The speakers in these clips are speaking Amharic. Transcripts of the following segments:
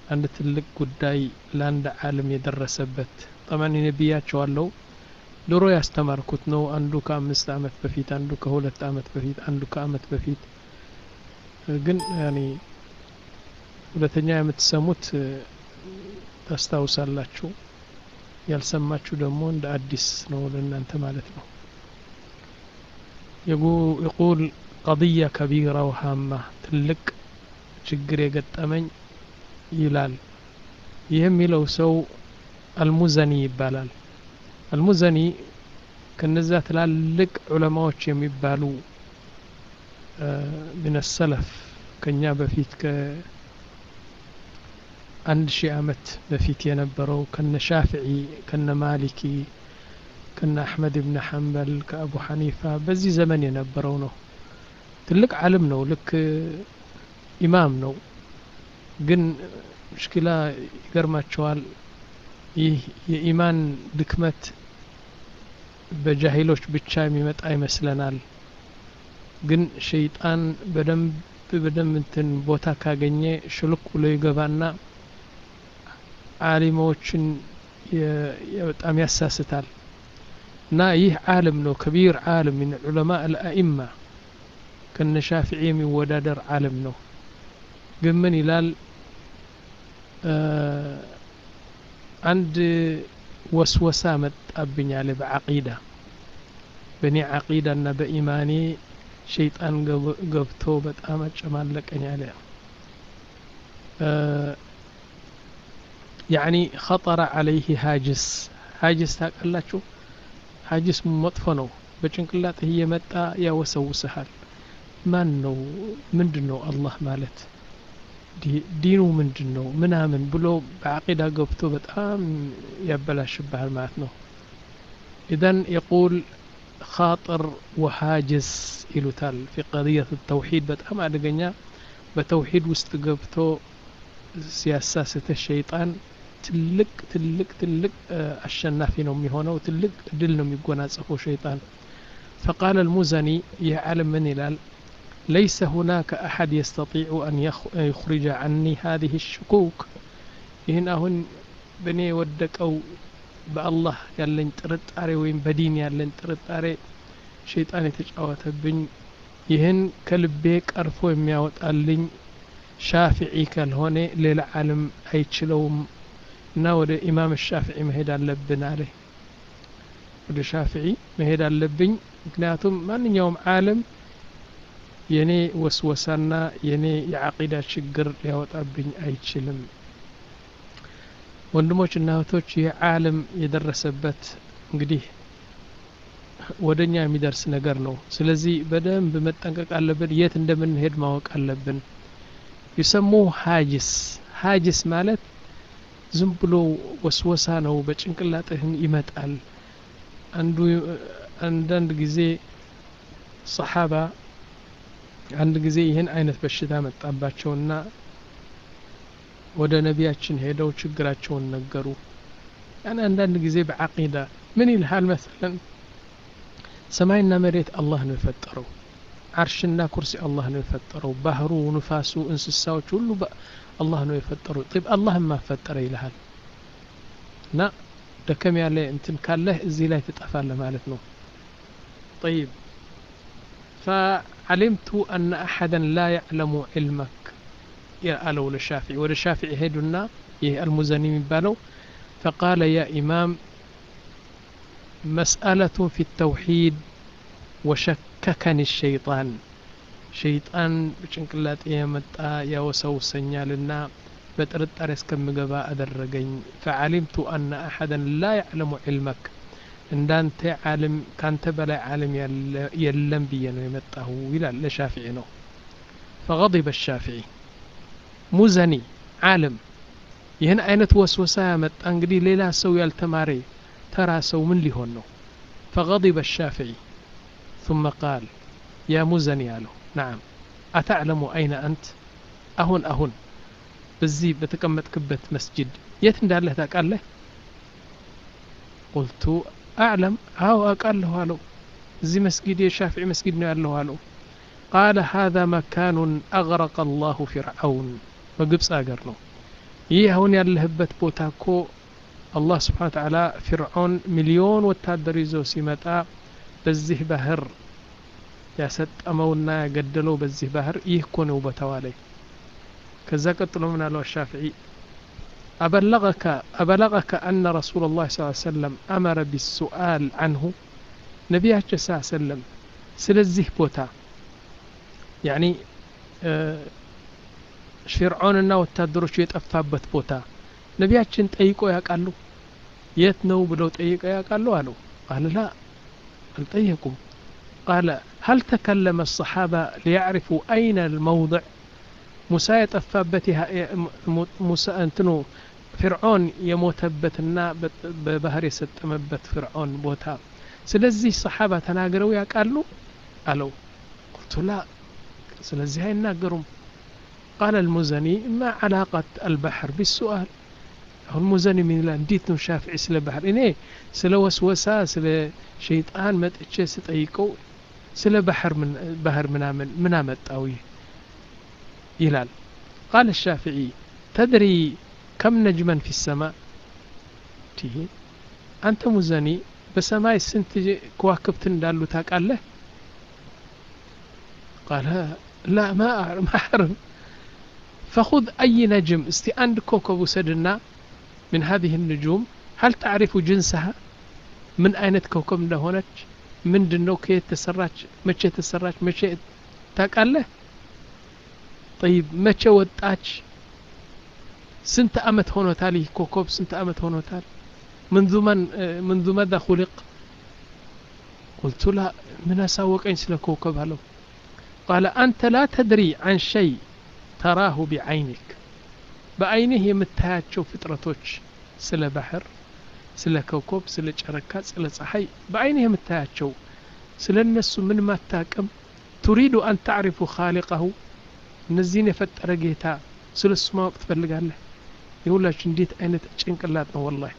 አንድ ትልቅ ጉዳይ ለአንድ ዓለም የደረሰበት ጠማን ነቢያቸዋለው ድሮ ያስተማርኩት ነው አንዱ ከአምስት አመት በፊት አንዱ ከሁለት አመት በፊት አንዱ ከአመት በፊት ግን ያኔ ሁለተኛ የምትሰሙት ታስታውሳላችሁ ያልሰማችሁ ደግሞ እንደ አዲስ ነው ለእናንተ ማለት ነው يقول قضية كبيرة وهامة ትልቅ ችግር የገጠመኝ ይላል ይህ የሚለው ሰው አልሙዘኒ ይባላል አልሙዘኒ ከነዛ ትላልቅ ዑለማዎች የሚባሉ ምን ሰለፍ ከኛ በፊት ከአንድ ሺህ አመት በፊት የነበረው ከነ ሻፍዒ ከነ ማሊኪ ከነ አሕመድ ብን ሐንበል ከአቡ ሐኒፋ በዚህ ዘመን የነበረው ነው ትልቅ ዓለም ነው ልክ ኢማም ነው ግን ሙሽኪላ ይገርማቸዋል ይህ የኢማን ድክመት በጃሂሎች ብቻ የሚመጣ ይመስለናል ግን ሸይጣን በደንብ በደንብ እንትን ቦታ ካገኘ ሽልክ ብሎ ይገባና አሊሞችን በጣም ያሳስታል እና ይህ ዓለም ነው ከቢር ዓለም ምን ዑለማ አልአኢማ ከነ ሻፊዒ የሚወዳደር ዓለም ነው ግን ምን ይላል አንድ ወስወሳ መጣብኝ አለ በዓቂዳ በእኔ ዓቂዳ እና በኢማኔ ሸይጣን ገብቶ በጣም አጨማለቀኝ አለ ያኒ ኸጠረ አለይህ ሀጅስ ሀጅስ ታውቃላችሁ ሀጅስ መጥፎ ነው በጭንቅላትህ እየመጣ ያወሰውስሃል ማን ነው ምንድን ነው አላህ ማለት ዲኑ ምንድን ነው ምናምን ብሎ በዓቂዳ ገብቶ በጣም ያበላሽብሃል ማለት ነው ኢዘን የቁል خاطر وحاجز ይሉታል في قضية التوحيد በጣም አደገኛ በተውሂድ ውስጥ ገብቶ ሲያሳስተ ሸይጣን ትልቅ ትልቅ ትልቅ አሸናፊ ነው የሚሆነው ትልቅ ድል ነው የሚጎናጸፈው ሸይጣን فقال المزني يعلم من ይላል ليس هناك أحد يستطيع أن يخرج عني هذه الشكوك ይህን አሁን በእኔ የወደቀው በአላህ ያለኝ ጥርጣሬ ወይም በዲን ያለኝ ጥርጣሬ ሸይጣን የተጫወተብኝ ይህን ከልቤ ቀርፎ የሚያወጣልኝ ሻፊዒ ካልሆነ ሌላ ዓለም አይችለውም እና ወደ ኢማም ሻፊዒ መሄድ አለብን አለ ወደ ሻፊዒ መሄድ አለብኝ ምክንያቱም ማንኛውም ዓለም የኔ ወስወሳና የኔ የዓቂዳ ችግር ሊያወጣብኝ አይችልም ወንድሞች እና እህቶች ይህ ዓለም የደረሰበት እንግዲህ ወደ እኛ የሚደርስ ነገር ነው ስለዚህ በደንብ መጠንቀቅ አለብን የት እንደምንሄድ ማወቅ አለብን ይሰሙ ሀጅስ ሀጅስ ማለት ዝም ብሎ ወስወሳ ነው በጭንቅላትህን ይመጣል አንዱ አንዳንድ ጊዜ ሰሓባ አንድ ጊዜ ይህን አይነት በሽታ መጣባቸውና ወደ ነቢያችን ሄደው ችግራቸውን ነገሩ ያን አንዳንድ ጊዜ በዓቂዳ ምን ይልሃል መሰለን ሰማይና መሬት አላህ ነው የፈጠረው አርሽና ኩርሲ አላህ ነው የፈጠረው ባህሩ ንፋሱ እንስሳዎች ሁሉ አላህ ነው የፈጠረው ጢብ አላህ ማፈጠረ ይልሃል እና ደከም ያለ እንትን ካለህ እዚህ ላይ ትጠፋለህ ማለት ነው طيب فعلمت أن أحدا لا يعلم علمك አለው ለሻፊዒ ወደ ሻፊዒ ሄዱና ይህ አልሙዘኒ የሚባለው ፈቃለ ያ ኢማም መስአለቱ ፊ ተውሒድ ወሸከከኒ ሸይጣን ሸይጣን በጭንቅላጤ የመጣ ያወሰውሰኛልና በጥርጣሬ እስከምገባ አደረገኝ ፈዓሊምቱ አነ አሐደን ላ ያዕለሙ ዕልመክ እንዳንተ ዓለም ካንተ በላይ ዓለም የለም ብዬ ነው የመጣሁ ይላል ለሻፊዒ ነው ፈغضب الشافعي ሙዘኒ ዓለም ይህን አይነት ወስወሳ ያመጣ እንግዲህ ሌላ ሰው ያልተማረ ተራ ሰው ምን ሊሆን ነው فغضب الشافعي ثم قال يا مزني አለው نعم أتعلم أين أنت أهون أهون በዚህ በተቀመጥክበት መስጅድ የት እንዳለህ ታውቃለህ ቁልቱ አዕለም አዎ አውቃለሁ አለው እዚህ መስጊድ የሻፊዒ መስጊድ ነው ያለሁ አለው ቃለ ሃذا መካኑን አግረቀ አላሁ ፊርዓውን በግብፅ አገር ነው ይህ አሁን ያለህበት ቦታ እኮ አላህ ስብሓን ተዓላ ፊርዖን ሚሊዮን ወታደር ይዞ ሲመጣ በዚህ ባህር ያሰጠመውና ያገደለው በዚህ ባህር ይህ እኮ ነው ቦታው አለኝ ከዛ ቀጥሎ ምን አለው አሻፍዒ أبلغك أبلغك أن رسول الله صلى الله عليه وسلم أمر بالسؤال عنه نبياتش صلى الله عليه وسلم سلزيه بوتا يعني آه فرعوننا ወታደሮቹ የጠፋበት ቦታ ነቢያችን ጠይቆ ያውቃሉ የት ነው ብለው ጠይቀው ያውቃሉ አለው ቃል ላ አልጠየቁም ቃለ هل تكلم الصحابة ليعرفوا أين الموضع ሙሳ የጠፋበት ሙሳ እንትኑ ፍርዖን የሞተበትና በባህር የሰጠመበት ፍርዖን ቦታ ስለዚህ ሰሓባ ተናግረው ያውቃሉ አለው ቁልቱ ላ ስለዚህ አይናገሩም ቃለ المزني ما علاقة البحر بالسؤال አሁን ሙዘኒ ምን ይላል እንዴት ነው ሻፍዒ ስለ ባህር እኔ ስለ ወስወሳ ስለ ሸይጣን መጥቼ ስጠይቀው ስለ ባህር ባህር ምናምን ምን አመጣው ይህ ይላል ቃል ሻፍዒ ተድሪ ከም ነጅመን ፊ ሰማ አንተ ሙዘኒ በሰማይ ስንት ከዋክብት እንዳሉ ታውቃለህ ቃለ ላ ማ አዕርም فخذ أي نجم استي عند كوكب وسدنا من هذه النجوم هل تعرف جنسها من أين كوكب هونك من دنو كيت تسراج متى تسراج متى تاقاله طيب متى ወጣች ስንት አመት ሆኖታል ይህ ኮከብ ስንት አመት ሆኖታል منذ من منذ ماذا خلق قلت لا من أساوقين سلا كوكب هلو قال أنت لا تدري عن شيء تراه بعينك በአይንህ የምታያቸው ፍጥረቶች ስለ ባህር ስለ ኮከብ ስለ ጨረካ ስለ ፀሐይ በአይንህ የምታያቸው ስለ እነሱ ምን ማታቅም ቱሪዱ አን ታዕሪፉ ካሊቀሁ እነዚህን የፈጠረ ጌታ ስለ እሱ ማወቅ ትፈልጋለህ የሁላችሁ እንዴት አይነት ጭንቅላት ነው ወላሂ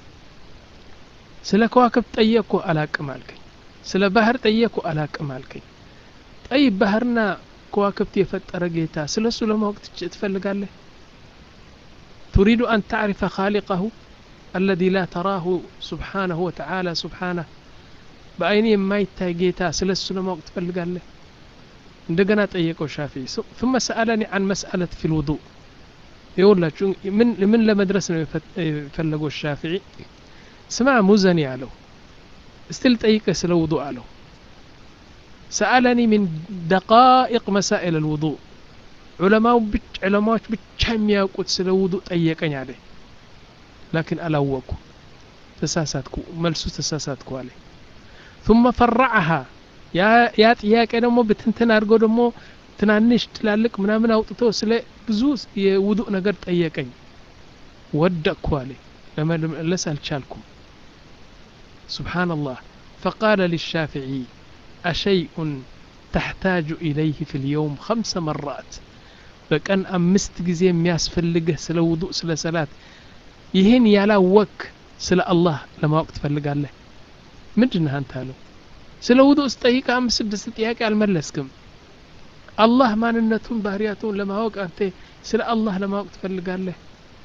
ስለ ከዋክብት ጠየቅኩ አላቅም አልከኝ ስለ ባህር ጠየቅኩ አላቅም አልከኝ ጠይብ ባህርና ከዋክብት የፈጠረ ጌታ ስለ እሱ ለማወቅ ትፈልጋለህ تريد أن تعرف خالقه الذي لا تراه سبحانه وتعالى سبحانه بأين ما يتاجيتا سلسل ما وقت فلقال له عندنا طيقوا الشافعي ثم سألني عن مسألة في الوضوء يقول لك من من لمدرسة يفلقوا الشافعي سمع مزني عليه استل طيق سل وضوء عليه سألني من دقائق مسائل الوضوء ዑለማው ዑለማዎች ብቻ የሚያውቁት ስለ ውዱ ጠየቀኝ አለ ላኪን አላወቁ ተሳሳትኩ መልሱ ተሳሳትኩ አለ ثم فرعها ያ ጥያቄ ደግሞ ብትንትን አድርገው ደግሞ ትናንሽ ትላልቅ ምናምን አውጥቶ ስለ ብዙ የውዱእ ነገር ጠየቀኝ ወደቅኩ አለ ለመመለስ አልቻልኩም سبحان الله فقال للشافعي أشيء تحتاج إليه في اليوم خمس مرات በቀን አምስት ጊዜ የሚያስፈልግህ ስለ ውዱእ ስለ ሰላት ይህን ያላወክ ስለ አላህ ለማወቅ ትፈልጋለህ ምንድን አንተ አለው ስለ ውዱእ ስጠይቅ አምስት ስድስት ጥያቄ አልመለስክም አላህ ማንነቱን ባህርያቱን ለማወቅ አንተ ስለ አላህ ለማወቅ ትፈልጋለህ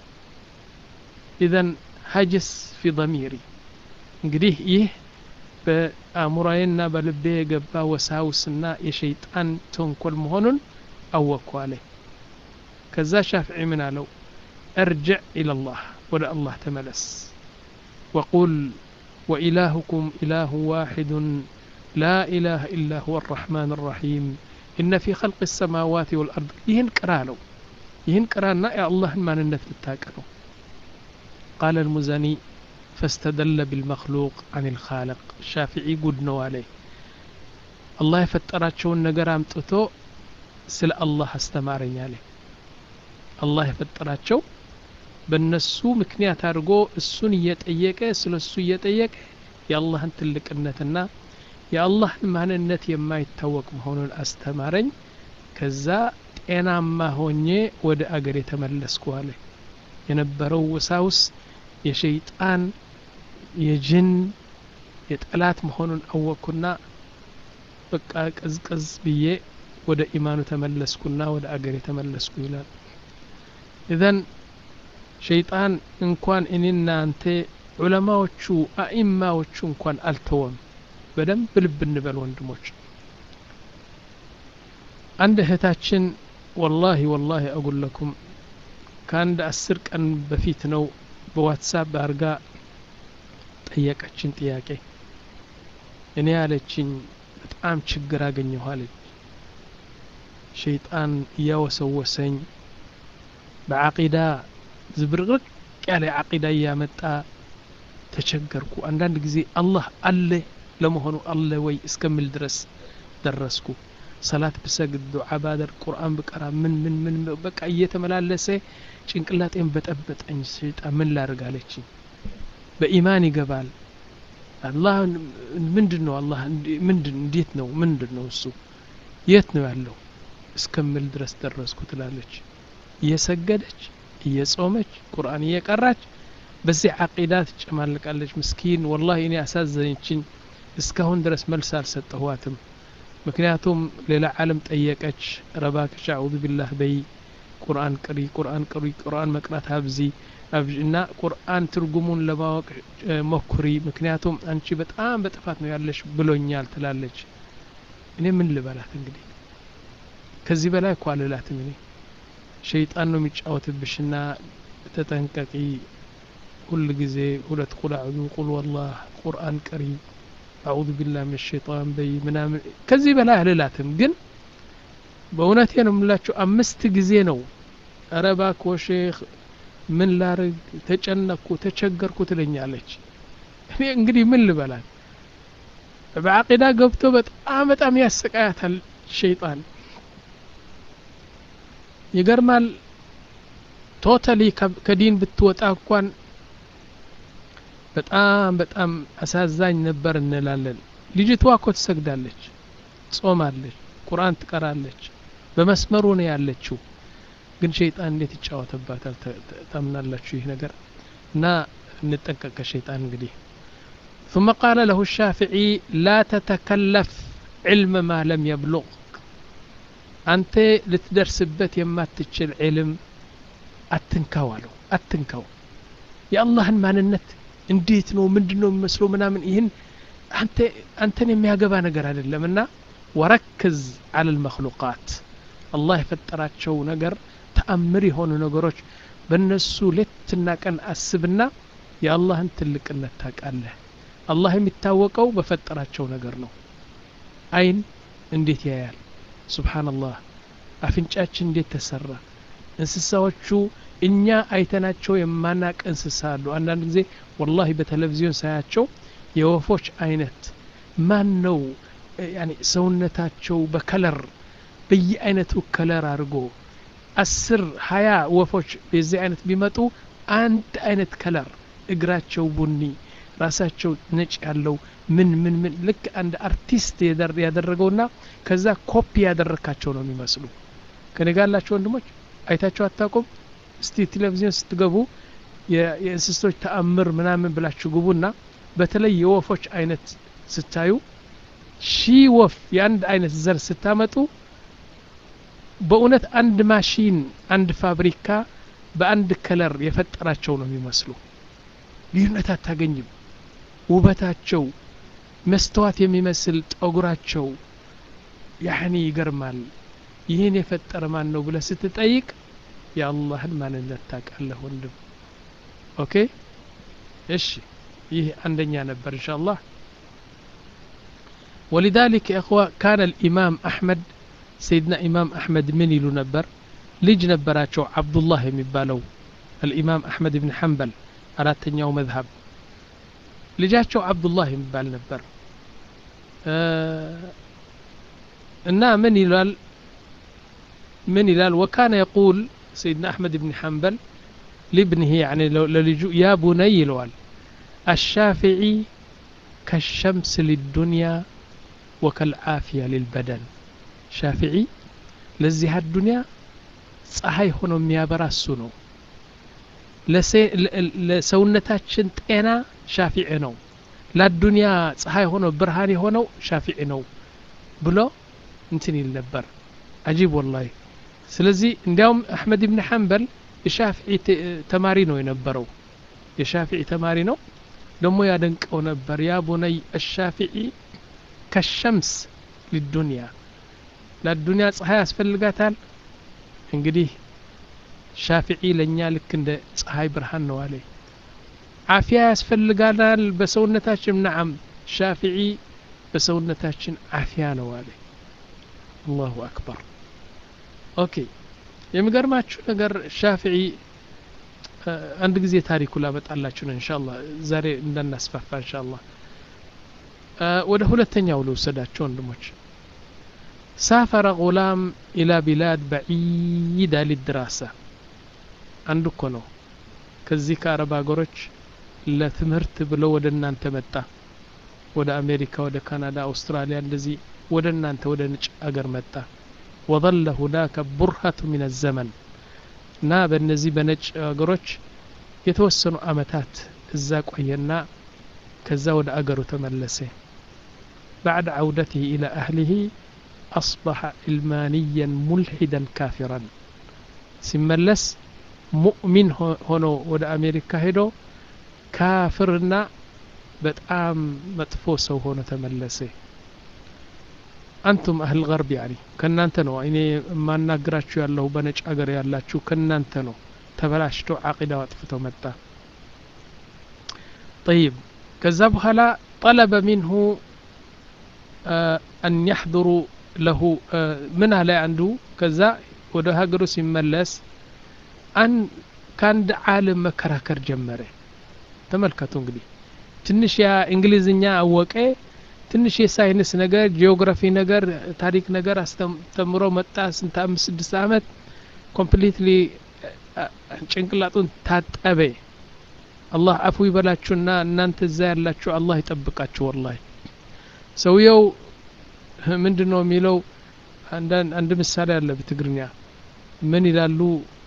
ኢዘን ሀጅስ ፊ ضሚሪ እንግዲህ ይህ በአእሙራዬና በልቤ የገባ ወሳውስና የሸይጣን ተንኮል መሆኑን አወቅኩ አለ ከዛ ሻፍዒ ምን አለው እርጅዕ ኢለላህ ወደ አላህ ተመለስ ወቁል وإلهكم إله واحد لا إله إلا هو الرحمن الرحيم إن في خلق السماوات والأرض يهن قرالو يهن قرانا يا الله ما ننت للتاكلو قال المزني فاستدل بالمخلوق عن الخالق الشافعي قد عليه الله يفتراتشون نقرام تتو ስለ አላህ አስተማረኝ አለ አላህ የፈጠራቸው በእነሱ ምክንያት አድርጎ እሱን እየጠየቀ ስለ እሱ እየጠየቀ የአላህን ትልቅነትና የአላህን ማንነት የማይታወቅ መሆኑን አስተማረኝ ከዛ ጤናማ ሆኜ ወደ አገር የተመለስኩ አለ የነበረው ውሳውስ የሸይጣን የጅን የጠላት መሆኑን አወቅኩና በቃ ቀዝቀዝ ብዬ ወደ ኢማኑ ተመለስኩና ወደ አገር የተመለስኩ ይላል ኢዘን ሸይጣን እንኳን እኔና አንተ ዑለማዎቹ አኢማዎቹ እንኳን አልተወም በደንብ ልብ እንበል ወንድሞች አንድ እህታችን ወላሂ ወላሂ አጉለኩም ከአንድ አስር ቀን በፊት ነው በዋትሳፕ አርጋ ጠየቀችን ጥያቄ እኔ ያለችኝ በጣም ችግር አገኘሁ አለች ሸይጣን እያወሰወሰኝ በዓቂዳ ዝብርቅርቅ ያለ ዓቂዳ እያመጣ ተቸገርኩ አንዳንድ ጊዜ አላህ አለ ለመሆኑ አለ ወይ እስከምል ድረስ ደረስኩ ሰላት ብሰግድ ዱዓ ባደር ቁርአን ብቀራ ምን ምን ምን በቃ እየተመላለሰ ጭንቅላጤን በጠበጠኝ ሸይጣን ምን ላርግ አለችኝ በኢማን ይገባል አላህ ምንድን ነው አላህ ምንድን እንዴት ነው ምንድን ነው እሱ የት ነው ያለው እስከምል ድረስ ደረስኩ ትላለች እየሰገደች እየጾመች ቁርአን እየቀራች በዚህ ዓቂዳ ትጨማልቃለች ምስኪን ወላሂ እኔ አሳዘነችኝ እስካሁን ድረስ መልስ አልሰጠኋትም ምክንያቱም ሌላ ዓለም ጠየቀች ረባክሽ አዑዙ ቢላህ በይ ቁርአን ቅሪ ቁርአን ቅሪ ቁርአን መቅራት አብዚ እና ቁርአን ትርጉሙን ለማወቅ ሞክሪ ምክንያቱም አንቺ በጣም በጥፋት ነው ያለሽ ብሎኛል ትላለች እኔ ምን ልበላት እንግዲህ ከዚህ በላይ እኮ አልላትም እኔ ሸይጣን ነው የሚጫወትብሽና ተጠንቀቂ ሁል ጊዜ ሁለት ቁል አዑዙ ቁል ወላህ ቁርአን ቀሪ አዑዙ ቢላህ ምን ሸይጣን በይ ምናምን ከዚህ በላይ አልላትም ግን በእውነቴ ነው የምላችሁ አምስት ጊዜ ነው ኧረ እባክዎ ሼክ ምን ላርግ ተጨነቅኩ ተቸገርኩ ትለኛለች እኔ እንግዲህ ምን ልበላት በዓቂዳ ገብቶ በጣም በጣም ያሰቃያታል ሸይጣን ይገርማል ቶታሊ ከዲን ብትወጣ እንኳን በጣም በጣም አሳዛኝ ነበር እንላለን ልጅቷ እኮ ትሰግዳለች ጾማለች ቁርአን ትቀራለች በመስመሩ ነው ያለችው ግን ሸይጣን እንዴት ይጫወትባታል ታምናላችሁ ይህ ነገር እና እንጠንቀቅ ከሸይጣን እንግዲህ ثم قال له الشافعي لا تتكلف علم ما لم يبلغ አንተ ልትደርስበት የማትችል ዕልም አትንካው አለው አትንካው የአላህን ማንነት እንዴት ነው ምንድን ነው የሚመስለው ምናምን ይህን አንተን የሚያገባ ነገር አይደለም እና ወረክዝ አለ ልመክሉቃት አላህ የፈጠራቸው ነገር ተአምር የሆኑ ነገሮች በእነሱ ሌትና ቀን አስብና የአላህን ትልቅነት ታውቃለህ አላህ የሚታወቀው በፈጠራቸው ነገር ነው አይን እንዴት ያያል ሱብሓነላህ አፍንጫችን እንዴት ተሰራ እንስሳዎቹ እኛ አይተናቸው የማናቅ እንስሳ አሉ አንዳንድ ጊዜ ወላሂ በቴሌቪዥን ሳያቸው የወፎች አይነት ማን ነው ያኒ ሰውነታቸው በከለር በየአይነቱ ከለር አድርጎ አስር ሀያ ወፎች የዚህ አይነት ቢመጡ አንድ አይነት ከለር እግራቸው ቡኒ ራሳቸው ነጭ ያለው ምን ምን ምን ልክ አንድ አርቲስት ያደረገውና ከዛ ኮፒ ያደረካቸው ነው የሚመስሉ ከኔ ጋር ያላቸው ወንድሞች አይታቸው አታውቁም እስቲ ቴሌቪዥን ስትገቡ የእንስሶች ተአምር ምናምን ብላችሁ ግቡና በተለይ የወፎች አይነት ስታዩ ሺህ ወፍ የአንድ አይነት ዘር ስታመጡ በእውነት አንድ ማሽን አንድ ፋብሪካ በአንድ ከለር የፈጠራቸው ነው የሚመስሉ ልዩነት አታገኝም ውበታቸው መስተዋት የሚመስል ጠጉራቸው ያህኒ ይገርማል ይህን የፈጠረ ማን ነው ብለ ስትጠይቅ የአላህን ማንነት ታውቃለህ ወንድም ኦኬ እሺ ይህ አንደኛ ነበር እንሻ አላህ ولذلك يا اخوة كان الامام احمد سيدنا امام احمد من يلو نبر لج نبراتشو عبد الله يمبالو الامام احمد بن حنبل አራተኛው መዝሀብ ልጃቸው አብዱላህ የሚባል ነበር እና ምን ይላል ምን ይላል ወካነ የቁል ሰይድና አሕመድ ብን ሐንበል لابنه يعني للجو يا بني يلوال الشافعي كالشمس للدنيا وكالعافية للبدن شافعي لزي الدنيا ፀሐይ ሆኖ የሚያበራ እሱ ነው ለሰውነታችን ጤና ሻፊዕ ነው ለአዱንያ ፀሐይ ሆኖ ብርሃን የሆነው ሻፊዕ ነው ብሎ እንትን ይል ነበር አጂብ ወላሂ ስለዚህ እንዲያውም አሕመድ ብን ሐንበል የሻፊዒ ተማሪ ነው የነበረው የሻፊዒ ተማሪ ነው ደግሞ ያደንቀው ነበር ያ ቡነይ አሻፊዒ ከሸምስ ሊዱንያ ለዱንያ ፀሐይ ያስፈልጋታል እንግዲህ ሻፊዒ ለእኛ ልክ እንደ ፀሐይ ብርሃን ነው አለ አፊያ ያስፈልጋናል በሰውነታችን ነዓም ሻፊዒ በሰውነታችን አፊያ ነው አለ አላሁ አክበር ኦኬ የሚገርማችሁ ነገር ሻፊዒ አንድ ጊዜ ታሪኩ ላመጣላችሁ ነው እንሻላ ዛሬ እንዳናስፋፋ እንሻላ ወደ ሁለተኛው ልውሰዳቸው ወንድሞች ሳፈረ ጉላም ኢላ ቢላድ በዒዳ ሊድራሳ አንዱ እኮ ነው ከዚህ ከአረብ ሀገሮች ለትምህርት ብሎ ወደ እናንተ መጣ ወደ አሜሪካ ወደ ካናዳ አውስትራሊያ እንደዚህ ወደ እናንተ ወደ ነጭ አገር መጣ ወظل هناك برهة من الزمن እና በእነዚህ በነጭ አገሮች የተወሰኑ አመታት እዛ ቆየና ከዛ ወደ አገሩ ተመለሰ بعد عودته إلى أهله أصبح علمانيا ملحدا كافرا ሲመለስ ሙእሚን ሆኖ ወደ አሜሪካ ሄዶ ካፍርና በጣም መጥፎ ሰው ሆኖ ተመለሰ አንቱም አህል ገርብ ያኒ ከእናንተ ነው እኔ የማናግራችሁ ያለሁ በነጭ ሀገር ያላችሁ ከእናንተ ነው ተበላሽቶ አቂዳው አጥፍቶ መጣ طيب ከዛ በኋላ طلب منه أن يحضر له ምን አለ አንዱ ከዛ ወደ ሀገሩ ሲመለስ አን ከአንድ ዓለም መከራከር ጀመረ ተመልከቱ እንግዲህ ትንሽ ያ እንግሊዝኛ አወቀ ትንሽ የሳይንስ ነገር ጂኦግራፊ ነገር ታሪክ ነገር አስተምሮ መጣ ስንት አምስት ስድስት አመት ኮምፕሊትሊ ጭንቅላጡን ታጠበ አላህ አፉ ይበላችሁና እናንተ እዛ ያላችሁ አላህ ይጠብቃችሁ ወላሂ ሰውየው ምንድን ነው የሚለው አንድ ምሳሌ አለ በትግርኛ ምን ይላሉ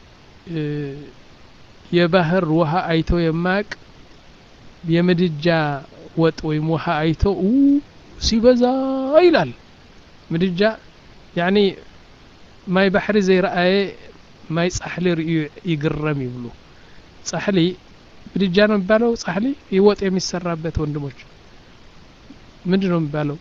የባህር ውሃ አይቶ የማያቅ የምድጃ ወጥ ወይም ውሃ አይቶ ሲበዛ ይላል ምድጃ ያኒ ማይ ባሕሪ ዘይረአየ ማይ ጻሕሊ ርእዩ ይግረም ይብሉ ጻሕሊ ምድጃ ነው የሚባለው ጻሕሊ ይወጥ የሚሰራበት ወንድሞች ምንድን ነው የሚባለው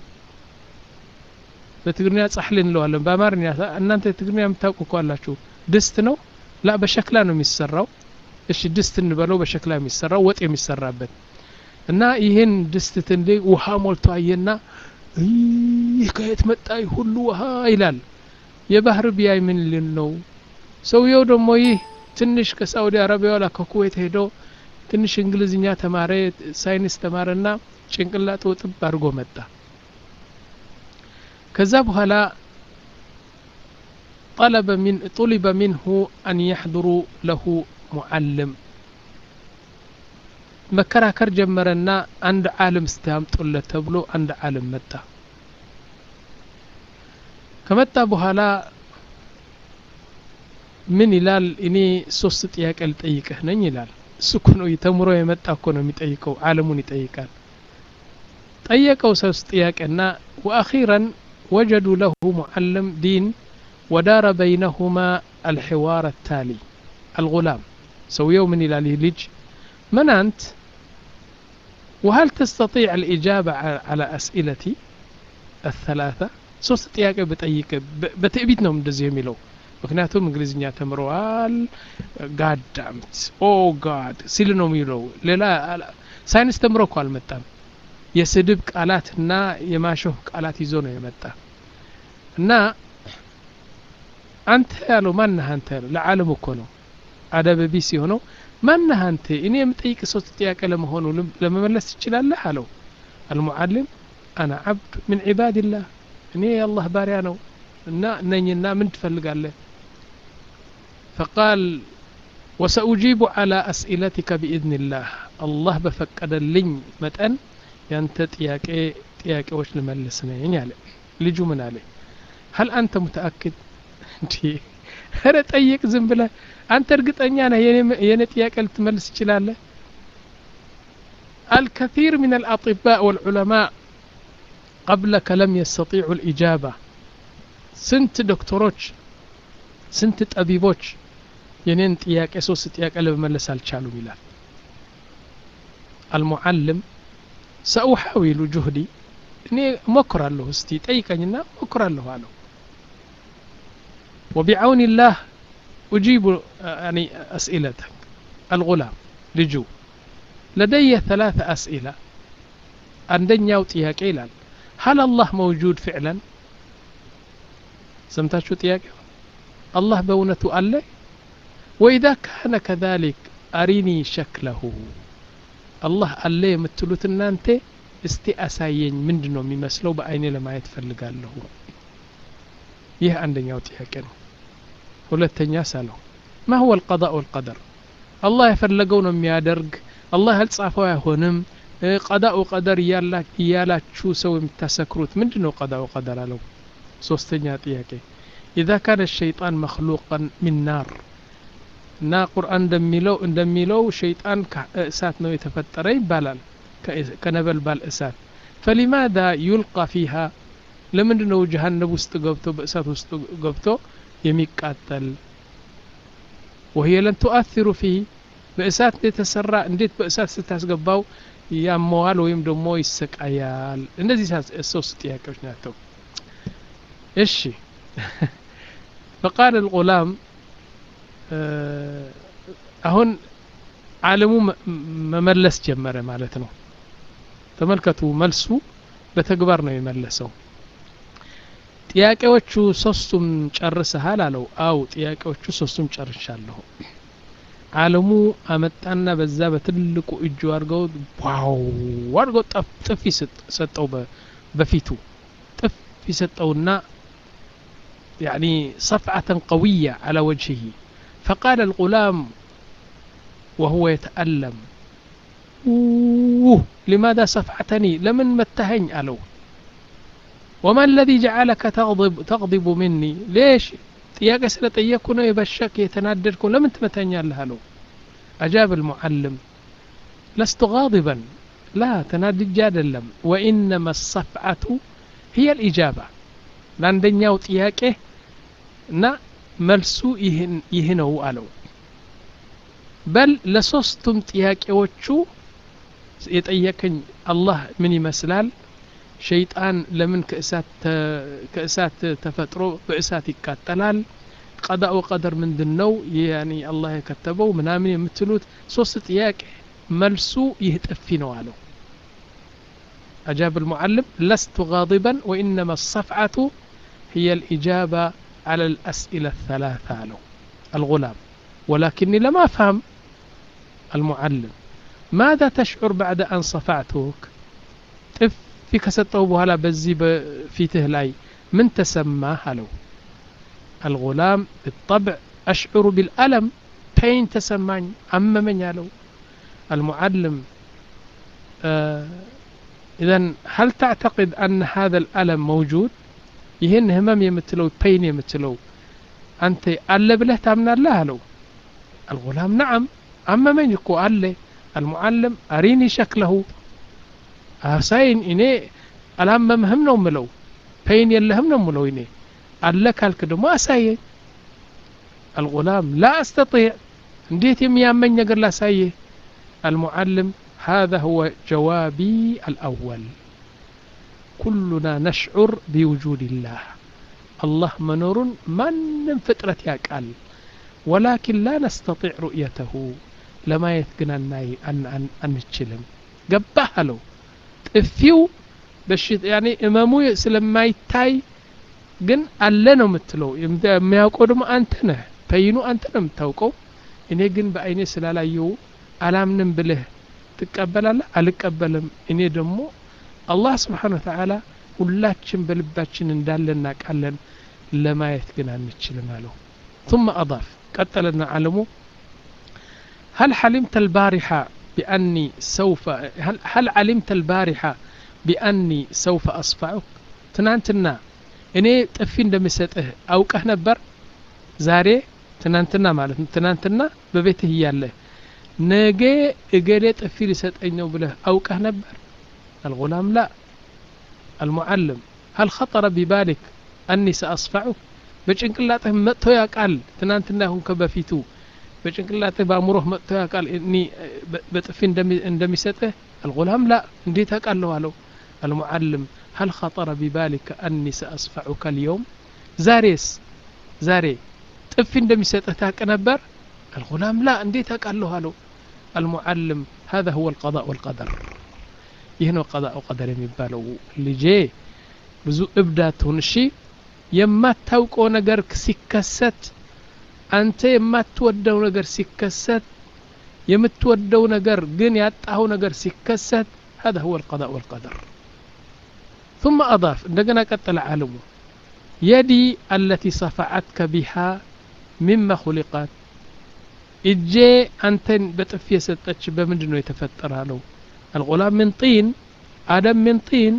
በትግርኛ ጻሕሊ እንለዋለን በአማርኛ እናንተ ትግርኛ የምታውቁ እኮ አላችሁ ድስት ነው ላ በሸክላ ነው የሚሰራው እሺ ድስት እንበለው በሸክላ የሚሰራው ወጥ የሚሰራበት እና ይህን ድስት ትንዴ ውሃ ሞልቶ አየና ይህ ከየት መጣ ሁሉ ውሃ ይላል የባህር ቢያይ ምን ልን ነው ሰውየው ደግሞ ይህ ትንሽ ከሳኡዲ አረቢያ ወላ ከኩዌት ሄዶ ትንሽ እንግሊዝኛ ተማረ ሳይንስ ተማረና ጭንቅላቱ ጥብ አድርጎ መጣ ከዛ በኋላ طلب من طلب منه أن يحضر له معلم መከራከር ጀመረና አንድ ዓለም ስታምጡለት ተብሎ አንድ ዓለም መጣ ከመጣ በኋላ ምን ይላል እኔ ሶስት ጥያቄ ልጠይቅህ ነኝ ይላል እሱ እኮ ነው ተምሮ የመጣ እኮ ነው የሚጠይቀው ዓለሙን ይጠይቃል ጠየቀው ሶስት ጥያቄና ወአኺረን ወጀዱ ለሁ ሙዓለም ዲን ودار بينهما الحوار التالي الغلام سويو من إلى لج من أنت وهل تستطيع الإجابة على أسئلتي الثلاثة ሶስት ጥያቄ በጠይቅ በትዕቢት ነው እንደዚህ የሚለው ምክንያቱም እንግሊዝኛ ተምረዋል ጋዳምት ኦ ጋድ ሲል ነው የሚለው ሌላ ሳይንስ ተምሮ እኮ አልመጣም የስድብ ቃላትና የማሾፍ ቃላት ይዞ ነው የመጣ እና አንተ ያለው ማነህ አንተ ያለው ለዓለም እኮ ነው አደበ ቢስ የሆነው ማነህ አንተ እኔ የምጠይቅ ሶስት ጥያቄ ለመሆኑ ለመመለስ ትችላለህ አለው አልሙዓልም አና ዓብድ ምን ዒባድላህ እኔ የአላህ ባሪያ ነው እና ነኝና ምን ትፈልጋለህ ፈቃል ወሰኡጂቡ ዓላ አስኢለቲከ ቢኢዝንላህ አላህ በፈቀደልኝ መጠን ያንተ ጥያቄ ጥያቄዎች ልመልስ ነኝ አለ ልጁ ምን አለ ሀል አንተ ሙተአክድ እንዲ ኧረ ጠይቅ ዝም ብለህ አንተ እርግጠኛ ነህ የኔ ጥያቄ ልትመልስ ትችላለህ الكثير من الأطباء والعلماء قبلك لم يستطيعوا الإجابة سنت دكتوروች ስንት ጠቢቦች የኔን ጥያቄ ሶስት ጥያቄ ለመመለስ አልቻሉም ይላል አልሙዓልም ሰኡሓዊሉ ጁህዲ እኔ እሞክራለሁ እስቲ ጠይቀኝና እሞክራለሁ አለው وبعون الله أجيب يعني أسئلتك الغلام لجو لدي ثلاث أسئلة عندنا ጥያቄ ይላል هل الله موجود فعلا سمتاشو ጥያቄ الله በእውነቱ አለ وإذا كان كذلك أريني شكله الله አለ የምትሉት እናንተ እስቲ አሳየኝ ምንድን ነው የሚመስለው በአይኔ ለማየት ፈልጋለሁ ይህ አንደኛው ጥያቄ ነው ሁለተኛ ሳለው ማ ሁወ القضاء والقدر አላህ የፈለገው ነው የሚያደርግ አላህ ያልጻፈው አይሆንም ቀዳኡ ቀደር እያላችሁ ሰው የምታሰክሩት ምንድን ነው ቀዳኡ ቀደር አለው ሶስተኛ ጥያቄ إذا كان الشيطان مخلوقا من نار እና ቁርአን እንደሚለው እንደሚለው ሸይጣን እሳት ነው የተፈጠረ ይባላል ከነበልባል እሳት ፈሊማዳ ዩልቃ ፊሃ ለምንድ ነው ጀሃነብ ውስጥ ገብቶ በእሳት ውስጥ ገብቶ የሚቃጠል ወህየ ለን ቱአثሩ ፊህ በእሳት የተሰራ እንዴት በእሳት ስታስገባው ያመዋል ወይም ደግሞ ይሰቃያል እነዚህ ሶስት ጥያቄዎች ናቸው እሺ فقال الغلام አሁን አለሙ መመለስ ጀመረ ማለት ነው ተመልከቱ መልሱ በተግባር ነው የመለሰው ጥያቄዎቹ ሶስቱም ጨርሰሃል አለው አው ጥያቄዎቹ ሶስቱም ጨርሻለሁ አለሙ አመጣና በዛ በትልቁ እጁ አድርገው ዋው አድርገው ጥፊ ሰጠው በፊቱ ጥፊ ሰጠውና يعني صفعة قوية على وجهه فقال الغلام وهو يتألم أوه لماذا صفعتني لمن متهن ألو وما الذي جعلك تغضب, تغضب مني ليش ጥያቄ ስለጠየቅኩ ነው የበሸክ የተናደድኩ ለምን ትመተኛለህ አለው አጃብ المعلم لست غاضبا لا ተናድጄ አይደለም وإنما الصفعة هي الإجابة ለአንደኛው ጥያቄ እና መልሱ ይህ ነው አለው በል ለሶስቱም ጥያቄዎቹ የጠየቀኝ አላህ ምን ይመስላል ሸይጣን ለምን ከእሳት ተፈጥሮ በእሳት ይቃጠላል ቀዳኡ ቀደር ምንድን ነው ያኒ አላህ የከተበው ምናምን የምትሉት ሶስት ጥያቄ መልሱ ይህ ጥፊ ነው አለው أجاب المعلم لست غاضبا وإنما الصفعة هي الإجابة على الأسئلة الثلاثة له الغلام ولكني لم أفهم المعلم ماذا تشعر بعد أن صفعتك طف في كسطه بهلا بزي بفيته لاي من تسماه له الغلام بالطبع أشعر بالألم بين تسمعني عممن له المعلم آه إذا هل تعتقد أن هذا الألم موجود ይህን ህመም የምትለው ፔይን የምትለው አንተ አለ ብለህ ታምናለህ አለው አልጉላም ነዓም አመመኝ እኮ አለ አልሙዓለም አሪኒ ሸክለሁ አሳይን እኔ አላመምህም ነው ምለው ፔይን የለህም ነው ምለው እኔ አለ ካልክ ደግሞ አሳየኝ አልጉላም ላ አስተጢዕ እንዴት የሚያመኝ ነገር ላሳየህ المعلم هذا هو جوابي الأول كلنا نشعر بوجود الله الله منور من فترة يقال ولكن لا نستطيع رؤيته لما يتقنا أن أن أن نتشلم قبها له ጥፊው በሽት ያኔ እመሙ ስለማይታይ ግን አለ ነው የምትለው የሚያውቀው ደግሞ አንተ ነህ ፐይኑ አንተ ነው የምታውቀው እኔ ግን በአይኔ ስላላየው አላምንም ብልህ ትቀበላለህ አልቀበልም እኔ ደግሞ አላህ ስብሓን ወተዓላ ሁላችን በልባችን እንዳለ እናቃለን ለማየት ግን አንችልም አለው ثم أضاف قتلنا علمه هل حلمت البارحة بأني سوف هل, هل علمت البارحة بأني سوف أصفعك تنانتنا እኔ ጥፊ እንደምሰጥህ አውቀህ ነበር ዛሬ ትናንትና ማለት ነው ትናንትና በቤትህ እያለህ ነገ እገሌ ጥፊ ሊሰጠኝ ነው ብለህ አውቀህ ነበር الغلام لا المعلم هل خطر ببالك أني سأصفعك በጭንቅላትህ መጥቶ ያውቃል ትናንትና ሁን ከበፊቱ በጭንቅላትህ በአእምሮህ መጥቶ ያውቃል እኒ በጥፊ እንደሚሰጥህ አልጉላም ላ እንዴት አውቃለሁ አለው አልሙዓልም ሀል ኸጠረ ቢባሊከ አኒ ሰአስፈዑከ ልየውም ዛሬስ ዛሬ ጥፊ እንደሚሰጥህ ታውቅ ነበር አልጉላም ላ እንዴት አውቃለሁ አለው አልሙዓልም هذا هو القضاء والقدر ይህ ነው ቀضاء ወቀደር የሚባለው ልጄ ብዙ እብዳት ሁን እሺ የማታውቀው ነገር ሲከሰት አንተ የማትወደው ነገር ሲከሰት የምትወደው ነገር ግን ያጣኸው ነገር ሲከሰት هذا هو القضاء والقدر ثم أضاف عندنا قتل عالمه يدي التي صفعتك بها مما خلقت እጄ አንተን በጥፊ የሰጠች በምንድን ነው የተፈጠረ አለው አልጉላም ምን ጢን አደም ምን ጢን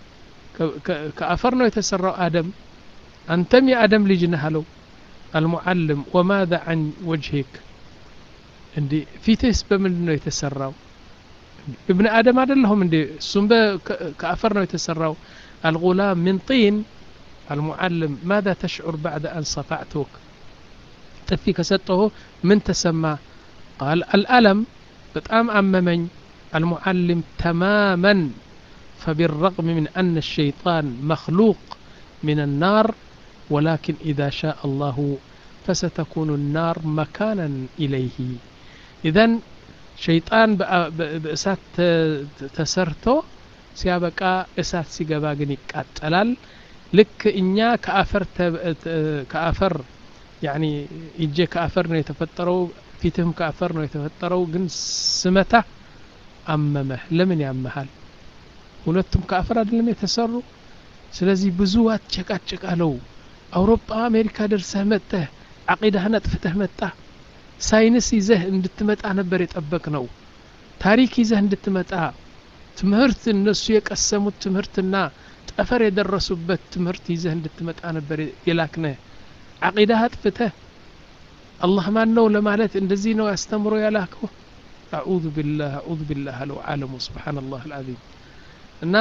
ከአፈር ነው የተሰራው አደም አንተም የአደም ልጅ ነህ አለው አልሙዓልም ወማذا عن وجهك እንዲ ፊትህስ በምንድን ነው የተሰራው ابن አደም አይደለሁም እንዴ እሱም ከአፈር ነው የተሰራው الغلام من طين المعلم ماذا تشعر بعد أن صفعتك ጥፊ ከሰጠሁ ምን ተሰማ ቃል አልአለም በጣም አመመኝ المعلم تماما فبالرغم من أن الشيطان مخلوق من النار ولكن إذا شاء الله فستكون النار مكانا إليه إذا شيطان بأسات تسرتو ሲያበቃ እሳት ሲገባ ግን ይቃጠላል ልክ እኛ ከአፈር ከአፈር ያኒ እጄ ከአፈር ነው የተፈጠረው ፊትህም ከአፈር ነው የተፈጠረው ግን ስመታ አመመህ ለምን ያመሃል ሁለቱም ከአፈር አይደለም የተሰሩ ስለዚህ ብዙ አትጨቃጭቃለው አውሮፓ አሜሪካ ደርሰህ መጥተህ አቂዳህን አጥፍተህ መጣ ሳይንስ ይዘህ እንድትመጣ ነበር የጠበቅ ነው ታሪክ ይዘህ እንድትመጣ ትምህርት እነሱ የቀሰሙት ትምህርትና ጠፈር የደረሱበት ትምህርት ይዘህ እንድትመጣ ነበር የላክነህ አቂዳህ አጥፍተህ አላህ ማን ነው ለማለት እንደዚህ ነው ያስተምሮ ያላከው አዑዙ ቢላህ አዑዙ ቢላህ አለው ዓለሙ ስብሓንላህ አልዓዚም እና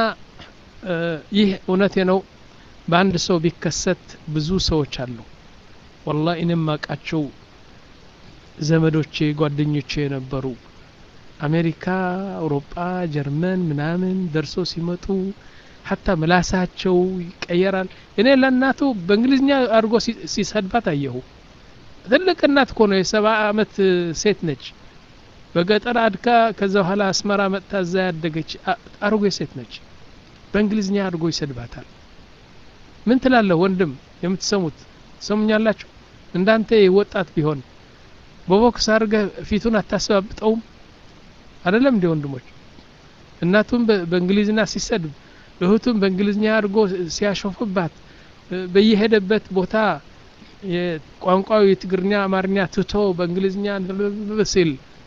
ይህ እውነቴ ነው በአንድ ሰው ቢከሰት ብዙ ሰዎች አሉ ወላ እኔም ማቃቸው ዘመዶቼ ጓደኞቼ የነበሩ አሜሪካ አውሮጳ ጀርመን ምናምን ደርሶ ሲመጡ ሀታ ምላሳቸው ይቀየራል እኔ ለእናቱ በእንግሊዝኛ አድርጎ ሲሰድባት አየሁ ትልቅ እናት እኮ ነው የሰባ አመት ሴት ነች በገጠር አድካ ከዛ በኋላ አስመራ መጥታ እዛ ያደገች አርጎ ሴት ነች በእንግሊዝኛ አድርጎ ይሰድባታል ምን ትላለህ ወንድም የምትሰሙት ሰሙኛላችሁ እንዳንተ ወጣት ቢሆን በቦክስ አድርገህ ፊቱን አታስባብጠውም አይደለም እንዲ ወንድሞች እናቱም በእንግሊዝኛ ሲሰድብ እህቱም በእንግሊዝኛ አድርጎ ሲያሾፍባት በየሄደበት ቦታ ቋንቋው የትግርኛ አማርኛ ትቶ በእንግሊዝኛ ሲል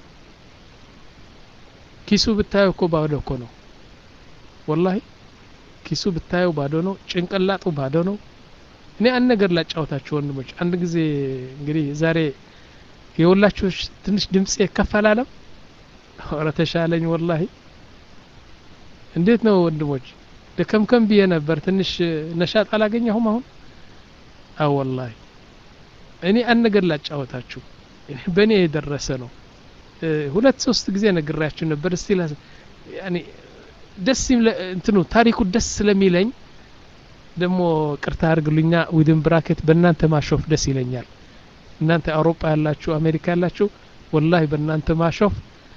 ኪሱ ብታየው እኮ ባዶ እኮ ነው ወላሂ ኪሱ ብታየው ባዶ ነው ጭንቅላጡ ባዶ ነው እኔ አንድ ነገር ላጫወታችሁ ወንድሞች አንድ ጊዜ እንግዲህ ዛሬ የሁላችሁ ትንሽ ድምጽ ከፍ አላለም ኧረ ተሻለኝ ወላሂ እንዴት ነው ወንድሞች ደከምከም ብዬ ነበር ትንሽ ነሻጥ አላገኘሁም አሁን አዎ ወላሂ እኔ አንድ ነገር ላጫወታችሁ በእኔ የደረሰ ነው ሁለት ሶስት ጊዜ ነግራችሁ ነበር እስቲ ያኔ ደስ እንትኑ ታሪኩ ደስ ስለሚለኝ ደግሞ ቅርታ አድርግሉኛ ዊድን ብራኬት በእናንተ ማሾፍ ደስ ይለኛል እናንተ አውሮፓ ያላችሁ አሜሪካ ያላችሁ ወላሂ በእናንተ ማሾፍ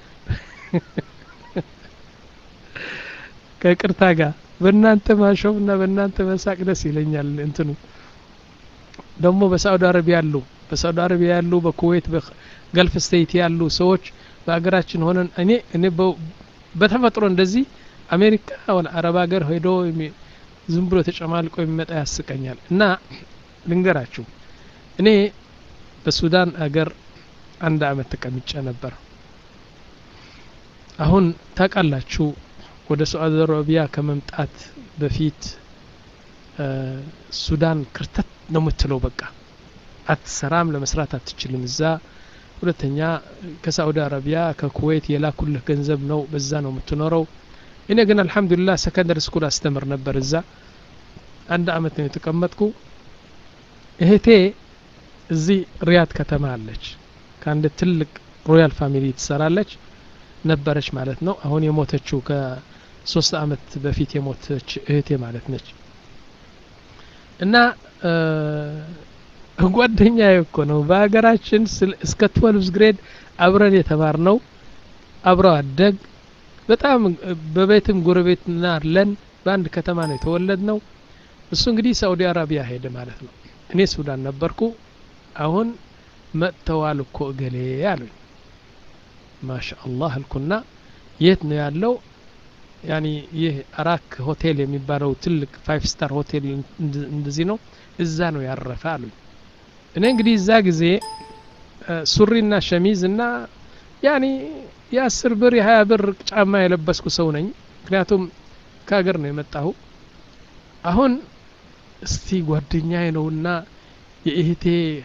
ከቅርታ ጋር በእናንተ ማሾፍ እና በእናንተ መሳቅ ደስ ይለኛል እንትኑ ደግሞ በሳዑዲ አረቢያ ያሉ በሳዑዲ አረቢያ ያሉ በኩዌት በገልፍ ስቴት ያሉ ሰዎች በሀገራችን ሆነን እኔ እኔ በተፈጥሮ እንደዚህ አሜሪካ ወላ አረብ ሀገር ሄዶ ዝም ብሎ ተጨማልቆ የሚመጣ ያስቀኛል እና ልንገራችሁ እኔ በሱዳን አገር አንድ አመት ተቀምጬ ነበር አሁን ታውቃላችሁ ወደ ሳዑዲ አረቢያ ከመምጣት በፊት ሱዳን ክርተት ነው የምትለው በቃ አትሰራም ለመስራት አትችልም እዛ ሁለተኛ ከሳዑዲ አረቢያ ከኩዌት የላኩልህ ገንዘብ ነው በዛ ነው የምትኖረው እኔ ግን አልሐምዱሊላህ ሰከንደሪ ስኩል አስተምር ነበር እዛ አንድ አመት ነው የተቀመጥኩ እህቴ እዚህ ሪያድ ከተማ አለች ከአንድ ትልቅ ሮያል ፋሚሊ ትሰራለች ነበረች ማለት ነው አሁን የሞተችው ከሶስት አመት በፊት የሞተች እህቴ ማለት ነች እና ጓደኛ እኮ ነው በሀገራችን እስከ ትወልቭዝ ግሬድ አብረን የተማር ነው አብረው አደግ በጣም በቤትም ጎረቤትና አለን በአንድ ከተማ ነው የተወለድ ነው እሱ እንግዲህ ሳኡዲ አረቢያ ሄደ ማለት ነው እኔ ሱዳን ነበርኩ አሁን መጥተዋል እኮ እገሌ አሉኝ ማሻ አላህ አልኩና የት ነው ያለው ያኒ ይህ አራክ ሆቴል የሚባለው ትልቅ ፋይቭ ስታር ሆቴል እንደዚህ ነው እዛ ነው ያረፈ አሉኝ እኔ እንግዲህ እዛ ጊዜ ሱሪና ሸሚዝ እና ያኒ የአስር ብር የሀያ ብር ጫማ የለበስኩ ሰው ነኝ ምክንያቱም ከሀገር ነው የመጣሁ አሁን እስቲ ጓደኛዬ ነውና የእህቴ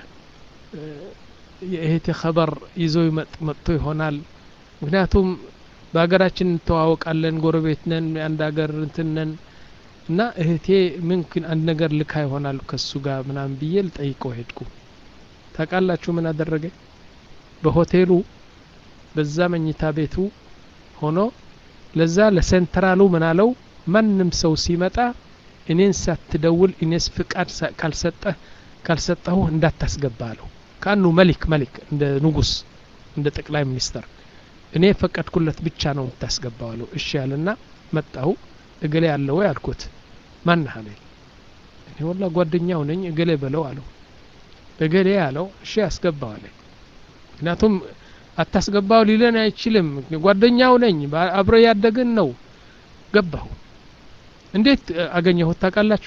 የእህቴ ኸበር ይዞ መጥቶ ይሆናል ምክንያቱም በሀገራችን እንተዋወቃለን ጎረቤት ነን የአንድ ሀገር እንትን ነን እና እህቴ ምንክን አንድ ነገር ልካ ይሆናል ከሱ ጋር ምናምን ብዬ ልጠይቀው ሄድኩ ታውቃላችሁ ምን አደረገ በሆቴሉ በዛ መኝታ ቤቱ ሆኖ ለዛ ለሴንትራሉ ምናለው ማንም ሰው ሲመጣ እኔን ሳትደውል እኔስ ፍቃድ ካልሰጠህ ካልሰጠሁ እንዳታስገባ አለው ከአኑ መሊክ መሊክ እንደ ንጉስ እንደ ጠቅላይ ሚኒስተር እኔ የፈቀድኩለት ብቻ ነው የምታስገባው አለው እሺ ያለና መጣሁ እገሌ ያለው ያልኩት ማን አለኝ እኔ ወላ ጓደኛው ነኝ እገሌ በለው አለው እገሌ ያለው እሺ ያስገባው አለኝ ምክንያቱም አታስገባው ሊለን አይችልም ጓደኛው ነኝ አብረ ያደግን ነው ገባሁ እንዴት አገኘሁት ታውቃላችሁ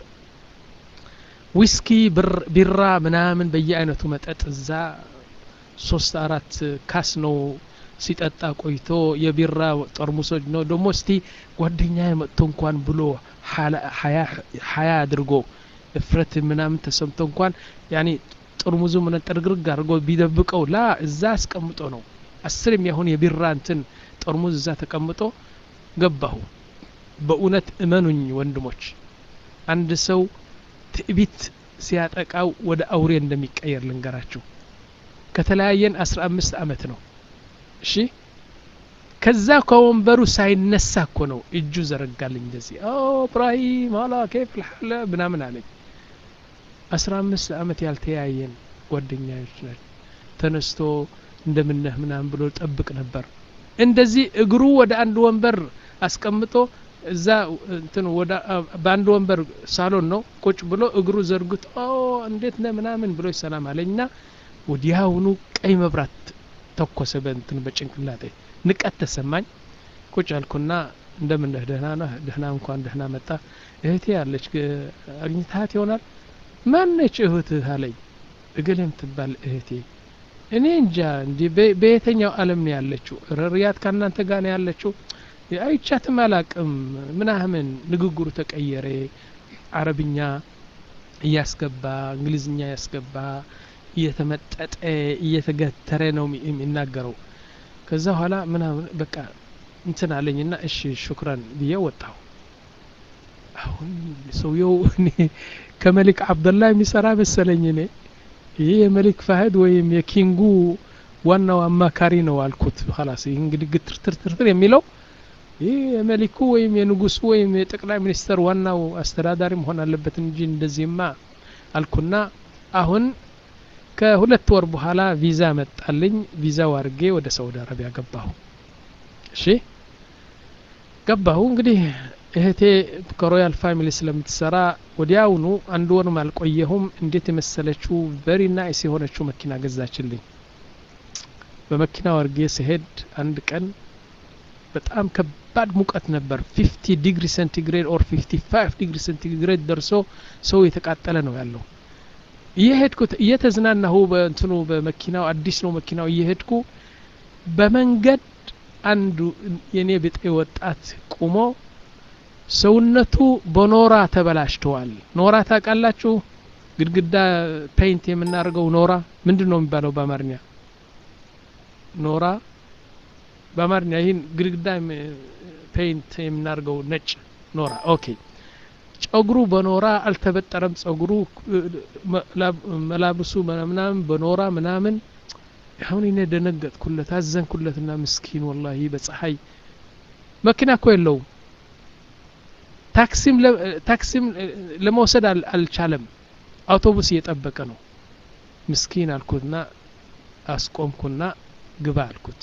ዊስኪ ቢራ ምናምን በየአይነቱ መጠጥ እዛ ሶስት አራት ካስ ነው ሲጠጣ ቆይቶ የቢራ ጠርሙሶች ነው ደግሞ እስቲ ጓደኛ መጥቶ እንኳን ብሎ ሀያ አድርጎ እፍረት ምናምን ተሰምቶ እንኳን ያኔ ጠርሙዙ ምን ጥርግርግ አድርጎ ቢደብቀው ላ እዛ አስቀምጦ ነው አስር የሚያሁን የቢራ እንትን ጠርሙዝ እዛ ተቀምጦ ገባሁ በእውነት እመኑኝ ወንድሞች አንድ ሰው ትዕቢት ሲያጠቃው ወደ አውሬ እንደሚቀየር ልንገራችሁ ከተለያየን አስራ አምስት አመት ነው እሺ ከዛ ከወንበሩ ሳይነሳ እኮ ነው እጁ ዘረጋልኝ እንደዚህ እብራሂም ኋላ ኬፍ ልሐለ ምናምን አለኝ አስራ አምስት አመት ያልተያየን ጓደኛዎች ናቸው ተነስቶ እንደምነህ ምናምን ብሎ ጠብቅ ነበር እንደዚህ እግሩ ወደ አንድ ወንበር አስቀምጦ እዛ እንትን ወደ በአንድ ወንበር ሳሎን ነው ቁጭ ብሎ እግሩ ዘርግቶ እንዴት ነ ምናምን ብሎ ሰላም አለኝና ወዲያውኑ ቀይ መብራት ተኮሰ በእንትን በጭንቅላጤ ንቀት ተሰማኝ ቁጭ አልኩና እንደምነህ ደህና ነህ ደህና እንኳን ደህና መጣ እህቴ ያለች አግኝታት ይሆናል ማነች እህትህ አለኝ እገሌ የምትባል እህቴ እኔ እንጃ እንዲህ በየተኛው አለም ነው ያለችው ሪያት ከእናንተ ጋር ነው ያለችው አይቻትም አላቅም ምናምን ንግግሩ ተቀየረ አረብኛ እያስገባ እንግሊዝኛ ያስገባ እየተመጠጠ እየተገተረ ነው የሚናገረው ከዛ በኋላ ምናምን በቃ እንትን አለኝና እሺ ሹክራን ብዬ ወጣሁ አሁን ሰውየው እኔ ከመሊክ አብደላ የሚሰራ መሰለኝ እኔ ይህ የመሊክ ፋህድ ወይም የኪንጉ ዋናው አማካሪ ነው አልኩት ላስ ይህ እንግዲህ ግትርትርትርትር የሚለው ይህ የመሊኩ ወይም የንጉሱ ወይም የጠቅላይ ሚኒስተር ዋናው አስተዳዳሪ መሆን አለበት እንጂ እንደዚህማ አልኩና አሁን ከሁለት ወር በኋላ ቪዛ መጣልኝ ቪዛው አድርጌ ወደ ሳውዲ አረቢያ ገባሁ እሺ ገባሁ እንግዲህ እህቴ ከሮያል ፋሚሊ ስለምትሰራ ወዲያውኑ አንድ ወርም አልቆየሁም እንዴት የመሰለችው ቨሪ ናይስ የሆነችው መኪና ገዛችልኝ በመኪና ወርጌ ስሄድ አንድ ቀን በጣም ከባድ ሙቀት ነበር ፊፍቲ ዲግሪ ሴንቲግሬድ ኦር ፊፍቲ ፋይቭ ዲግሪ ሴንቲግሬድ ደርሶ ሰው የተቃጠለ ነው ያለው እየሄድኩት እየተዝናናሁ በእንትኑ በመኪናው አዲስ ነው መኪናው እየሄድኩ በመንገድ አንዱ የኔ ብጤ ወጣት ቁሞ ሰውነቱ በኖራ ተበላሽተዋል ኖራ ታውቃላችሁ ግድግዳ ፔይንት የምናደርገው ኖራ ምንድን ነው የሚባለው በአማርኛ ኖራ በአማርኛ ይህን ግድግዳ ፔይንት የምናደርገው ነጭ ኖራ ኦኬ ጸጉሩ በኖራ አልተበጠረም ጸጉሩ መላብሱ ምናምን በኖራ ምናምን አሁን እኔ ደነገጥኩለት አዘንኩለትና ምስኪን ወላሂ በፀሐይ መኪና እኮ የለውም ታክሲም ታክሲም ለመውሰድ አልቻለም አውቶቡስ እየጠበቀ ነው ምስኪን አልኩትና አስቆምኩና ግባ አልኩት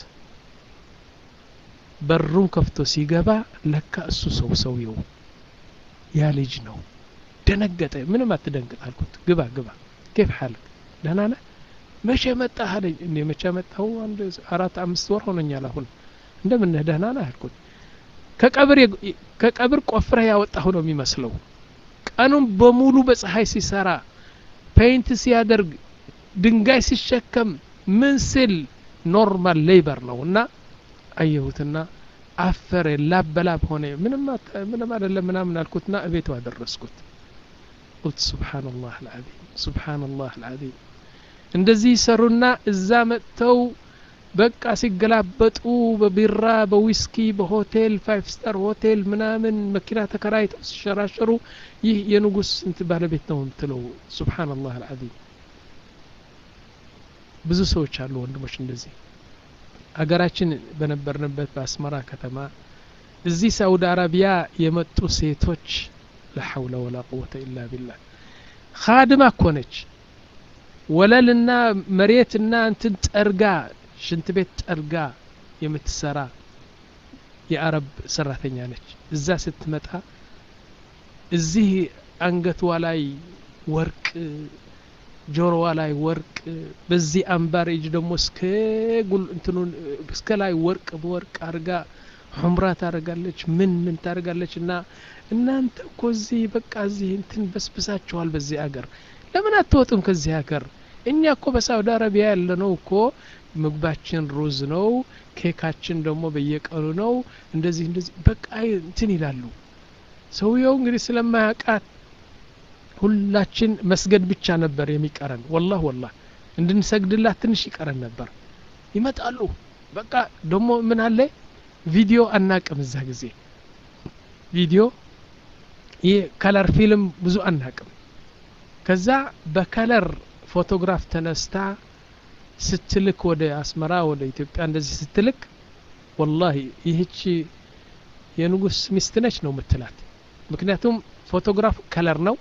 በሩን ከፍቶ ሲገባ ለካ እሱ ሰው ሰውየው ያ ልጅ ነው ደነገጠ ምንም አትደንግጥ አልኩት ግባ ግባ ኬፍ ሓልክ ደህና ነህ መቼ መጣህ አለኝ እኔ መቼ መጣሁ አንድ አራት አምስት ወር ሆነኛል አሁን እንደምነህ ደህና ነህ አልኩት ከቀብር ከቀብር ቆፍረህ ያወጣሁ ነው የሚመስለው ቀኑን በሙሉ በፀሐይ ሲሰራ ፔይንት ሲያደርግ ድንጋይ ሲሸከም ምን ስል ኖርማል ሌበር ነው እና አየሁትና አፈረ ላበላብ ሆነ ምንም አይደለም ምናምን አልኩትና እቤቱ አደረስኩት ቁልት ሱብሓነላህ አልዓዚም ሱብሓነላህ አልዓዚም እንደዚህ ይሰሩና እዛ መጥተው በቃ ሲገላበጡ በቢራ በዊስኪ በሆቴል ፋይቭ ስታር ሆቴል ምናምን መኪና ተከራይተው ሲሸራሸሩ ይህ የንጉስ ስንት ባለቤት ነው የምትለው ሱብሓነላህ አልዓዚም ብዙ ሰዎች አሉ ወንድሞች እንደዚህ አገራችን በነበርንበት በአስመራ ከተማ እዚህ ሳውዲ አረቢያ የመጡ ሴቶች ላሐውለ ወላ ቁወተ ኢላ ቢላህ ካድማ እኮ ነች ወለልና መሬትና እንትን ጠርጋ ሽንት ቤት ጠርጋ የምትሰራ የአረብ ሰራተኛ ነች እዛ ስትመጣ እዚህ አንገቷ ላይ ወርቅ ጆሮዋ ላይ ወርቅ በዚህ አምባር እጅ ደግሞ እስከ ጉል እንትኑን እስከ ላይ ወርቅ በወርቅ አርጋ ሑምራ ታደርጋለች ምን ምን ታደርጋለች እና እናንተ እኮ እዚህ በቃ እዚህ እንትን በስብሳችኋል በዚህ አገር ለምን አትወጡም ከዚህ ሀገር እኛ እኮ በሳውዲ አረቢያ ያለነው እኮ ምግባችን ሩዝ ነው ኬካችን ደግሞ በየቀኑ ነው እንደዚህ እንደዚህ በቃ እንትን ይላሉ ሰውየው እንግዲህ ስለማያውቃት ሁላችን መስገድ ብቻ ነበር የሚቀረን ወላህ ወላህ እንድንሰግድላት ትንሽ ይቀረን ነበር ይመጣሉ በቃ ደግሞ ምን አለ ቪዲዮ አናቅም እዛ ጊዜ ቪዲዮ ይህ ከለር ፊልም ብዙ አናቅም ከዛ በከለር ፎቶግራፍ ተነስታ ስትልክ ወደ አስመራ ወደ ኢትዮጵያ እንደዚህ ስትልክ ወላሂ ይህች የንጉስ ሚስት ነች ነው ምትላት ምክንያቱም ፎቶግራፍ ከለር ነው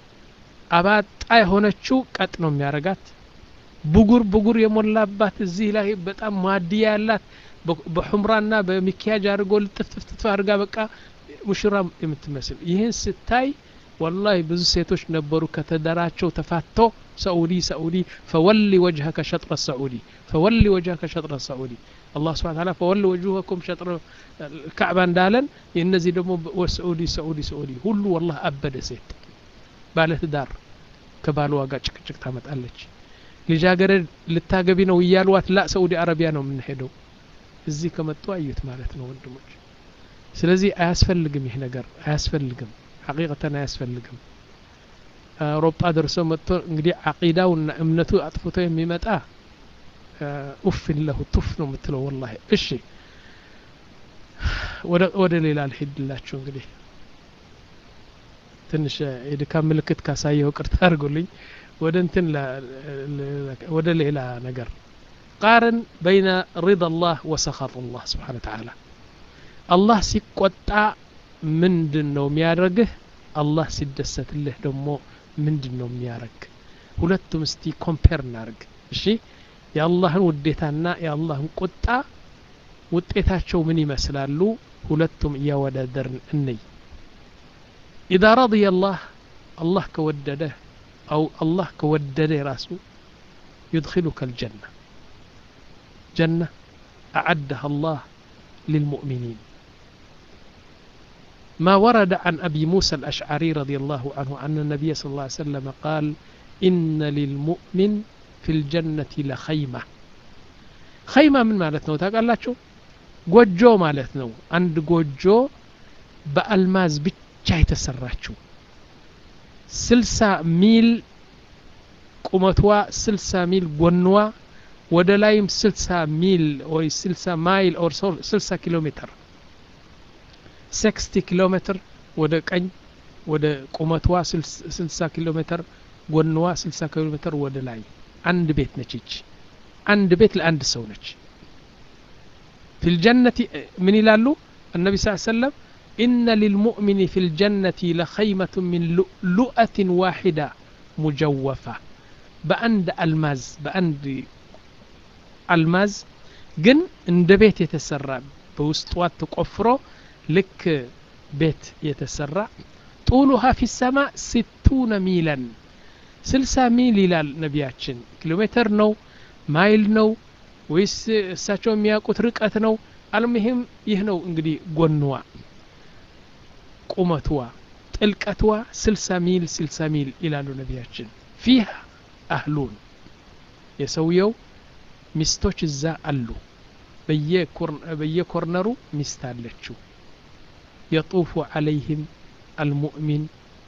አባጣ የሆነችው ቀጥ ነው የሚያረጋት ብጉር ብጉር የሞላባት እዚህ ላይ በጣም ማድያ ያላት በሑምራና በሚኪያጅ አድርጎ ልጥፍጥፍጥፍ አድርጋ በቃ ሙሽራ የምትመስል ይህን ስታይ ወላሂ ብዙ ሴቶች ነበሩ ከተደራቸው ተፋቶ ሰዑዲ ሰዑዲ ፈወሊ ወጅሀከ ሸጥረ ሰዑዲ ፈወሊ ወጅሀከ ሸጥረ ሰዑዲ አላህ ስብሐ ተዓላ ፈወሊ ወጅሀኩም ሸጥረ ካዕባ እንዳለን እነዚህ ደግሞ ሰዑዲ ሰዑዲ ሰዑዲ ሁሉ ወላህ አበደ ሴት ባለትዳር ከባልዋ ጋር ጭቅጭቅ ታመጣለች ልጃገረድ ልታገቢ ነው እያልዋት ላ ሰዑዲ አረቢያ ነው የምንሄደው እዚህ ከመጡ አዩት ማለት ነው ወንድሞች ስለዚህ አያስፈልግም ይህ ነገር አያስፈልግም ሐቂቀተን አያስፈልግም አውሮፓ ደርሶ መጥቶ እንግዲህ አቂዳውና እምነቱ አጥፍቶ የሚመጣ ኡፍን ለሁ ቱፍ ነው የምትለው ወላሂ እሺ ወደ ሌላ ልሄድላችሁ እንግዲህ ትንሽ የድካም ምልክት ካሳየው ቅርታ አድርጉልኝ ወደ እንትን ወደ ሌላ ነገር ቃርን በይነ ሪዳ ላህ ወሰኻጥ ላህ ስብሓን ተዓላ አላህ ሲቆጣ ምንድን ነው የሚያደርግህ አላህ ሲደሰትልህ ደግሞ ምንድን ነው የሚያደርግ ሁለቱም እስቲ ኮምፔር እናርግ እሺ የአላህን ውዴታና የአላህን ቁጣ ውጤታቸው ምን ይመስላሉ ሁለቱም እያወዳደርን እንይ ኢዛ ረضየ አላህ አላህ ከወደደህ አው አላህ ከወደደ ራሱ يدخلك الجنة جنة أعدها الله للمؤمنين ما ورد عن أبي موسى الأشعري رضي الله عنه أن النبي صلى الله عليه وسلم قال إن للمؤمن في الجنة لخيمة خيمة من مالتنا وتقال لا شو ጎጆ ማለት ነው አንድ ጎጆ በአልማዝ ብቻ የተሰራችው ስልሳ ሚል ቁመቷ ስልሳ ሚል ጎንዋ ወደ ላይም ስልሳ ሚል ወይ ስልሳ ማይል ኦር ስልሳ ኪሎ ሜትር ሲክስቲ ኪሎ ሜትር ወደ ቀኝ ወደ ቁመቷ ስልሳ ኪሎ ሜትር ጎንዋ ስልሳ ኪሎ ሜትር ወደ ላይ አንድ ቤት ነች ይች አንድ ቤት ለአንድ ሰው ነች ፊ ልጀነቲ ምን ይላሉ النبي صلى الله عليه وسلم إن للمؤمن في الجنة لخيمة من لؤلؤة واحدة مجوفة بأند الماز بأند الماز ግን እንደ ቤት የተሰራ በውስጧ ተቆፍሮ ልክ ቤት የተሰራ ጡሉሃ ፊ ሰማ ስቱነ ሚለን ስልሳ ሚል ይላል ነቢያችን ኪሎ ሜትር ነው ማይል ነው ወይስ እሳቸው የሚያውቁት ርቀት ነው አልሙሂም ይህ ነው እንግዲህ ጎንዋ ቁመትዋ ጥልቀትዋ ስልሳ ሚል ስልሳ ሚል ይላሉ ነቢያችን ፊህ አህሉን የሰውየው ሚስቶች እዛ አሉ በየኮርነሩ ሚስት አለችው የጡፉ ዓለይህም አልሙእሚን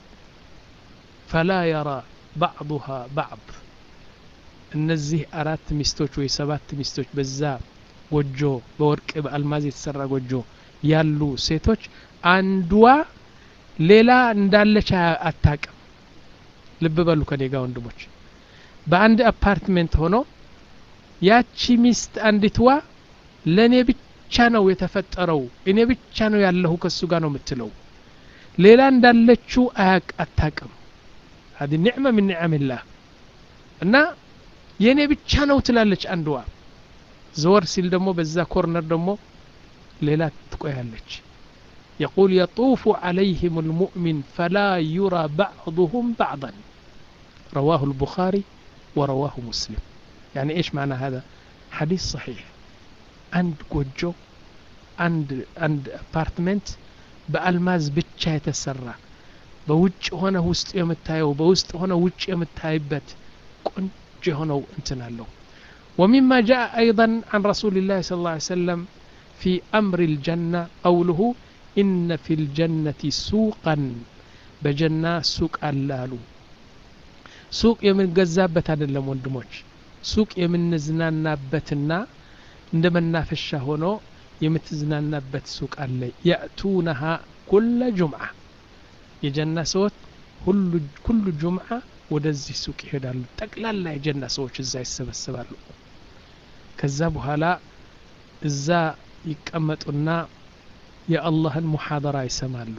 ፈላ የራ ባዕضሃ ባዕض እነዚህ አራት ሚስቶች ወይ ሰባት ሚስቶች በዛ ጎጆ በወርቅ በአልማዝ የተሰራ ጎጆ ያሉ ሴቶች አንዷ ሌላ እንዳለች አታቅም ልብ በሉ ከኔ ጋ ወንድሞች በአንድ አፓርትሜንት ሆኖ ያቺ ሚስት አንዲትዋ ለእኔ ብቻ ነው የተፈጠረው እኔ ብቻ ነው ያለሁ ከሱ ጋር ነው የምትለው ሌላ እንዳለችው አያቅ አታቅም هذه نعمة من نعم الله እና የእኔ ብቻ ነው ትላለች አንድዋ ዘወር ሲል ደግሞ በዛ ኮርነር ደግሞ ሌላ ትቆያለች يقول يطوف عليهم المؤمن فلا يرى بعضهم بعضا رواه البخاري ورواه مسلم يعني ايش معنى هذا حديث صحيح عند ጎጆ አንድ አንድ አፓርትመንት በአልማዝ ብቻ የተሰራ በውጭ ሆነ ውስጥ የምታየው በውስጥ ሆነ ውጭ የምታይበት ቆንጆ የሆነው እንትን አለው ومما جاء أيضا عن رسول الله صلى الله عليه وسلم في أمر الجنة قوله إن في الجنة سوقا بجنة سوق اللالو ሱቅ የምንገዛበት አይደለም ወንድሞች ሱቅ የምንዝናናበትና እንደ መናፈሻ ሆኖ የምትዝናናበት ሱቅ አለ የእቱነሃ ኩለ ጁምዓ የጀና ሰዎች ሁሉ ጁምዓ ወደዚህ ሱቅ ይሄዳሉ ጠቅላላ የጀና ሰዎች እዛ ይሰበሰባሉ ከዛ በኋላ እዛ ይቀመጡና የአላህን ሙሓደራ ይሰማሉ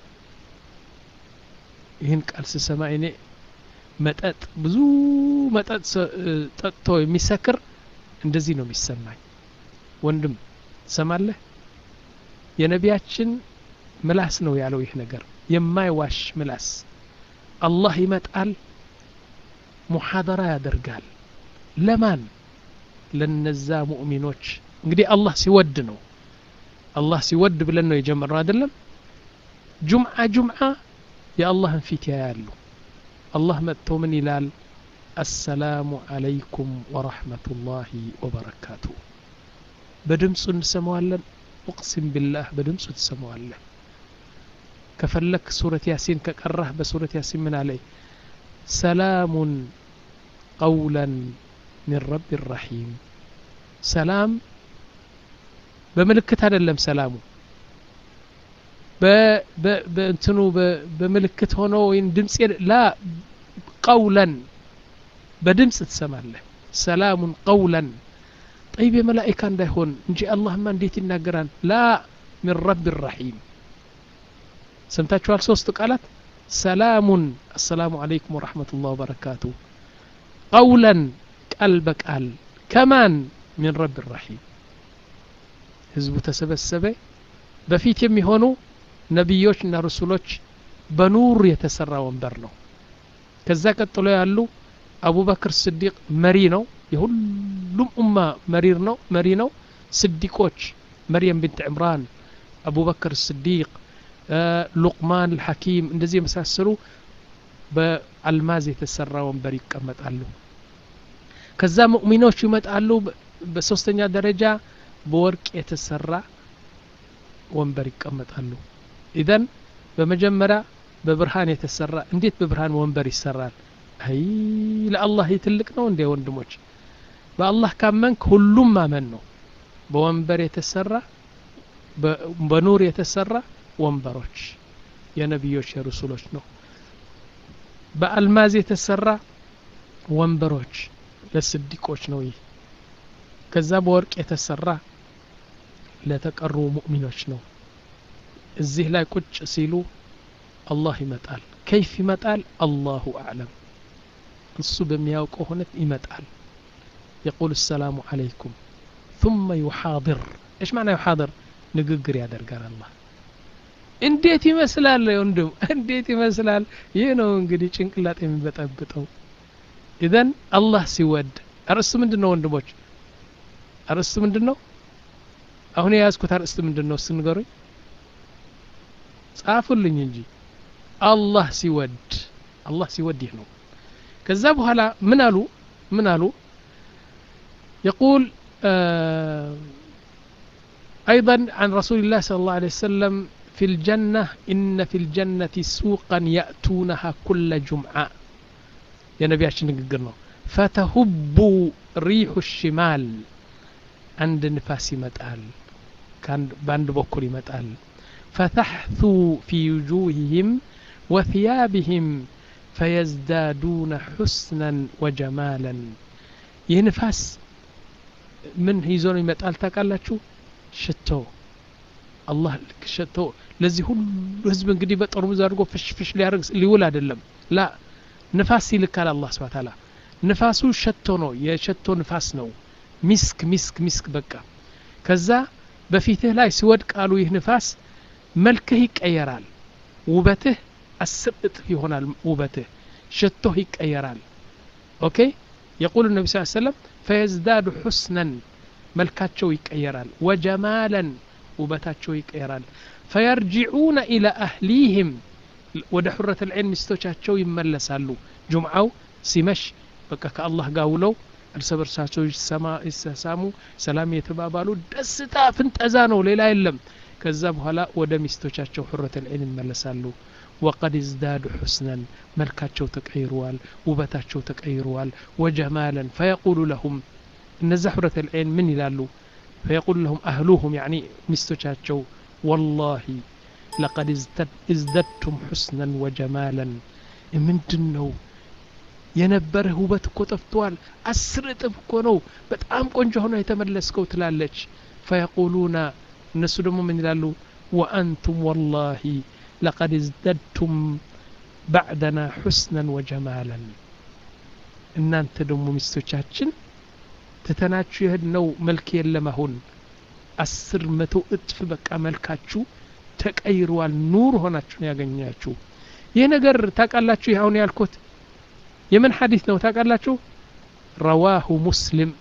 ይህን ቃል ስሰማ እኔ መጠጥ ብዙ መጠጥ ጠጥቶ የሚሰክር እንደዚህ ነው የሚሰማኝ ወንድም ሰማለህ የነቢያችን ምላስ ነው ያለው ይህ ነገር የማይዋሽ ምላስ አላህ ይመጣል ሙሓደራ ያደርጋል ለማን ለነዛ ሙእሚኖች እንግዲህ አላህ ሲወድ ነው አላህ ሲወድ ብለን ነው የጀመርነው አይደለም ጁምዓ ጁምዓ የአላህን ፊት ያያሉ አላህ መጥቶ ምን ይላል አሰላሙ አለይኩም ወረሕመቱላሂ ወበረካቱ በድምፁ እንሰማዋለን እቅሲም ቢላህ በድምፁ ትሰማዋለህ ከፈለክ ሱረት ያሲን ከቀራህ በሱረት ያሲን ምን አለይ ሰላሙን ቀውለን ሚን ረቢ ረሒም ሰላም በምልክት አይደለም ሰላሙ በእንትኑ በምልክት ሆኖ ወይም ድምፅ ላ ቀውለን በድምፅ ትሰማለህ ሰላሙን ቀውለን ጠይብ የመላኢካ እንዳይሆን እንጂ አላህማ እንዴት ይናገራል ላ ሚን ረቢ ረሒም ሰምታችኋል ሶስት ቃላት ሰላሙን አሰላሙ አለይኩም ወረሕመቱላህ ወበረካቱ ቀውለን ቃል በቃል ከማን ሚን ረቢ ረሒም ህዝቡ ተሰበሰበ በፊት የሚሆኑ ነቢዮች እና ርሱሎች በኑር የተሰራ ወንበር ነው ከዛ ቀጥሎ ያሉ አቡበክር ስዲቅ መሪ ነው የሁሉም ኡማ መሪር ነው መሪ ነው ስዲቆች መርየም ብንት ዕምራን አቡበክር ስዲቅ ሉቅማን ልሐኪም እንደዚህ የመሳሰሉ በአልማዝ የተሰራ ወንበር ይቀመጣሉ ከዛ ሙእሚኖች ይመጣሉ በሶስተኛ ደረጃ በወርቅ የተሰራ ወንበር ይቀመጣሉ ኢዘን በመጀመሪያ በብርሃን የተሰራ እንዴት በብርሃን ወንበር ይሰራል አይ ለአላህ ትልቅ ነው እንዴ ወንድሞች በአላህ ካመንክ ሁሉም ማመን ነው በወንበር የተሰራ በኑር የተሰራ ወንበሮች የነቢዮች የርሱሎች ነው በአልማዝ የተሰራ ወንበሮች ለስዲቆች ነው ይህ ከዛ በወርቅ የተሰራ ለተቀሩ ሙእሚኖች ነው እዚህ ላይ ቁጭ ሲሉ አላህ ይመጣል ከይፍ ይመጣል አላሁ አዕለም እሱ በሚያውቀው ሁነት ይመጣል የቁል ሰላሙ አለይኩም ثم يحاضر ايش معنى يحاضر ንግግር ያደርጋል አላህ እንዴት ይመስላል ወንድም እንዴት ይመስላል ይህ ነው እንግዲህ ጭንቅላት የሚበጠብጠው ኢዘን አላህ ሲወድ አርእስቱ ምንድን ነው ወንድሞች አርእስቱ ምንድን ነው አሁን የያዝኩት አርእስቱ ምንድን ነው ስንገሩኝ ጻፉልኝ እንጂ አላህ ሲወድ አላህ ሲወድ ይህ ነው ከዛ በኋላ ምን አሉ ምን አሉ يقول آه أيضا عن رسول الله صلى الله عليه وسلم في الجنة إن في الجنة سوقا يأتونها كل جمعة يا نبي عشان نقرنا فتهب ريح الشمال عند نفاس متال كان باند بكر متال فتحثو في وجوههم وثيابهم فيزدادون حسنا وجمالا ينفاس من هيزون يمتال تاكالاتشو شتو አላህ ሸቶ ለዚህ ሁሉ ህዝብ እንግዲህ በጠርሙዝ አድርጎ ፍሽፍሽ ሊያደርግ ሊውል አይደለም ላ ንፋስ ይልካል አላህ ስብሐ ተዓላ ንፋሱ ሸቶ ነው የሸቶ ንፋስ ነው ሚስክ ሚስክ ሚስክ በቃ ከዛ በፊትህ ላይ ሲወድቃሉ ይህ ንፋስ መልክህ ይቀየራል ውበትህ አስር እጥፍ ይሆናል ውበትህ ሸቶህ ይቀየራል ኦኬ የቁል ነቢ ስ ሰለም ፈየዝዳዱ ሑስነን መልካቸው ይቀየራል ወጀማለን ውበታቸው ይቀየራል ፈየርጅዑነ ኢላ አህሊህም ወደ ሑረት ልዕን ሚስቶቻቸው ይመለሳሉ ጁምዓው ሲመሽ በቃ ከአላህ ጋር ውለው እርስ በርሳቸው ይሰሳሙ ሰላም የተባባሉ ደስታ ፍንጠዛ ነው ሌላ የለም ከዛ በኋላ ወደ ሚስቶቻቸው ሑረት ልዕን ይመለሳሉ ወቀድ ዝዳዱ ሑስነን መልካቸው ተቀይረዋል ውበታቸው ተቀይረዋል ወጀማለን ፈየቁሉ ለሁም እነዛ ሑረት ልዕን ምን ይላሉ فيقول لهم أهلوهم يعني مستشاتشو والله لقد ازددتم حسنا وجمالا من دنو የነበረህ ውበት እኮ ጠፍቷል አስር እጥፍ እኮ ነው በጣም ቆንጆ ሆኖ የተመለስከው ትላለች ፈየቁሉና እነሱ ደግሞ ምን ይላሉ ወአንቱም ወላሂ ለቀድ ازددتم بعدنا حسنا وجمالا እናንተ ደግሞ ሚስቶቻችን ትተናችሁ የህድ ነው መልክ የለም አሁን አስር መቶ እጥፍ በቃ መልካችሁ ተቀይሯል ኑር ሆናችሁን ያገኛችሁ ይህ ነገር ታውቃላችሁ ይህ አሁን ያልኩት የምን ሐዲስ ነው ታውቃላችሁ ረዋሁ ሙስሊም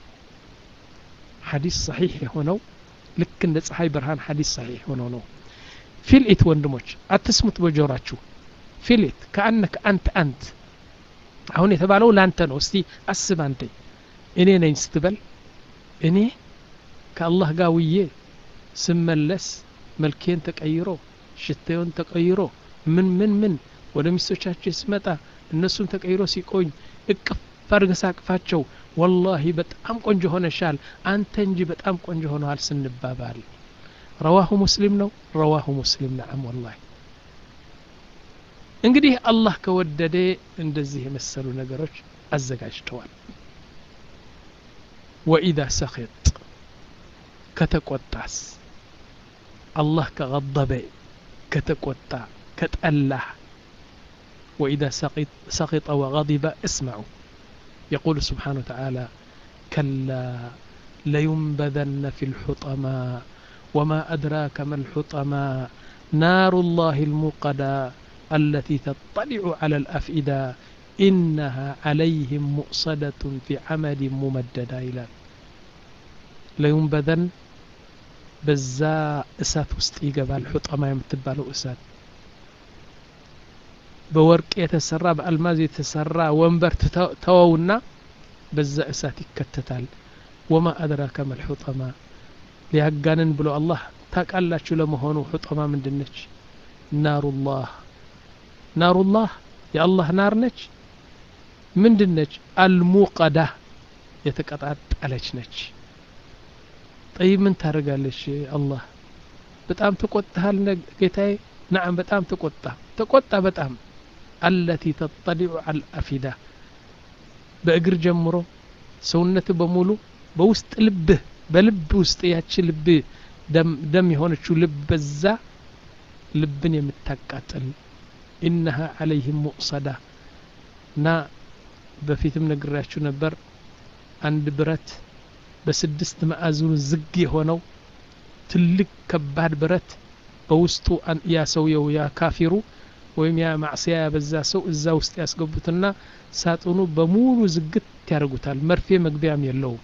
ሐዲስ ሰሒሕ የሆነው ልክ እንደ ፀሐይ ብርሃን ሐዲስ ሰሒሕ ሆነው ነው ፊልኢት ወንድሞች አትስሙት በጆራችሁ ፊልኢት ከአነክ አንተ አንት አሁን የተባለው ላንተ ነው እስቲ አስብ አንተ እኔ ነኝ ስትበል እኔ ከአላህ ጋር ውዬ ስመለስ መልኬን ተቀይሮ ሽታውን ተቀይሮ ምን ምን ምን ወደ ሚስቶቻቸው ስመጣ እነሱም ተቀይሮ ሲቆኝ እቅፍ አድርገህ ሳቅፋቸው ወላሂ በጣም ቆንጆ ሆነሻል አንተ እንጂ በጣም ቆንጆ ሆነዋል ስንባባል ረዋሁ ሙስሊም ነው ረዋሁ ሙስሊም ነዓም ወላሂ እንግዲህ አላህ ከወደደ እንደዚህ የመሰሉ ነገሮች አዘጋጅተዋል ወኢዛ ሰኺጥ ከተቆጣስ አላህ ከገበበ ከተቆጣ ከጠላህ وإذا سقط, سقط وغضب اسمعوا يقول سبحانه وتعالى كلا لينبذن في الحطمة وما أدراك ما الحطمة نار الله الموقدة التي تطلع على الأفئدة إنها عليهم مؤصدة في عمد ممددة إلى لينبذن በዛ እሳት ውስጥ ይገባል ሑጠማ የምትባለው እሳት በወርቅ የተሰራ በአልማዝ የተሰራ ወንበር ተወውና በዛ እሳት ይከተታል ወማ አድራከ መልሑጠማ ሊያጋንን ብሎ አላህ ታቃላችሁ ለመሆኑ ሑጠማ ምንድነች ናሩላህ ናሩላህ የአላህ ናር ነች ምንድነች አልሙቀዳ የተቀጣጠለች ነች ጠይብ ምን ታደርጋለች አላህ በጣም ተቆጥሃል ጌታዬ ናዓም በጣም ተቆጣ ተቆጣ በጣም አለቲ ተጠሊዑ አልአፊዳ በእግር ጀምሮ ሰውነት በሙሉ በውስጥ ልብህ በልብ ውስጥ ያቺ ልብ ደም የሆነችው ልብ በዛ ልብን የምታቃጥል ኢነሃ አለይህም ሙቅሰዳ እና በፊትም ነግራችሁ ነበር አንድ ብረት በስድስት ማዕዘኑ ዝግ የሆነው ትልቅ ከባድ ብረት በውስጡ ያ ሰውየው ያ ካፊሩ ወይም ያ ማዕስያ ያበዛ ሰው እዛ ውስጥ ያስገቡትና ሳጥኑ በሙሉ ዝግት ያደርጉታል መርፌ መግቢያም የለውም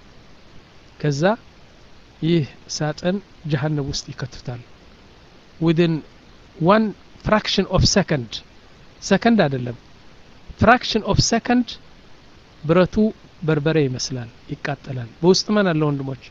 ከዛ ይህ ሳጥን ጀሀነብ ውስጥ ይከቱታል ዊድን ዋን ፍራክሽን ኦፍ ሰከንድ ሰከንድ አይደለም ፍራክሽን ኦፍ ሰከንድ ብረቱ በርበሬ ይመስላል ይቃጠላል በውስጥ ማን አለ ወንድሞች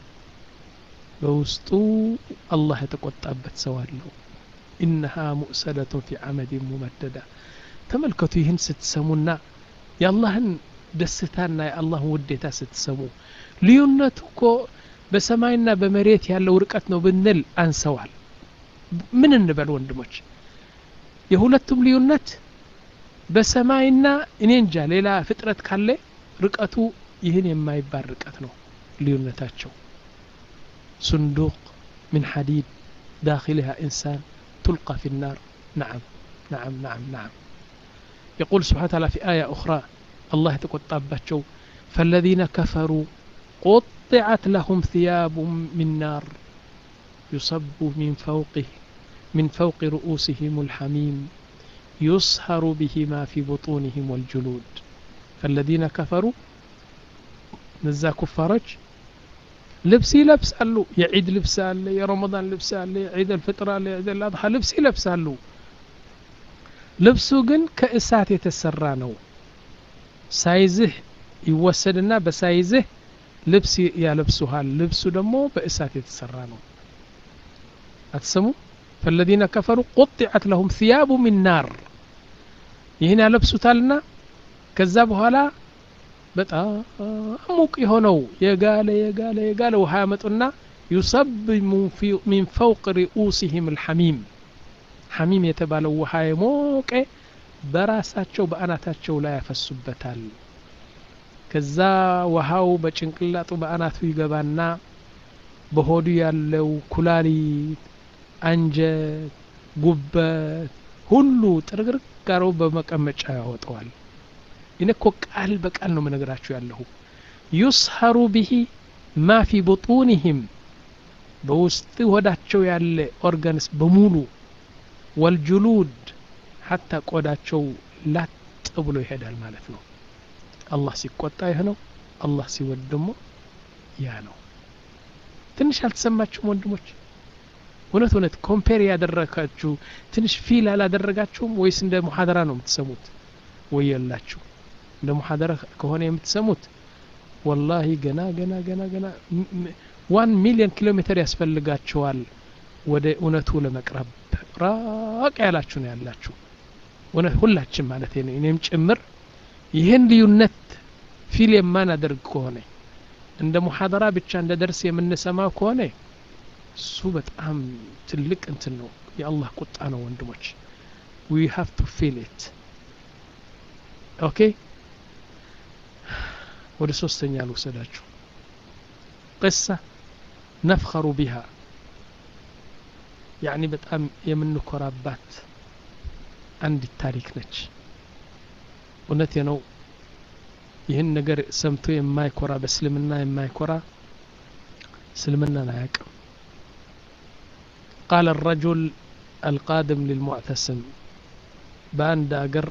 በውስጡ አላህ የተቆጣበት ሰው አለው ኢነሃ ሙእሰደቱን ፊ አመድን ሙመደዳ ተመልከቱ ይህን ስትሰሙና የአላህን ደስታና የአላህን ውዴታ ስትሰሙ ልዩነቱ እኮ በሰማይና በመሬት ያለው ርቀት ነው ብንል አንሰዋል ምን እንበል ወንድሞች የሁለቱም ልዩነት በሰማይና እኔ እንጃ ሌላ ፍጥረት ካለ ርቀቱ ይህን የማይባል ርቀት ነው ልዩነታቸው صندوق من حديد داخلها إنسان تلقى في النار نعم نعم نعم نعم يقول سبحانه وتعالى في آية أخرى الله تقطع فالذين كفروا قطعت لهم ثياب من نار يصب من فوقه من فوق رؤوسهم الحميم يصهر به ما في بطونهم والجلود فالذين كفروا نزا كفارج ልብስ ይለብሳሉ የዒድ ልብስ አለ የረመዳን ልብስ አለ የዒድ አልፍጥር አለ የዒድ አልአድሓ ልብስ ይለብሳሉ ልብሱ ግን ከእሳት የተሰራ ነው ሳይዝህ ይወሰድና በሳይዝህ ልብስ ያለብሱሃል ልብሱ ደግሞ በእሳት የተሰራ ነው አትሰሙ ፈለዚነ ከፈሩ ቁጢዐት ለሁም ثያቡ ሚን ናር ይህን ያለብሱታልና ከዛ በኋላ በጣም ሙቅ የሆነው የጋለ የጋለ የጋለ ውሃ ያመጡና ዩሰብ ሚን ፈውቅ ሪኡሲህም ልሐሚም ሐሚም የተባለው ውሃ የሞቀ በራሳቸው በአናታቸው ላይ ያፈሱበታል ከዛ ውሃው በጭንቅላጡ በአናቱ ይገባና በሆዱ ያለው ኩላሊት አንጀት ጉበት ሁሉ ጥርግርግ ጋረው በመቀመጫ ያወጠዋል እኔ እኮ ቃል በቃል ነው መነግራችሁ ያለሁ ዩስሀሩ ብሂ ማ ፊ ቡጡንህም በውስጥ ወዳቸው ያለ ኦርጋንስ በሙሉ ወልጁሉድ ሐታ ቆዳቸው ላጥ ብሎ ይሄዳል ማለት ነው አላህ ሲቆጣ ይህ ነው አላህ ሲወድ ደግሞ ያ ነው ትንሽ አልተሰማችሁም ወንድሞች እውነት እውነት ኮምፔር ያደረጋችሁ ትንሽ ፊል አላደረጋችሁም ወይስ እንደ ሙሐደራ ነው የምትሰሙት ወይ የላችሁ እንደ ሙሐደራ ከሆነ የምትሰሙት ወላሂ ገና ገና ገና ገና ዋን ሚሊዮን ኪሎ ሜትር ያስፈልጋችኋል ወደ እውነቱ ለመቅረብ ራቅ ያላችሁ ነው ያላችሁ እውነት ሁላችን ማለት ነው እኔም ጭምር ይህን ልዩነት ፊል የማናደርግ ከሆነ እንደ ሙሐደራ ብቻ እንደ ደርስ የምንሰማው ከሆነ እሱ በጣም ትልቅ እንትን ነው የአላህ ቁጣ ነው ወንድሞች ዊ ሃቭ ቱ ፊል ኢት ኦኬ ወደ ሶስተኛ ልውሰዳችሁ ቅሳ ነፍኸሩ ቢሃ ያኒ በጣም የምንኮራባት አንዲት ታሪክ ነች እውነቴ ነው ይህን ነገር ሰምቶ የማይኮራ በእስልምና የማይኮራ እስልምናን አያቅም ቃል الرجل القادم للمعتسم በአንድ አገር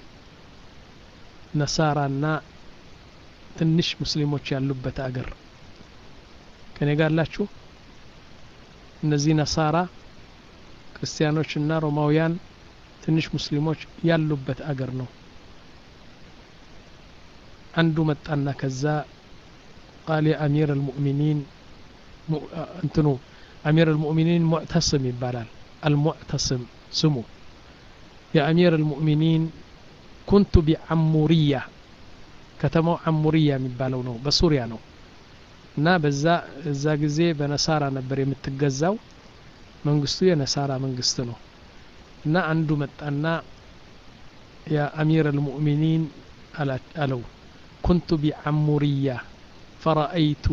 ነሳራና ትንሽ ሙስሊሞች ያሉበት አገር ከኔ ጋር ላችሁ እነዚህ ነሳራ ክርስቲያኖችና ሮማውያን ትንሽ ሙስሊሞች ያሉበት አገር ነው አንዱ መጣና ከዛ ቃል የአሚር አልሙእሚኒን እንትኑ አሚር አልሙእሚኒን ሙዕተስም ይባላል አልሙዕተስም ስሙ የአሚር አልሙእሚኒን ኩንቱ ቢዓሙሪያ ከተማው አሙሪያ የሚባለው ነው በሱሪያ ነው እና በዛ እዛ ጊዜ በነሳራ ነበር የምትገዛው መንግስቱ የነሳራ መንግስት ነው እና አንዱ መጣና የአሚር አልሙእሚኒን አለው ኩንቱ ቢዓሙሪያ فرأيت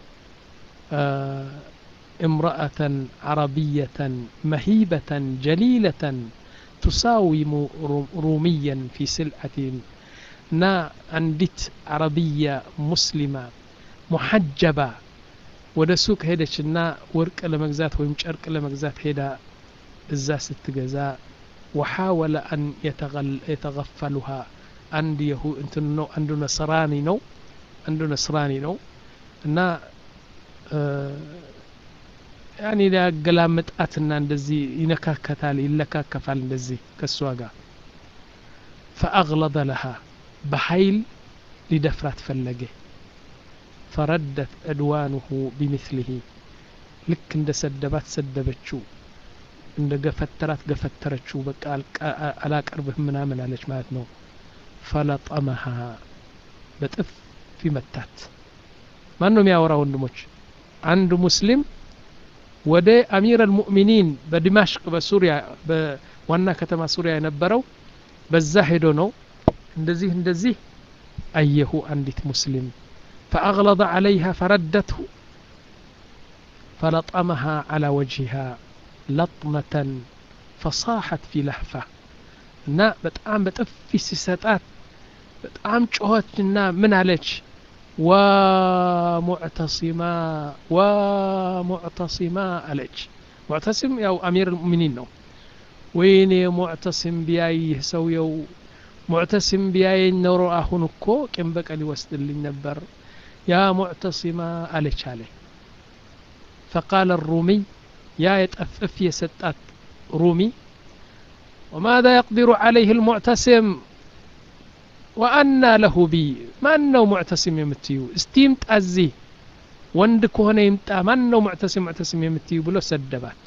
آه امرأة عربية مهيبة جليلة تساوم روميا في سلعة نا عندت عربية مسلمة محجبة ወደ ሱቅ ሄደችና ወርቅ ለመግዛት ወይም ጨርቅ ለመግዛት ሄዳ እዛ ስትገዛ ወሓወለ አን የተገፈሉሃ አንድ የሁ እንትን ነው አንዱ ነስራኒ ነው አንዱ ነስራኒ ነው እና ያኔ ሊያገላምጣትና እንደዚህ ይነካከታል ይለካከፋል እንደዚህ ከእሷ ጋር ፈአግለጠ ለሃ በኃይል ሊደፍራት ፈለገ ፈረደት ዕድዋንሁ ቢምስሊሂ ልክ እንደ ሰደባት ሰደበችው እንደ ገፈተራት ገፈተረችው በቃ አላቀርብህም ምናምን አለች ማለት ነው ፈለጠመሃ በጥፊ መታት ማን ነው የሚያወራ ወንድሞች አንድ ሙስሊም ወደ አሚር አልሙእሚኒን በዲማሽቅ በሱሪያ በዋና ከተማ ሱሪያ የነበረው በዛ ሄዶ ነው እንደዚህ እንደዚህ አየሁ አንዲት ሙስሊም فأغلظ عليها فردته فلطمها على وجهها لطمة فصاحت في لهفة እና በጣም በጥፊ ሲሰጣት በጣም ጮኸችና ምን አለች ወሙዕተሲማ ወሙዕተሲማ አለች ሙዕተሲም ያው አሚር ልሙእሚኒን ነው ወይኔ ሙዕተሲም ቢያይህ ሰውየው ሙዕተሲም ቢያየኝ ኖሮ አሁን እኮ ቂም በቀል ይወስድልኝ ነበር ያ ሙዕተሲማ አለች አለ ፈቃለ ሩሚይ ያ የጠፍፍ የሰጣት ሩሚ وماذا يقدر عليه المعتصم وأنا له بي من ነው ሙዕተሲም የምትዩ እስቲ ይምጣ እዚህ ወንድ ከሆነ ይምጣ ማን ነው ሙዕተሲም ሙዕተሲም የምትዩ ብሎ ሰደባት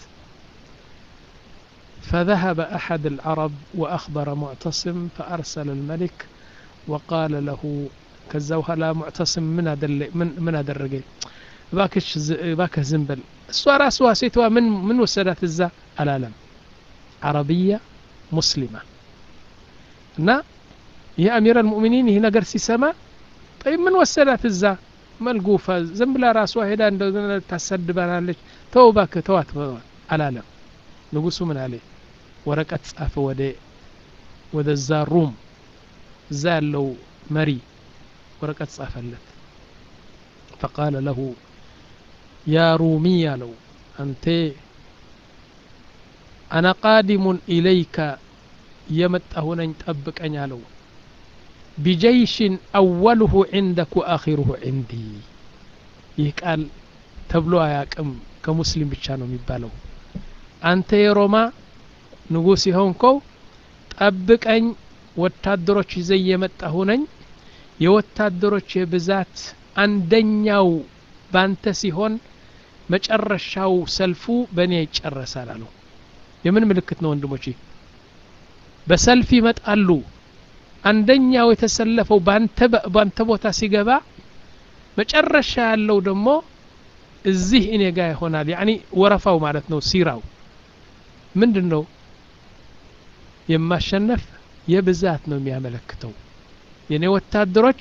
فذهب أحد العرب وأخبر معتصم فأرسل الملك وقال له كذا وهلا معتصم من أدل من من أدرجي باكش باكه زنبل السوا راسها سيتوا من من وسدت الزا العالم عربية مسلمة نا يا أمير المؤمنين هنا قرسي سما طيب من وسدت الزا መልጉፋ ዝም ብላ ራሷ ሄዳ እንደ ታሰድበናለች ተው እባክህ ተዋት አላለም ንጉሱ ምን አለ ወረቀት ጻፈ ወደ ወደዛ ሩም እዛ ያለው መሪ ወረቀት ጻፈለት ፈቃለ ለሁ ያ ሩሚ አለው አንቴ አና ቃዲሙን ኢለይከ የመጣሁ ነኝ ጠብቀኝ አለው ቢጀይሽን አወልሁ ዕንደክ ወአኺሩሁ ዕንዲ ይህ ቃል ተብሎ አያቅም ከሙስሊም ብቻ ነው የሚባለው አንተ የሮማ ንጉሥ የሆንከው ጠብቀኝ ወታደሮች ይዘ የመጣሁ ነኝ የወታደሮች የብዛት አንደኛው ባንተ ሲሆን መጨረሻው ሰልፉ በእኔ ይጨረሳል አለው የምን ምልክት ነው ወንድሞቼ በሰልፍ ይመጣሉ አንደኛው የተሰለፈው ባንተ ቦታ ሲገባ መጨረሻ ያለው ደግሞ እዚህ እኔ ጋር ይሆናል ያኒ ወረፋው ማለት ነው ሲራው ምንድን ነው የማሸነፍ የብዛት ነው የሚያመለክተው የኔ ወታደሮች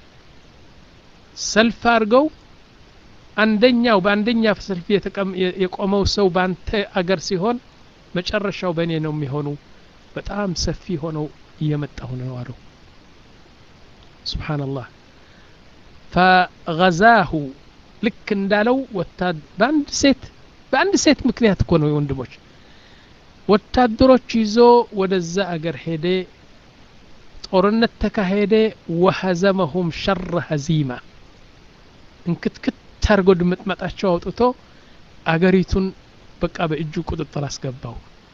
ሰልፍ አድርገው አንደኛው በአንደኛ ሰልፍ የቆመው ሰው በአንተ አገር ሲሆን መጨረሻው በእኔ ነው የሚሆኑ በጣም ሰፊ ሆነው እየመጣሁ ነው አለው ስብሓንላህ ፈገዛሁ ልክ እንዳለው በአንድ ሴት በአንድ ሴት ምክንያት እኮ ነው ወንድሞች ወታደሮች ይዞ ወደዛ አገር ሄደ ጦርነት ተካሄደ ወሀዘመሁም ሸረ ሀዚማ እንክትክት አርጎ ድምጥመጣቸው አውጥቶ አገሪቱን በቃ በእጁ ቁጥጥር አስገባው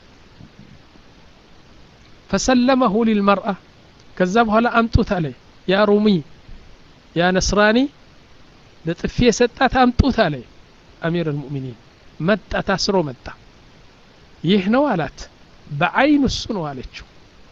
ፈሰለመሁ ሊልመርአ ከዛ በኋላ አምጡት አለ ያ ሩሚ ያ ነስራኒ ለጥፊ የሰጣት አምጡት አለ አሚር አልሙእሚኒን መጣ ታስሮ መጣ ይህ ነው አላት በአይን እሱ ነው አለችው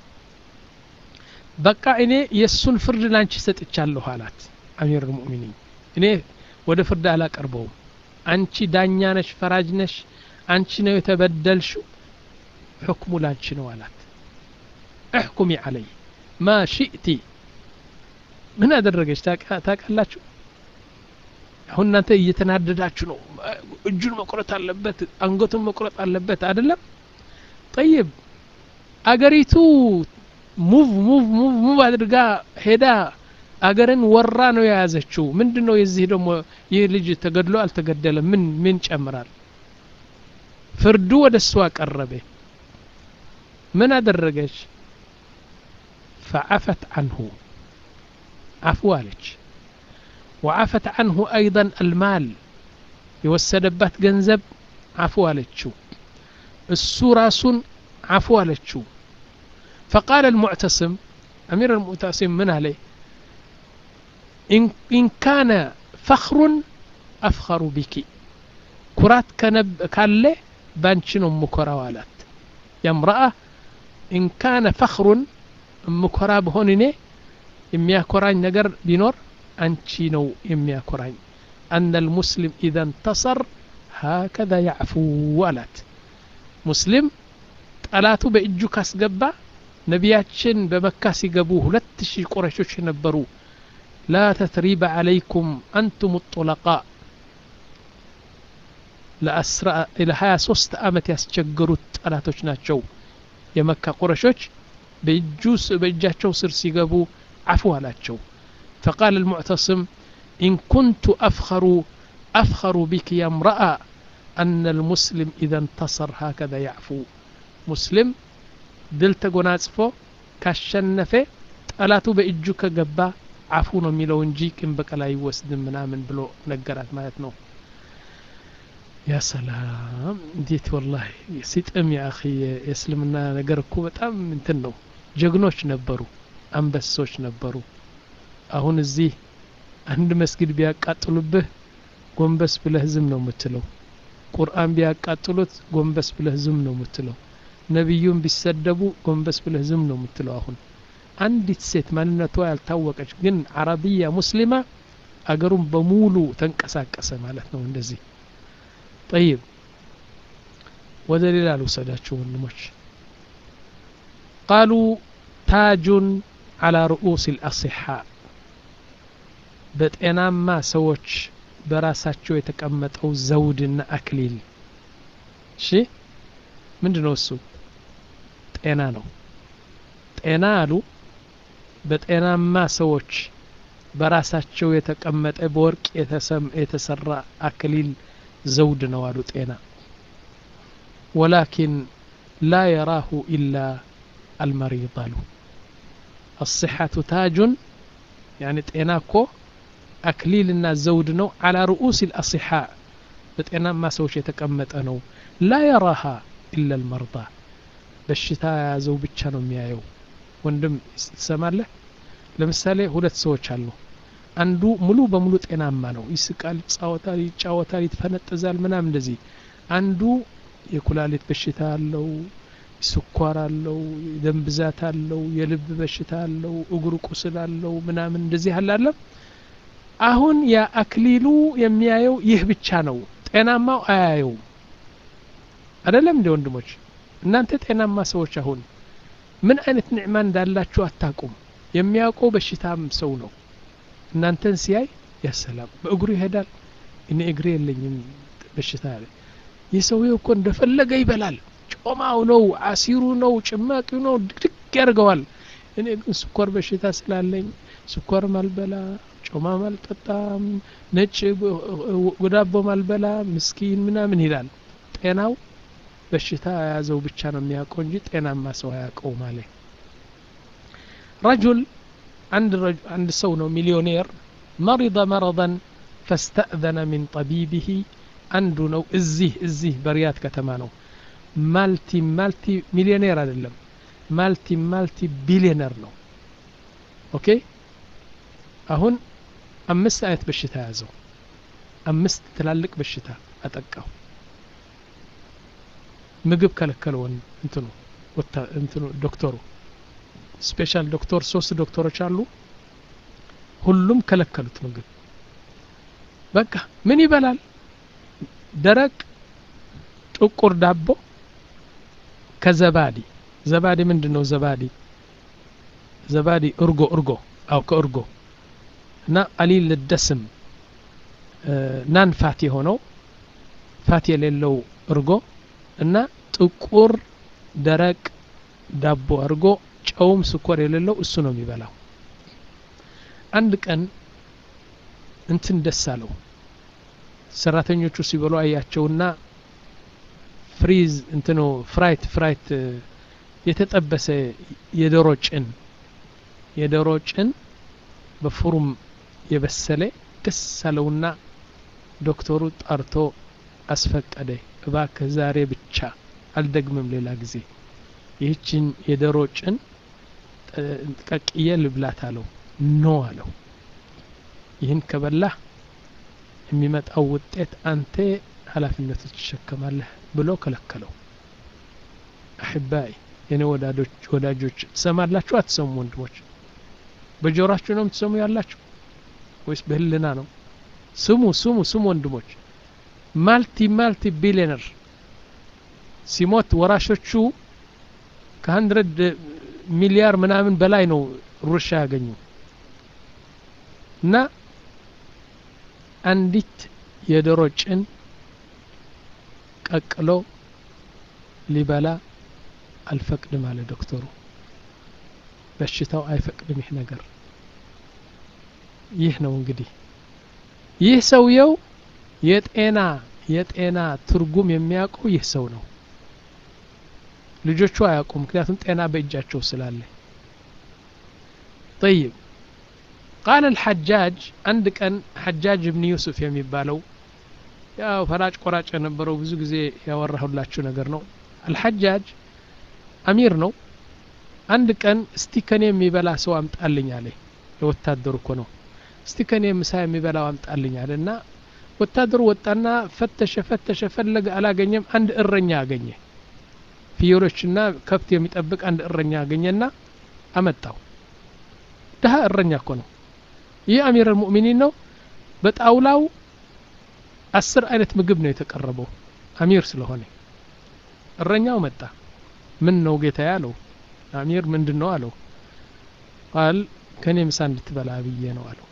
በቃ እኔ የእሱን ፍርድ ላንቺ ሰጥቻለሁ አላት አሚር አልሙእሚኒን እኔ ወደ ፍርድ አላቀርበውም አንቺ ዳኛ ነሽ ፈራጅ ነሽ አንቺ ነው የተበደልሽው ሕክሙ ላንቺ ነው አላት እሕኩሚ አለይ ማ ሽእቲ ምን አደረገች ታቃላችሁ አሁን እናንተ እየተናደዳችሁ ነው እጁን መቁረጥ አለበት አንገቱን መቁረጥ አለበት አይደለም ጠይብ አገሪቱ ሙቭ ሙቭ ሙቭ ሙቭ አድርጋ ሄዳ አገርን ወራ ነው የያዘችው ምንድን ነው የዚህ ደግሞ ይህ ልጅ ተገድሎ አልተገደለ ምን ምን ጨምራል ፍርዱ ወደ እሷ ቀረበ ምን አደረገች ፈዓፈት አንሁ አፉ አለች ወዓፈት አንሁ አይضን አልማል የወሰደባት ገንዘብ አፉ አለችው እሱ ራሱን አፉ አለችው فقال المعتصم أمير المعتصم من عليه إن, إن كان فخر أفخر بك كرات كنب كالي بانشن مكرا والات يا امرأة إن كان فخر مكرا بهونني إميا كراين نجر بنور أنشينو إميا كراين أن المسلم إذا انتصر هكذا يعفو والات مسلم ጠላቱ በእጁ ካስገባ ነቢያችን በመካ ሲገቡ ሁለት ሺህ ቁረሾች ነበሩ ላ ተትሪበ አለይኩም አንቱም ጡለቃ ለሀያ ሶስት አመት ያስቸገሩት ጠላቶች ናቸው የመካ ቁረሾች በእጁ በእጃቸው ስር ሲገቡ አፉ አላቸው فقال المعتصم إن كنت أفخر أفخر بك يا امرأة أن المسلم إذا انتصر هكذا يعفو ሙስሊም ድል ተጎናጽፎ ካሸነፈ ጠላቱ በእጁ ከገባ አፉ ነው የሚለው እንጂ ቂም በቀል አይወስድም ምናምን ብሎ ነገራት ማለት ነው ያ ሰላም እንዴት ወላሂ ሲጥም ያ አኺ የእስልምና ነገር እኮ በጣም እንትን ነው ጀግኖች ነበሩ አንበሶች ነበሩ አሁን እዚህ አንድ መስጊድ ቢያቃጥሉብህ ጎንበስ ብለህ ዝም ነው የምትለው ቁርአን ቢያቃጥሉት ጎንበስ ብለህ ዝም ነው የምትለው ነቢዩን ቢሰደቡ ጎንበስ ብለህ ዝም ነው የምትለው አሁን አንዲት ሴት ማንነቷ ያልታወቀች ግን አረብያ ሙስሊማ አገሩን በሙሉ ተንቀሳቀሰ ማለት ነው እንደዚህ ጠይብ ወደ ሌላ ልውሰዳችሁ ወንድሞች ቃሉ ታጁን አላ ርኡስ ልአሲሓ በጤናማ ሰዎች በራሳቸው የተቀመጠው ዘውድና አክሊል እሺ ምንድ ነው እሱ ጤና ነው ጤና አሉ በጤናማ ሰዎች በራሳቸው የተቀመጠ በወርቅ የተሰራ አክሊል ዘውድ ነው አሉ ጤና ወላኪን ላ የራሁ ኢላ አልመሪድ አሉ الصحة تاج يعني ጤና እኮ አክሊልና ዘውድ ነው على رؤوس الأصحاء በጤናማ ሰዎች የተቀመጠ ነው ላ የራሃ ኢላ ልመርዳ በሽታ የያዘው ብቻ ነው የሚያየው ወንድም ትሰማለህ ለምሳሌ ሁለት ሰዎች አሉ አንዱ ሙሉ በሙሉ ጤናማ ነው ይስቃል ይጫወታል ይጫወታል ይፈነጥዛል ምናም እንደዚህ አንዱ የኩላሊት በሽታ አለው ስኳር አለው ደም ብዛት አለው የልብ በሽታ አለው እግሩ ቁስል አለው ምናምን እንደዚህ አላለም አሁን የአክሊሉ የሚያየው ይህ ብቻ ነው ጤናማው አያየውም አይደለም እንደ ወንድሞች እናንተ ጤናማ ሰዎች አሁን ምን አይነት ንዕማ እንዳላችሁ አታቁም የሚያውቀው በሽታም ሰው ነው እናንተን ሲያይ ያሰላም በእግሩ ይሄዳል እኔ እግሬ የለኝም በሽታ ይህ ሰውዬው እኮ እንደፈለገ ይበላል ጮማው ነው አሲሩ ነው ጭማቂው ነው ድቅድቅ ያደርገዋል እኔ ግን ስኳር በሽታ ስላለኝ ስኳር ማልበላ ጮማ ማልጠጣም ነጭ ጉዳቦ ማልበላ ምስኪን ምናምን ይላል ጤናው በሽታ የያዘው ብቻ ነው የሚያውቀው እንጂ ጤናማ ሰው አያውቀው ማለት ረጁል አንድ ሰው ነው ሚሊዮኔር መሪض መረضን ፈስተእዘነ ሚን ጠቢብህ አንዱ ነው እዚህ እዚህ በሪያድ ከተማ ነው ማልቲ ማልቲ ሚሊዮኔር አይደለም ማልቲ ማልቲ ቢሊዮነር ነው ኦኬ አሁን አምስት አይነት በሽታ ያዘው አምስት ትላልቅ በሽታ አጠቃው ምግብ ከለከለውን እንትኑ እንትኑ ዶክተሩ ስፔሻል ዶክተር ሶስት ዶክተሮች አሉ ሁሉም ከለከሉት ምግብ በቃ ምን ይበላል ደረቅ ጥቁር ዳቦ ከዘባዲ ዘባዲ ምንድን ነው ዘባዲ ዘባዲ እርጎ እርጎ አው ከእርጎ እና ቀሊል ደስም ናን ፋት የሆነው ፋት የሌለው እርጎ እና ጥቁር ደረቅ ዳቦ አድርጎ ጨውም ስኳር የሌለው እሱ ነው የሚበላው አንድ ቀን እንትን ደስ አለው ሰራተኞቹ ሲበሉ አያቸውና ፍሪዝ እንትኖ ፍራይት ፍራይት የተጠበሰ የዶሮ ጭን የዶሮ ጭን በፍሩም የበሰለ ደስ አለውና ዶክተሩ ጠርቶ አስፈቀደ እባክህ ዛሬ ብቻ አልደግምም ሌላ ጊዜ ይህችን የዶሮ ጭን ቀቅዬ ልብላት አለው ኖ አለው ይህን ከበላህ የሚመጣው ውጤት አንተ ኃላፊነቱ ትሸከማለህ ብሎ ከለከለው አሕባይ የኔ ወዳጆች ትሰማላችሁ አትሰሙ ወንድሞች በጆራችሁ ነው የምትሰሙ ያላችሁ ወይስ በህልና ነው ስሙ ስሙ ስሙ ወንድሞች ማልቲ ማልቲ ቢሊዮነር ሲሞት ወራሾቹ ከሀንድረድ ሚሊያር ምናምን በላይ ነው ሩሻ ያገኙ እና አንዲት የዶሮ ጭን ቀቅሎ ሊበላ አልፈቅድም አለ ዶክተሩ በሽታው አይፈቅድም ይህ ነገር ይህ ነው እንግዲህ ይህ ሰውየው የጤና የጤና ትርጉም የሚያውቀው ይህ ሰው ነው ልጆቹ አያውቁም ምክንያቱም ጤና በእጃቸው ስላለ طيب قال الحجاج አንድ ቀን ሐጃጅ እብን ዩሱፍ የሚባለው ያው ፈላጭ ቆራጭ የነበረው ብዙ ጊዜ ያወራሁላችሁ ነገር ነው አልሐጃጅ አሚር ነው አንድ ቀን እስቲ ከኔ የሚበላ ሰው አምጣልኝ አለ የወታደሩ እኮ ነው እስቲ ከኔ ምሳ የሚበላው አምጣልኝ አለ እና ወታደሩ ወጣና ፈተሸ ፈተሸ ፈለገ አላገኘም አንድ እረኛ አገኘ ፍየሎችና ከብት የሚጠብቅ አንድ እረኛ አገኘና አመጣው ድሀ እረኛ እኮ ነው ይህ አሚር አልሙእሚኒን ነው በጣውላው አስር አይነት ምግብ ነው የተቀረበው አሚር ስለሆነ እረኛው መጣ ምን ነው ጌታ ያለው አሚር ምንድን ነው አለው ቃል ከኔ ምሳ እንድትበላ ብዬ ነው አለው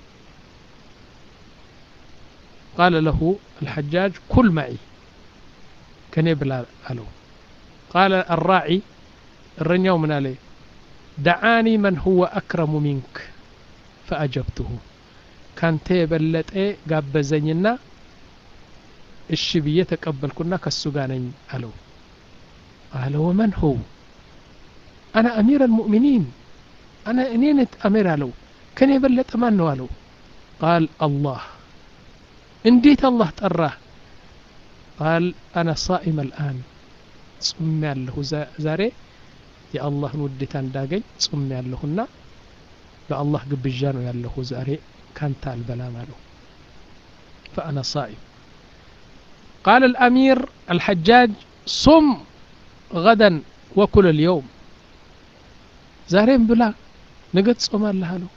قال له الحجاج كل معي كني بلا ألو قال الراعي الرنيو من عليه دعاني من هو أكرم منك فأجبته كان تيبلت إيه قابزنينا እሺ ብዬ ተቀበልኩና ከሱ ጋር ነኝ አለው قال ومن هو أنا أمير المؤمنين أنا أنينت أمير አለው ከኔ የበለጠ ማን ነው አለው قال الله እንዴት አላህ ጠራህ ቃል አነ ሳኢም አልአን ጹም ያለሁ ዛሬ የአላህን ውዴታ እንዳገኝ ጹም ያለሁና በአላህ ግብዣ ነው ያለሁ ዛሬ ካንተ አልበላም አለው ፈአነ ሳኢም قال الأمير الحجاج صم غدا وكل اليوم زارين بلا نقد صوم الله له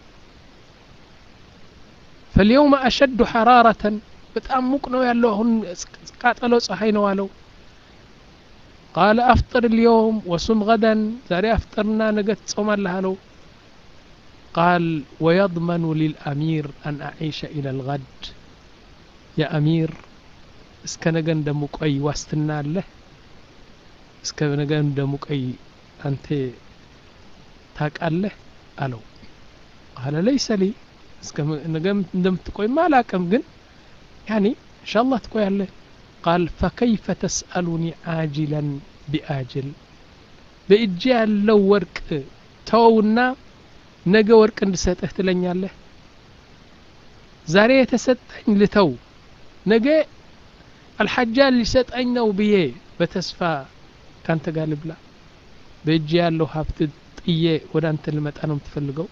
فاليوم أشد حرارة በጣም ሙቅ ነው ያለው አሁን ቃጠለው ፀሐይ ነው አለው ቃለ አፍጥር ልየውም ወሱም ገደን ዛሬ አፍጥርና ነገ ትጾማለህ አለው ቃል ወየضመኑ ሊልአሚር አን አዒሸ ኢላ ልገድ የአሚር እስከ ነገ እንደሙቆይ ዋስትና አለህ እስከ ነገ እንደሙቆይ አንተ ታቃለህ አለው ቃለ ለይሰ ሊ እስከ ነገ እንደምትቆይማ አላቅም ግን يعني إن شاء الله تقول له قال فكيف تسألني عاجلا بآجل بإجي لو ورك تونا ነገ ወርቅ እንድሰጥህ ትለኛለህ ዛሬ የተሰጠኝ ልተው ነገ አልሐጃን ሊሰጠኝ ነው ብዬ በተስፋ ካንተ ጋር ልብላ በእጅ ያለው ሀብት ጥዬ ወደ አንተ ልመጣ ነው የምትፈልገው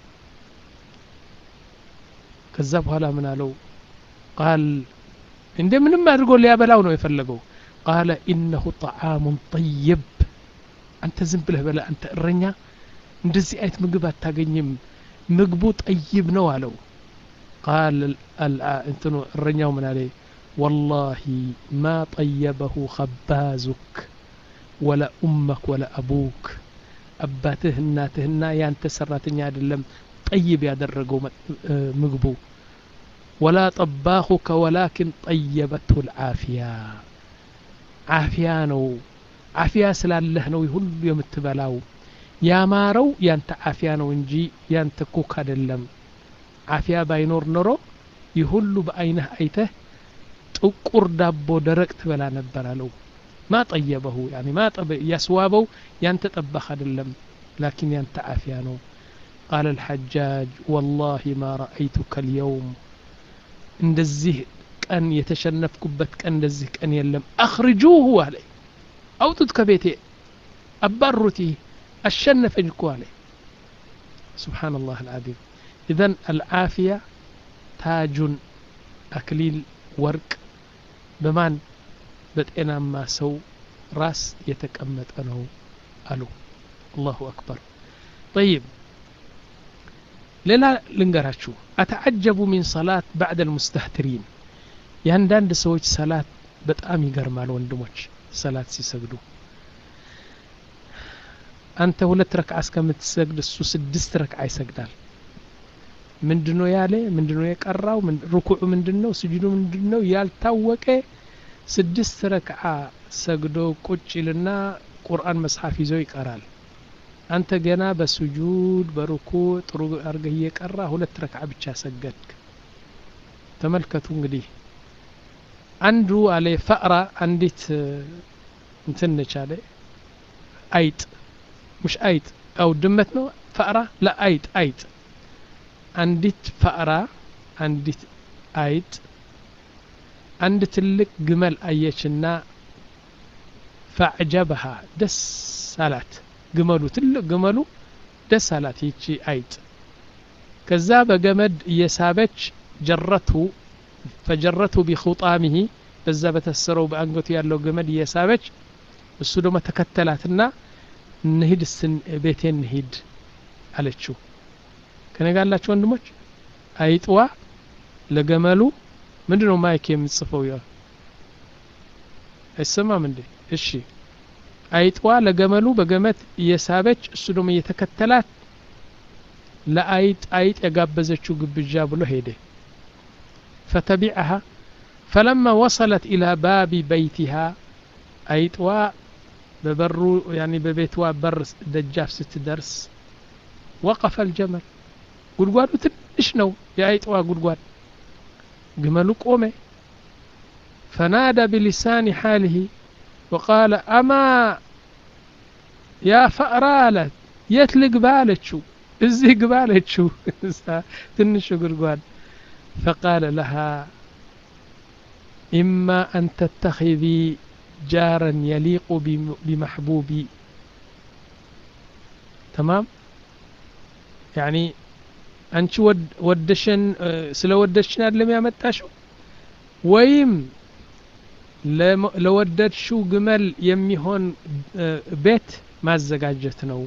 ከዛ በኋላ ምን አለው ቃል እንደ ምንም አድርጎ ሊያበላው ነው የፈለገው ቃለ ኢነሁ ጠዓሙን ጠይብ አንተ ዝም ብለህ በላ አንተ እረኛ እንደዚህ አይነት ምግብ አታገኝም ምግቡ ጠይብ ነው አለው ቃል እንትኑ እረኛው ምን አለ ወላሂ ማ ጠየበሁ ኸባዙክ ወላ ኡመክ ወላ አቡክ አባትህ እናትህና ያንተ ሰራተኛ አይደለም ጠይብ ያደረገው ምግቡ ወላ ጠባኹከ ወላኪን ጠየበትሁ ልዓፊያ ዓፊያ ነው ዓፊያ ስላለህ ነው ሁሉ የምትበላው ያማረው ያንተ ዓፊያ ነው እንጂ ያንተ ኩክ አይደለም ዓፊያ ባይኖር ኖሮ ይህ ሁሉ በአይነህ አይተህ ጥቁር ዳቦ ደረቅ ትበላ ነበር አለው ማ ጠየበሁ ያኒ ማ ያስዋበው ያንተ ጠባህ አይደለም ላኪን ያንተ ዓፊያ ነው ቃለ الحجاج والله ما رأيتك اليوم እንደዚህ ቀን የተሸነፍኩበት ቀን እንደዚህ ቀን የለም አኽርጁሁ አለ አውጡት ከቤቴ አባሩት አሸነፈኝ እኮ አለ سبحان الله العظيم إذن العافية تاج أكليل ورق بمان በጤናማ ሰው ራስ የተቀመጠ ነው አሉ አላሁ አክበር ጠይብ ሌላ ልንገራችሁ አተዓጀቡ ሚን ሰላት ባዕድ አልሙስተህትሪን የአንዳንድ ሰዎች ሰላት በጣም ይገርማል ወንድሞች ሰላት ሲሰግዱ አንተ ሁለት ረክዓ እስከምትሰግድ እሱ ስድስት ረክዓ ይሰግዳል ምንድነው ያለ ምንድነው የቀራው ሩኩዑ ምንድነው ስጁዱ ምንድነው ያልታወቀ ስድስት ረክዓ ሰግዶ ቁጭ ይልና ቁርአን መጽሐፍ ይዞ ይቀራል አንተ ገና በስጁድ በሩኩዕ ጥሩ አርገህ እየቀራ ሁለት ረክዓ ብቻ ሰገድክ ተመልከቱ እንግዲህ አንዱ አለ ፈእራ አንዲት እንትን ነች አለ አይጥ ሙሽ አይጥ አው ድመት ነው ፈእራ ለአይጥ አይጥ አንዲት ፈእራ አንዲት አይጥ አንድ ትልቅ ግመል አየችና ፈዕጀበሃ ደስ አላት ግመሉ ትልቅ ግመሉ ደስ አላት ይቺ አይጥ ከዛ በገመድ እየሳበች ጀረቱ ፈጀረቱ ቢኹጣሚሂ በዛ በተሰረው በአንገቱ ያለው ገመድ እየሳበች እሱ ደግሞ ተከተላትና እንሂድ ቤቴ እንሂድ አለችው ከነጋላችሁ ወንድሞች አይጥዋ ለገመሉ ምንድን ነው ማይክ የምጽፈው ያ አይሰማም እንዴ እሺ አይጥዋ ለገመሉ በገመድ እየሳበች እሱ ደግሞ እየተከተላት ለአይጥ አይጥ የጋበዘችው ግብዣ ብሎ ሄደ فتبعها فلما وصلت إلى باب بيتها አይጥዋ በበሩ ያኒ በቤትዋ በር ደጃፍ ስትደርስ ወቀፈ الجمل ጉድጓዱ ትንሽ ነው የአይጥዋ ጉድጓድ ግመሉ ቆመ فنادى بلسان حاله وقال أما يا فأرة አላት የት ልግባ አለችው እዚህ ግባ አለችው ትንሹ ጉድጓድ فقال لها إما أن تتخذي جارا يليق بمحبوبي تمام يعني አንቺ ወደሽን ስለ ወደድሽን አይደለም ያመጣሽው ወይም ለወደድሽው ግመል የሚሆን ቤት ማዘጋጀት ነው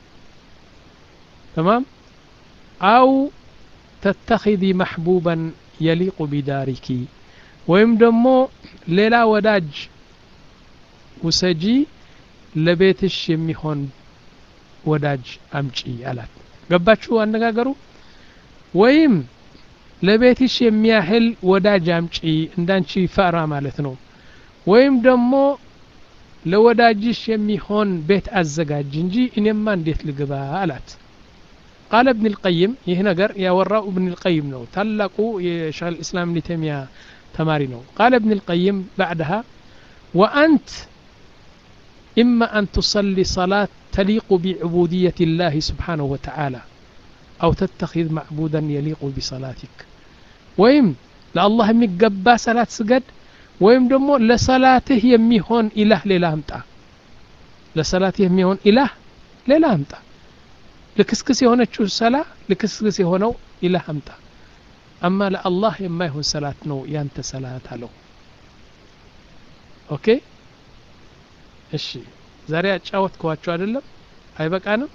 ተማም አው ተተኺذ መሕቡባን የሊቁ ቢዳሪኪ ወይም ደግሞ ሌላ ወዳጅ ውሰጂ ለቤትሽ የሚሆን ወዳጅ አምጪ አላት ገባችሁ አነጋገሩ ወይም ለቤትሽ የሚያህል ወዳጅ አምጪ እንዳንቺ ፈራ ማለት ነው ወይም ደግሞ ለወዳጅሽ የሚሆን ቤት አዘጋጅ እንጂ እኔማ እንዴት ልግባ አላት ቃለ እብን ልቀይም ይህ ነገር ያወራው እብን ልቀይም ነው ታላቁ የሸህ ልእስላም እብን ተይሚያ ተማሪ ነው ቃለ እብን ልቀይም ባዕድሃ ወአንት إما أن تصلي صلاة تليق بعبودية الله سبحانه وتعالى أو تتخذ معبودا يليق بصلاتك ويم لله ميقبا صلاة سجد ወይም ደግሞ ለሰላትህ የሚሆን ኢላህ ሌላ አምጣ ለሰላትህ የሚሆን ኢላህ ሌላ አምጣ ልክስክስ የሆነችው ሰላ ልክስክስ የሆነው ኢላህ አምጣ አማ ለአላህ የማይሆን ሰላት ነው ያንተ ሰላት አለው ኦኬ እሺ ዛሬ አጫወትከዋቸው አይደለም አይበቃንም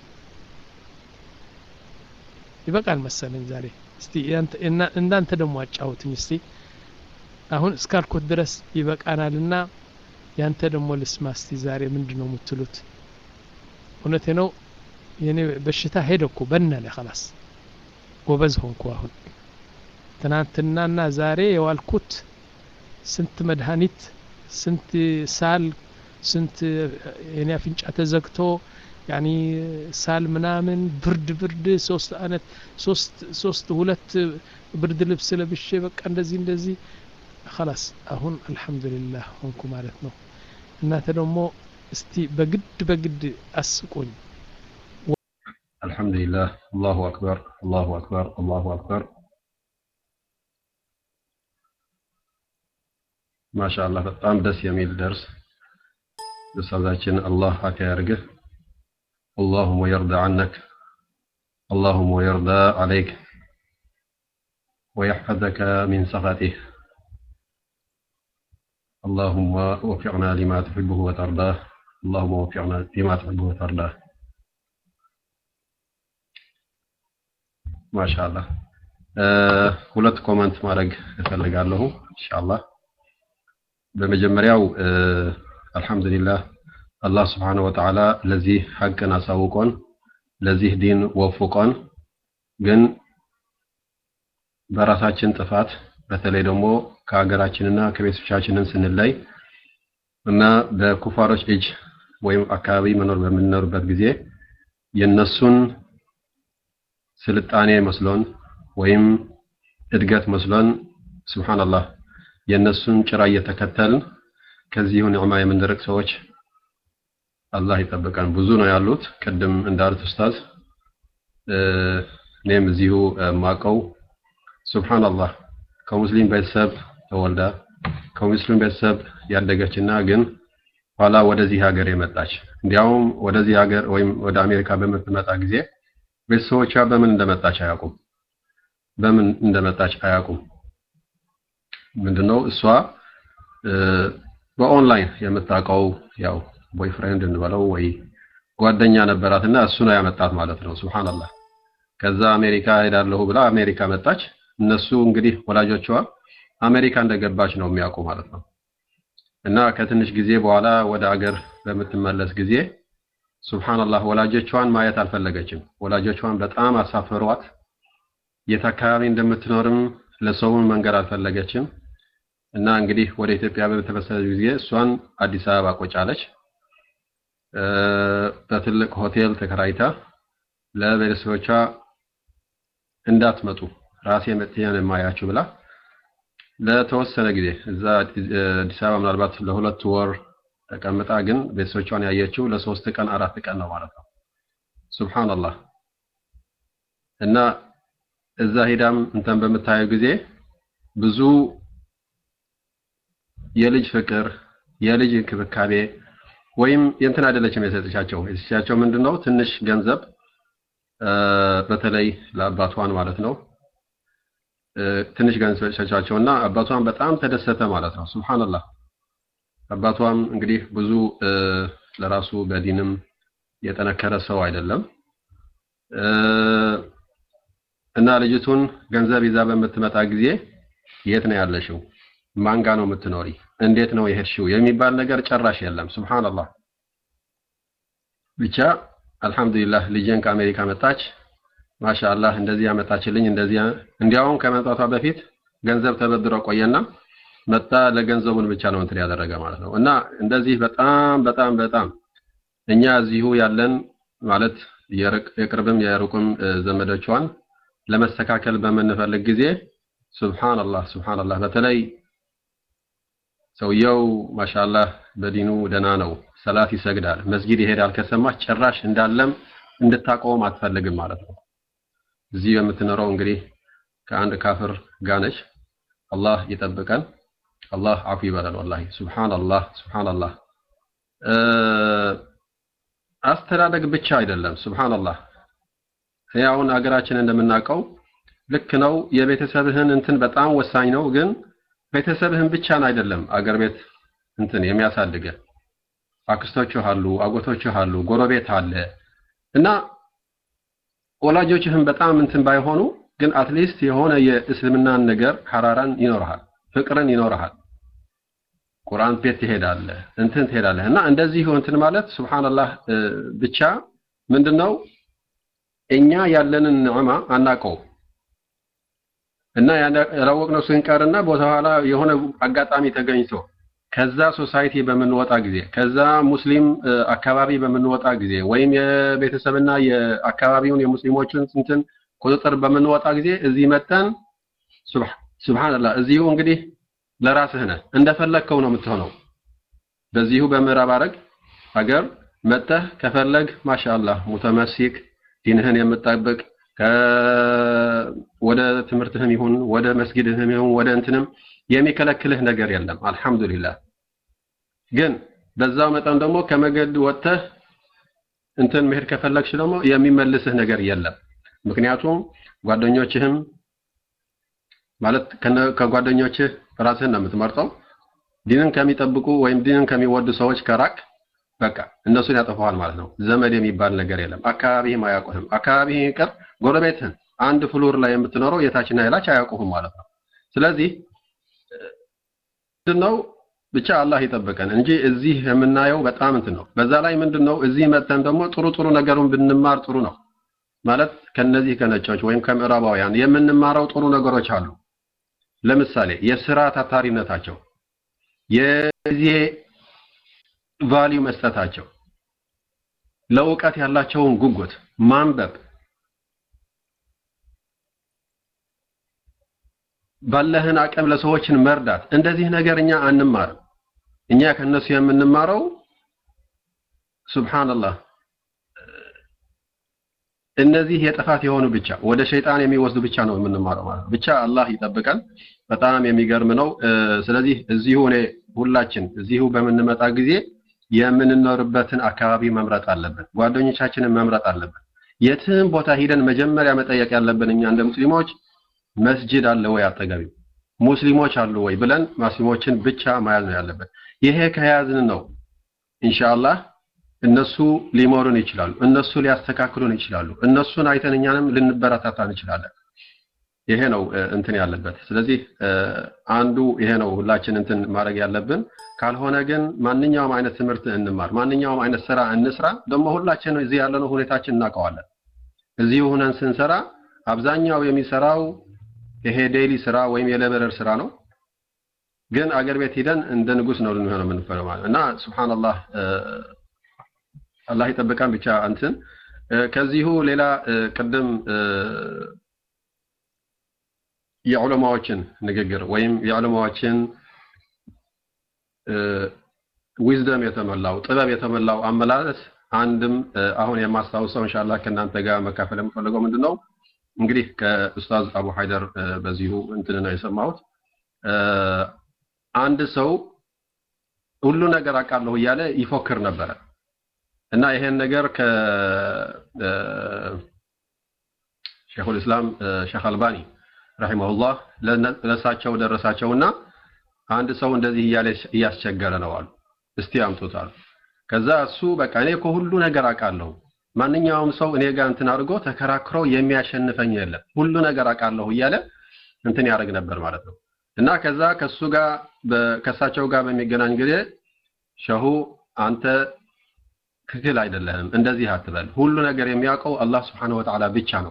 ይበቃል መሰለኝ ዛሬ እስቲ እንዳንተ ደግሞ አጫውትኝ እስቲ አሁን እስካልኩት ድረስ ይበቃናልና ያንተ ደግሞ ልስማ እስቲ ዛሬ ምንድን ነው የምትሉት እውነቴ ነው የኔ በሽታ ሄደ እኮ በነነ ከላስ ጎበዝ ሆንኩ አሁን ትናንትናና ዛሬ የዋልኩት ስንት መድኃኒት ስንት ሳል ስንት የኔ አፍንጫ ተዘግቶ ያኒ ሳል ምናምን ብርድ ብርድ ሶስት አይነት ሶስት ሶስት ሁለት ብርድ ልብስ ለብሼ በቃ እንደዚህ እንደዚህ خلاص አሁን አልহামዱሊላህ ሆንኩ ማለት ነው እናንተ ደግሞ እስቲ በግድ በግድ አስቁኝ አልহামዱሊላህ አላሁ አክበር አላሁ አክበር አላሁ አክበር ማሻአላህ በጣም ደስ የሚል ደርስ ኡስታዛችን አላህ አካ ያርግህ اللهم يرضى عنك اللهم يرضى عليك ويحفظك من سخطه اللهم وفقنا لما تحبه وترضاه اللهم وفقنا لما تحبه وترضاه ما شاء الله ሁለት ኮመንት ማድረግ እፈልጋለሁ ኢንሻአላህ በመጀመሪያው አልহামዱሊላህ አላህ ስብሓነ ወተዓላ ለዚህ ሐቅን አሳውቆን ለዚህ ዲን ወፍቆን ግን በራሳችን ጥፋት በተለይ ደግሞ ከሀገራችንና ከቤተሰቦቻችንን ስንለይ እና በኩፋሮች እጅ ወይም አካባቢ መኖር በምንኖርበት ጊዜ የነሱን ስልጣኔ መስሎን ወይም እድገት መስሎን ሱብሃንአላህ የነሱን ጭራ እየተከተልን ከዚሁ ኒዕማ የምንርቅ ሰዎች አላህ ይጠብቀን። ብዙ ነው ያሉት። ቅድም እንዳሉት ኡስታዝ እኔም እዚሁ ማቀው ሱብሃንአላህ ከሙስሊም ቤተሰብ ተወልዳ ከሙስሊም ቤተሰብ ያደገችና ግን ኋላ ወደዚህ ሀገር የመጣች እንዲያውም ወደዚህ ሀገር ወይም ወደ አሜሪካ በምትመጣ ጊዜ ቤተሰቦቿ በምን እንደመጣች አያውቁም። በምን እንደመጣች አያውቁም። ምንድነው እሷ በኦንላይን የምታውቀው ያው ቦይፍሬንድ እንበለው ወይ ጓደኛ ነበራትና እሱ ነው ያመጣት ማለት ነው። ሱብሃንአላህ ከዛ አሜሪካ ሄዳለሁ ብላ አሜሪካ መጣች። እነሱ እንግዲህ ወላጆቿ አሜሪካ እንደገባች ነው የሚያውቁ ማለት ነው። እና ከትንሽ ጊዜ በኋላ ወደ አገር በምትመለስ ጊዜ ሱብሃንአላህ ወላጆቿን ማየት አልፈለገችም። ወላጆቿን በጣም አሳፈሯት። የት አካባቢ እንደምትኖርም ለሰውን መንገር አልፈለገችም። እና እንግዲህ ወደ ኢትዮጵያ በተመለሰች ጊዜ እሷን አዲስ አበባ ቁጭ አለች። በትልቅ ሆቴል ተከራይታ ለቤተሰቦቿ እንዳትመጡ ራሴ መጥቼ ነው የማያችሁ ብላ ለተወሰነ ጊዜ እዛ አዲስ አበባ ምናልባት ለሁለት ወር ተቀምጣ ግን ቤተሰቦቿን ያየችው ለሶስት ቀን አራት ቀን ነው ማለት ነው። ሱብሃንአላህ እና እዛ ሄዳም እንተን በምታየው ጊዜ ብዙ የልጅ ፍቅር የልጅ እንክብካቤ ወይም የእንትን አይደለችም የሰጠቻቸው የሰጠቻቸው ምንድነው ትንሽ ገንዘብ በተለይ ለአባቷን ማለት ነው ትንሽ ገንዘብ ሰጫቸውና አባቷን በጣም ተደሰተ ማለት ነው ሱብሃንአላህ አባቷም እንግዲህ ብዙ ለራሱ በዲንም የጠነከረ ሰው አይደለም እና ልጅቱን ገንዘብ ይዛ በምትመጣ ጊዜ የት ነው ያለሽው ማንጋ ነው የምትኖሪ እንዴት ነው የሄድሽው የሚባል ነገር ጨራሽ የለም ሱብሃንአላህ ብቻ አልহামዱሊላህ ልጄን ከአሜሪካ መጣች ማሻአላህ እንደዚህ ያመጣችልኝ እንደዚህ እንዲያውም ከመምጣቷ በፊት ገንዘብ ተበድሮ ቆየና መጣ ለገንዘቡን ብቻ ነው እንትን ያደረገ ማለት ነው እና እንደዚህ በጣም በጣም በጣም እኛ እዚሁ ያለን ማለት የቅርብም የሩቅም ዘመዶቿን ለመስተካከል በምንፈልግ ጊዜ ሱብሃንአላህ ሱብሃንአላህ በተለይ ሰውየው ማሻአላህ በዲኑ ደና ነው ሰላት ይሰግዳል መስጊድ ይሄዳል ከሰማች ጭራሽ እንዳለም እንድታቆም አትፈልግም ማለት ነው እዚህ የምትኖረው እንግዲህ ከአንድ ካፍር ጋነች አላህ ይጠብቀን አላህ አፉ ይበላል ወላሂ ሱብሃንአላህ ሱብሃንአላህ አስተዳደግ ብቻ አይደለም ሱብሃንአላህ አሁን ሀገራችን እንደምናውቀው ልክ ነው የቤተሰብህን እንትን በጣም ወሳኝ ነው ግን ቤተሰብህን ብቻን አይደለም አገር ቤት እንትን የሚያሳድገ አክስቶችህ አሉ አጎቶችህ አሉ ጎረቤት አለ እና ወላጆችህም በጣም እንትን ባይሆኑ ግን አትሊስት የሆነ የእስልምናን ነገር ሐራራን ይኖርሃል ፍቅርን ይኖርሃል ቁርአን ቤት ትሄዳለህ እንትን ትሄዳለህ እና እንደዚህ እንትን ማለት ሱብሃንአላህ ብቻ ምንድነው እኛ ያለንን ኒዕማ አናቀው እና ያላወቅነው ስንቀርና በኋላ የሆነ አጋጣሚ ተገኝቶ ከዛ ሶሳይቲ በምንወጣ ጊዜ ከዛ ሙስሊም አካባቢ በምንወጣ ጊዜ ወይም የቤተሰብና የአካባቢውን የሙስሊሞችን እንትን ቁጥጥር በምንወጣ ጊዜ እዚህ መጠን ሱብሃንአላህ እዚሁ እንግዲህ ለራስህ ነህ እንደፈለግከው ነው የምትሆነው። በዚሁ በምዕራብ አረግ ሀገር መጥተህ ከፈለግ ማሻአላህ ሙተመሲክ ዲንህን የምጠብቅ ወደ ትምህርትህም ይሁን ወደ መስጊድህም ይሁን ወደ እንትንም የሚከለክልህ ነገር የለም። አልሐምዱሊላህ። ግን በዛው መጠን ደግሞ ከመገድ ወጥተህ እንትን መሄድ ከፈለግሽ ደግሞ የሚመልስህ ነገር የለም። ምክንያቱም ጓደኞችህም ማለት ከጓደኞችህ ራስህን ነው የምትመርጠው። ዲንን ከሚጠብቁ ወይም ዲንን ከሚወዱ ሰዎች ከራቅ በቃ እነሱን ያጠፋዋል ማለት ነው። ዘመድ የሚባል ነገር የለም። አካባቢህም አያውቁህም። አካባቢህ ይቅር ጎረቤትህን አንድ ፍሎር ላይ የምትኖረው የታችና የላች አያውቁህም ማለት ነው። ስለዚህ ምንድነው ብቻ አላህ ይጠብቀን እንጂ እዚህ የምናየው በጣም እንትን ነው። በዛ ላይ ምንድነው እዚህ መተን ደግሞ ጥሩ ጥሩ ነገሩን ብንማር ጥሩ ነው ማለት ከነዚህ ከነጮች ወይም ከምዕራባውያን የምንማረው ጥሩ ነገሮች አሉ። ለምሳሌ የስራ ታታሪነታቸው፣ የጊዜ ቫልዩ መስጠታቸው፣ ለእውቀት ያላቸውን ጉጉት፣ ማንበብ፣ ባለህን አቅም ለሰዎችን መርዳት፣ እንደዚህ ነገር እኛ አንማርም። እኛ ከነሱ የምንማረው ሱብሃንአላህ እነዚህ የጥፋት የሆኑ ብቻ ወደ ሸይጣን የሚወስዱ ብቻ ነው የምንማረው ማለት ነው። ብቻ አላህ ይጠብቀን። በጣም የሚገርም ነው። ስለዚህ እዚሁ እኔ ሁላችን እዚሁ በምንመጣ ጊዜ የምንኖርበትን አካባቢ መምረጥ አለብን። ጓደኞቻችንን መምረጥ አለብን። የትም ቦታ ሂደን መጀመሪያ መጠየቅ ያለብን እኛ እንደ ሙስሊሞች መስጂድ አለ ወይ አጠገቢው፣ ሙስሊሞች አሉ ወይ ብለን ሙስሊሞችን ብቻ መያዝ ነው ያለብን። ይሄ ከያዝን ነው ኢንሻአላህ እነሱ ሊመሩን ይችላሉ። እነሱ ሊያስተካክሉን ይችላሉ። እነሱን አይተን እኛንም ልንበረታታ እንችላለን። ይሄ ነው እንትን ያለበት። ስለዚህ አንዱ ይሄ ነው ሁላችን እንትን ማድረግ ያለብን። ካልሆነ ግን ማንኛውም አይነት ትምህርት እንማር፣ ማንኛውም አይነት ስራ እንስራ። ደግሞ ሁላችን እዚህ ያለነው ሁኔታችን እናውቀዋለን። እዚህ ሆነን ስንሰራ አብዛኛው የሚሰራው ይሄ ዴይሊ ስራ ወይም የሌበረር ስራ ነው። ግን አገር ቤት ሂደን እንደ ንጉስ ነው ልንሆነው የምንፈረው ማለት እና ሱብሃንአላህ አላህ ይጠብቃን ብቻ እንትን ከዚሁ ሌላ ቅድም የዑለማዎችን ንግግር ወይም የዑለማዎችን ዊዝደም የተሞላው ጥበብ የተሞላው አመላለስ አንድም አሁን የማስታውሰው ኢንሻአላህ ከእናንተ ጋር መካፈል የምፈልገው ምንድን ነው እንግዲህ ከኡስታዝ አቡ ሀይደር በዚሁ እንትን ነው የሰማሁት አንድ ሰው ሁሉ ነገር አውቃለሁ እያለ ይፎክር ነበረ እና ይሄን ነገር ከ ሼኹል እስላም ሼኽ አልባኒ ረሂመሁላህ ለእሳቸው ደረሳቸውና አንድ ሰው እንደዚህ እያለ እያስቸገረ ነው አሉ። እስቲ አምጡት አሉ። ከዛ እሱ በቃ እኔ እኮ ሁሉ ነገር አውቃለሁ፣ ማንኛውም ሰው እኔ ጋር እንትን አድርጎ ተከራክሮ የሚያሸንፈኝ የለም፣ ሁሉ ነገር አውቃለሁ እያለ እንትን ያደርግ ነበር ማለት ነው። እና ከዛ ከሱ ጋር ከእሳቸው ጋር በሚገናኝ ጊዜ ሸሁ አንተ ትክክል አይደለህም፣ እንደዚህ አትበል። ሁሉ ነገር የሚያውቀው አላህ ስብሐነሁ ወተዓላ ብቻ ነው።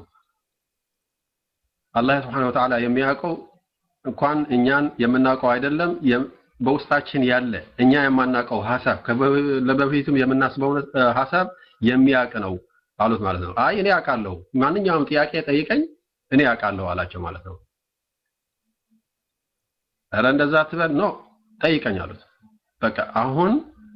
አላህ ስብሐነሁ ወተዓላ የሚያውቀው እንኳን እኛን የምናውቀው አይደለም በውስጣችን ያለ እኛ የማናውቀው ሐሳብ ለበፊቱም የምናስበው ሐሳብ የሚያውቅ ነው አሉት ማለት ነው። አይ እኔ አውቃለሁ፣ ማንኛውም ጥያቄ ጠይቀኝ እኔ አውቃለሁ አላቸው ማለት ነው። ኧረ እንደዛ አትበል ነው ጠይቀኝ አሉት። በቃ አሁን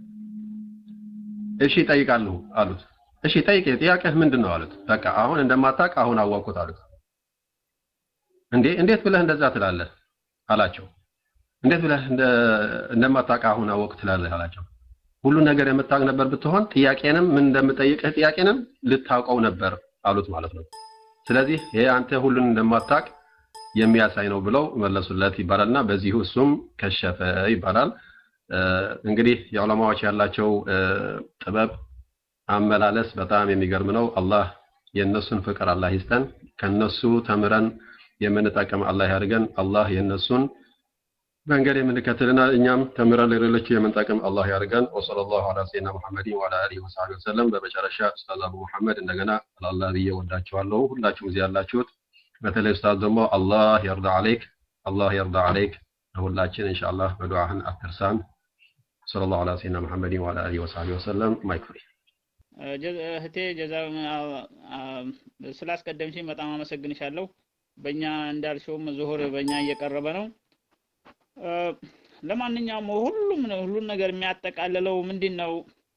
እሺ ጠይቃለሁ አሉት። እሺ ጠይቄ ጥያቄህ ምንድን ነው አሉት። በቃ አሁን እንደማታውቅ አሁን አወቅኩት አሉት። እንዴ እንዴት ብለህ እንደዛ ትላለህ አላቸው። እንዴት ብለህ እንደማታውቅ አሁን አወቅ ትላለህ አላቸው። ሁሉ ነገር የምታውቅ ነበር ብትሆን ጥያቄንም ምን እንደምጠይቅህ ጥያቄንም ልታውቀው ነበር አሉት ማለት ነው። ስለዚህ ይሄ አንተ ሁሉን እንደማታውቅ የሚያሳይ ነው ብለው መለሱለት ይባላልና በዚሁ እሱም ከሸፈ ይባላል። እንግዲህ የዑለማዎች ያላቸው ጥበብ አመላለስ በጣም የሚገርም ነው። አላህ የእነሱን ፍቅር አላህ ይስጠን። ከነሱ ተምረን የምንጠቀም አላህ ያድርገን። አላህ የእነሱን መንገድ የምንከተልና እኛም ተምረን ለሌሎች የምንጠቅም አላህ ያድርገን። ወሰለላሁ ዐላ ሰይድና ሙሐመድን ወዐላ አሊሂ ወሰሐቢሂ ወሰለም። በመጨረሻ ኡስታዝ አቡ መሐመድ እንደገና አላህ ብዬ ወዳችኋለሁ። ሁላችሁም እዚህ ያላችሁት በተለይ ኡስታዝ ደግሞ አላህ የርዳ አለይክ አላህ የርዳ አለይክ ለሁላችን ኢንሻአላህ በዱዓህን አትርሳን። ሰለላሁ ዐላ ሰይድና መሐመድን ወዐላ አሊሂ ወሰሐቢሂ ወሰለም ማይክ ፍሪ እህቴ ጀዛ ስላስቀደምሽኝ በጣም አመሰግንሻለሁ። በእኛ እንዳልሽውም ዙሁር በእኛ እየቀረበ ነው። ለማንኛውም ሁሉም ሁሉን ነገር የሚያጠቃልለው ምንድን ነው?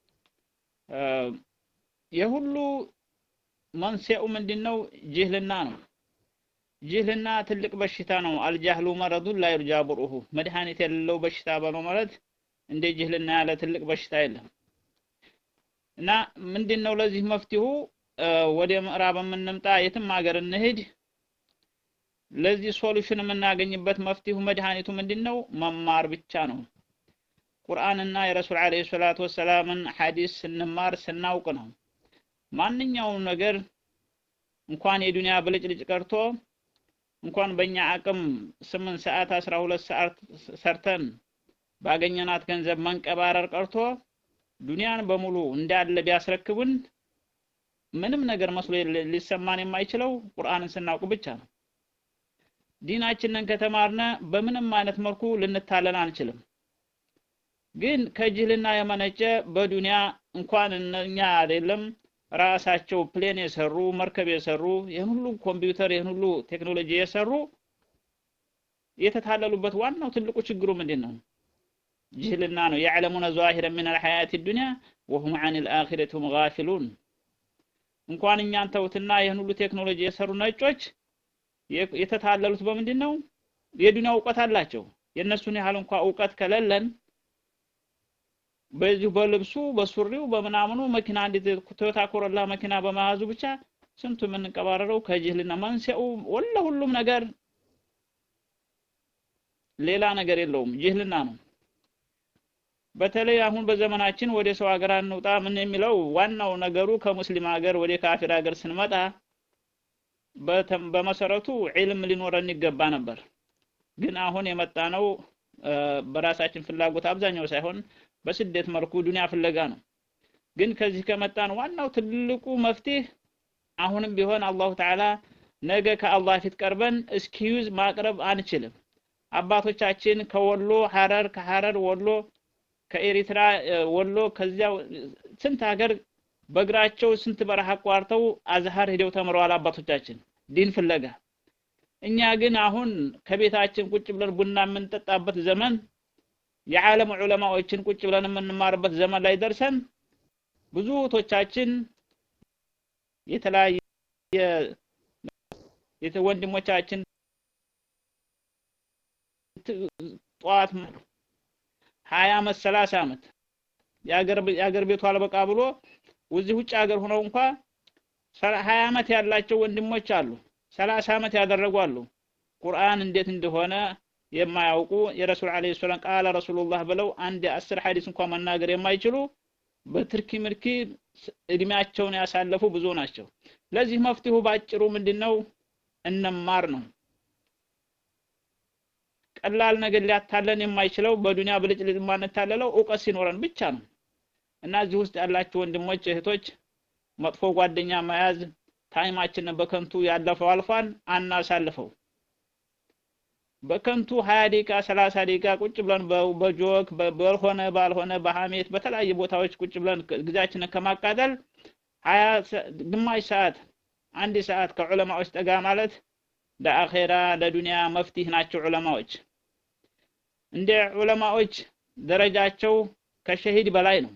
የሁሉ መንስኤው ምንድን ነው? ጅህልና ነው። ጅህልና ትልቅ በሽታ ነው። አልጃህሉ መረዱን ላ ዩርጃ ቡርኡሁ መድኃኒት የሌለው በሽታ በለው ማለት እንደ ጅህልና ያለ ትልቅ በሽታ የለም። እና ምንድን ነው ለዚህ መፍትሁ ወደ ምዕራብ የምንምጣ የትም ሀገር እንሂድ ለዚህ ሶሉሽን የምናገኝበት መፍትሁ መድኃኒቱ ምንድን ነው መማር ብቻ ነው ቁርአንና የረሱል አለይሂ ሰላቱ ወሰላምን ሐዲስ ስንማር ስናውቅ ነው ማንኛውም ነገር እንኳን የዱንያ ብልጭልጭ ቀርቶ እንኳን በእኛ አቅም ስምንት ሰዓት አስራ ሁለት ሰዓት ሰርተን ባገኘናት ገንዘብ መንቀባረር ቀርቶ ዱንያን በሙሉ እንዳለ ቢያስረክቡን ምንም ነገር መስሎ ሊሰማን የማይችለው ቁርአንን ስናውቅ ብቻ ነው። ዲናችንን ከተማርነ በምንም አይነት መልኩ ልንታለን አንችልም። ግን ከጅህልና የመነጨ በዱንያ እንኳን እኛ አይደለም ራሳቸው ፕሌን የሰሩ መርከብ የሰሩ ይህን ሁሉ ኮምፒውተር ይህን ሁሉ ቴክኖሎጂ የሰሩ የተታለሉበት ዋናው ትልቁ ችግሩ ምንድን ነው? ጅህልና ነው። የዕለሙነ ዛሂረ ምን አልሐያት ዱንያ ወሁም አን ልአኺረት ሁም ጋፊሉን። እንኳን እኛን ተውትና ይህን ሁሉ ቴክኖሎጂ የሰሩ ነጮች የተታለሉት በምንድን ነው? የዱንያ እውቀት አላቸው። የእነሱን ያህል እንኳ እውቀት ከሌለን በዚሁ በልብሱ በሱሪው በምናምኑ መኪና አንዲት ቶዮታ ኮሮላ መኪና በመያዙ ብቻ ስንቱ የምንቀባረረው ከጅህልና መንስኤው ወላ ሁሉም ነገር ሌላ ነገር የለውም ጅህልና ነው። በተለይ አሁን በዘመናችን ወደ ሰው ሀገር አንውጣ ምን የሚለው ዋናው ነገሩ ከሙስሊም ሀገር ወደ ካፊር ሀገር ስንመጣ በመሰረቱ ዒልም ሊኖረን ይገባ ነበር። ግን አሁን የመጣ ነው በራሳችን ፍላጎት አብዛኛው ሳይሆን በስደት መልኩ ዱንያ ፍለጋ ነው። ግን ከዚህ ከመጣን ዋናው ትልቁ መፍትሄ አሁንም ቢሆን አላሁ ተዓላ ነገ ከአላህ ፊት ቀርበን እስኪዩዝ ማቅረብ አንችልም። አባቶቻችን ከወሎ ሐረር፣ ከሐረር ወሎ፣ ከኤሪትራ ወሎ፣ ከዚያ ስንት ሀገር በእግራቸው ስንት በረሃ አቋርተው አዝሃር ሄደው ተምረዋል አባቶቻችን ዲን ፍለጋ። እኛ ግን አሁን ከቤታችን ቁጭ ብለን ቡና የምንጠጣበት ዘመን የዓለም ዑለማዎችን ቁጭ ብለን የምንማርበት ዘመን ላይ ደርሰን ብዙ እህቶቻችን የተለያየ ወንድሞቻችን ጠዋት ሀያ አመት ሰላሳ አመት የአገር ቤቱ አልበቃ ብሎ እዚህ ውጭ ሀገር ሆነው እንኳ ሀያ አመት ያላቸው ወንድሞች አሉ። ሰላሳ አመት ያደረጉ አሉ። ቁርአን እንዴት እንደሆነ የማያውቁ የረሱል አለይሂ ሰላም ቃለ ረሱሉላህ ብለው አንድ አስር ሐዲስ እንኳን መናገር የማይችሉ በትርኪ ምርኪ እድሜያቸውን ያሳለፉ ብዙ ናቸው። ለዚህ መፍትሄው ባጭሩ ምንድነው? እንማር ነው። ቀላል ነገር ሊያታለን የማይችለው በዱንያ ብልጭልጭ የማንታለለው እውቀት ሲኖረን ብቻ ነው። እና እዚህ ውስጥ ያላችሁ ወንድሞች እህቶች፣ መጥፎ ጓደኛ መያዝ ታይማችንን በከንቱ ያለፈው አልፏን አናሳልፈው። በከንቱ ሀያ ደቂቃ ሰላሳ ደቂቃ ቁጭ ብለን በጆክ ባልሆነ ባልሆነ በሀሜት በተለያየ ቦታዎች ቁጭ ብለን ጊዜያችንን ከማቃጠል ሀያ ግማሽ ሰዓት አንድ ሰዓት ከዑለማዎች ጠጋ ማለት ለአኼራ ለዱንያ መፍትሄ ናቸው ዑለማዎች። እንደ ዑለማዎች ደረጃቸው ከሸሂድ በላይ ነው።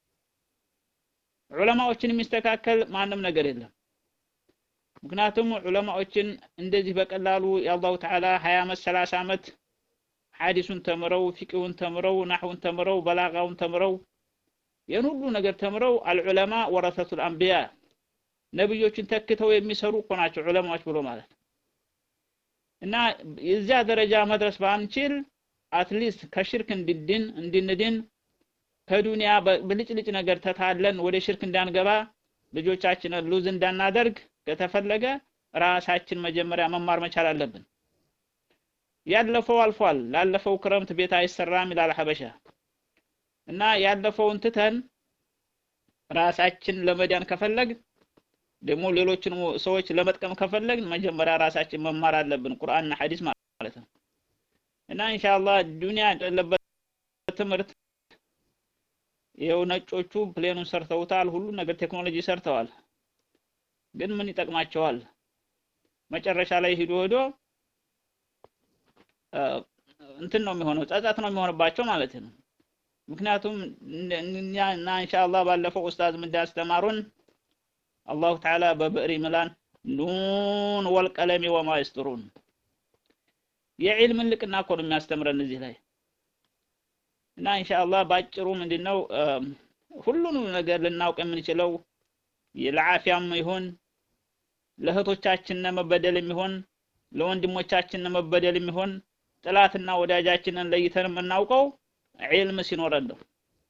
ዑለማዎችን የሚስተካከል ማንም ነገር የለም። ምክንያቱም ዑለማዎችን እንደዚህ በቀላሉ የአላሁ ተዓላ ሀያ አመት ሰላሳ አመት ሐዲሱን ተምረው ፊቅሁን ተምረው ናሕውን ተምረው በላጋውን ተምረው ይህን ሁሉ ነገር ተምረው አልዑለማ ወረሰቱል አንቢያ ነብዮችን ተክተው የሚሰሩ እኮ ናቸው ዑለማዎች ብሎ ማለት እና የዚያ ደረጃ መድረስ ባንችል አትሊስት ከሽርክ እንድድን እንድንድን ከዱንያ ብልጭልጭ ነገር ተታለን ወደ ሽርክ እንዳንገባ ልጆቻችንን ሉዝ እንዳናደርግ ከተፈለገ ራሳችን መጀመሪያ መማር መቻል አለብን። ያለፈው አልፏል። ላለፈው ክረምት ቤት አይሰራም ይላል ሀበሻ እና ያለፈውን ትተን ራሳችን ለመዳን ከፈለግ ደግሞ ሌሎችን ሰዎች ለመጥቀም ከፈለግን መጀመሪያ ራሳችን መማር አለብን ቁርአንና ሐዲስ ማለት ነው እና ኢንሻአላህ ዱንያ ያለበት ትምህርት ይኸው ነጮቹ ፕሌኑን ሰርተውታል ሁሉ ነገር ቴክኖሎጂ ሰርተዋል ግን ምን ይጠቅማቸዋል መጨረሻ ላይ ሂዶ ሄዶ እንትን ነው የሚሆነው ጸጸት ነው የሚሆንባቸው ማለት ነው ምክንያቱም እና ኢንሻአላህ ባለፈው ኡስታዝ ምን እንዳስተማሩን አላሁ ተዓላ በብዕር ይምላን ኑን ወልቀለሚ ወማ ይስጥሩን የዒልምን ልቅና እኮ ነው የሚያስተምረን እዚህ ላይ እና ኢንሻአላህ ባጭሩ ምንድነው ሁሉንም ነገር ልናውቅ የምንችለው ለዓፊያም ይሁን ለእህቶቻችን መበደል የሚሆን ለወንድሞቻችን መበደል የሚሆን ጥላትና ወዳጃችንን ለይተን የምናውቀው ዒልም ሲኖረን ነው።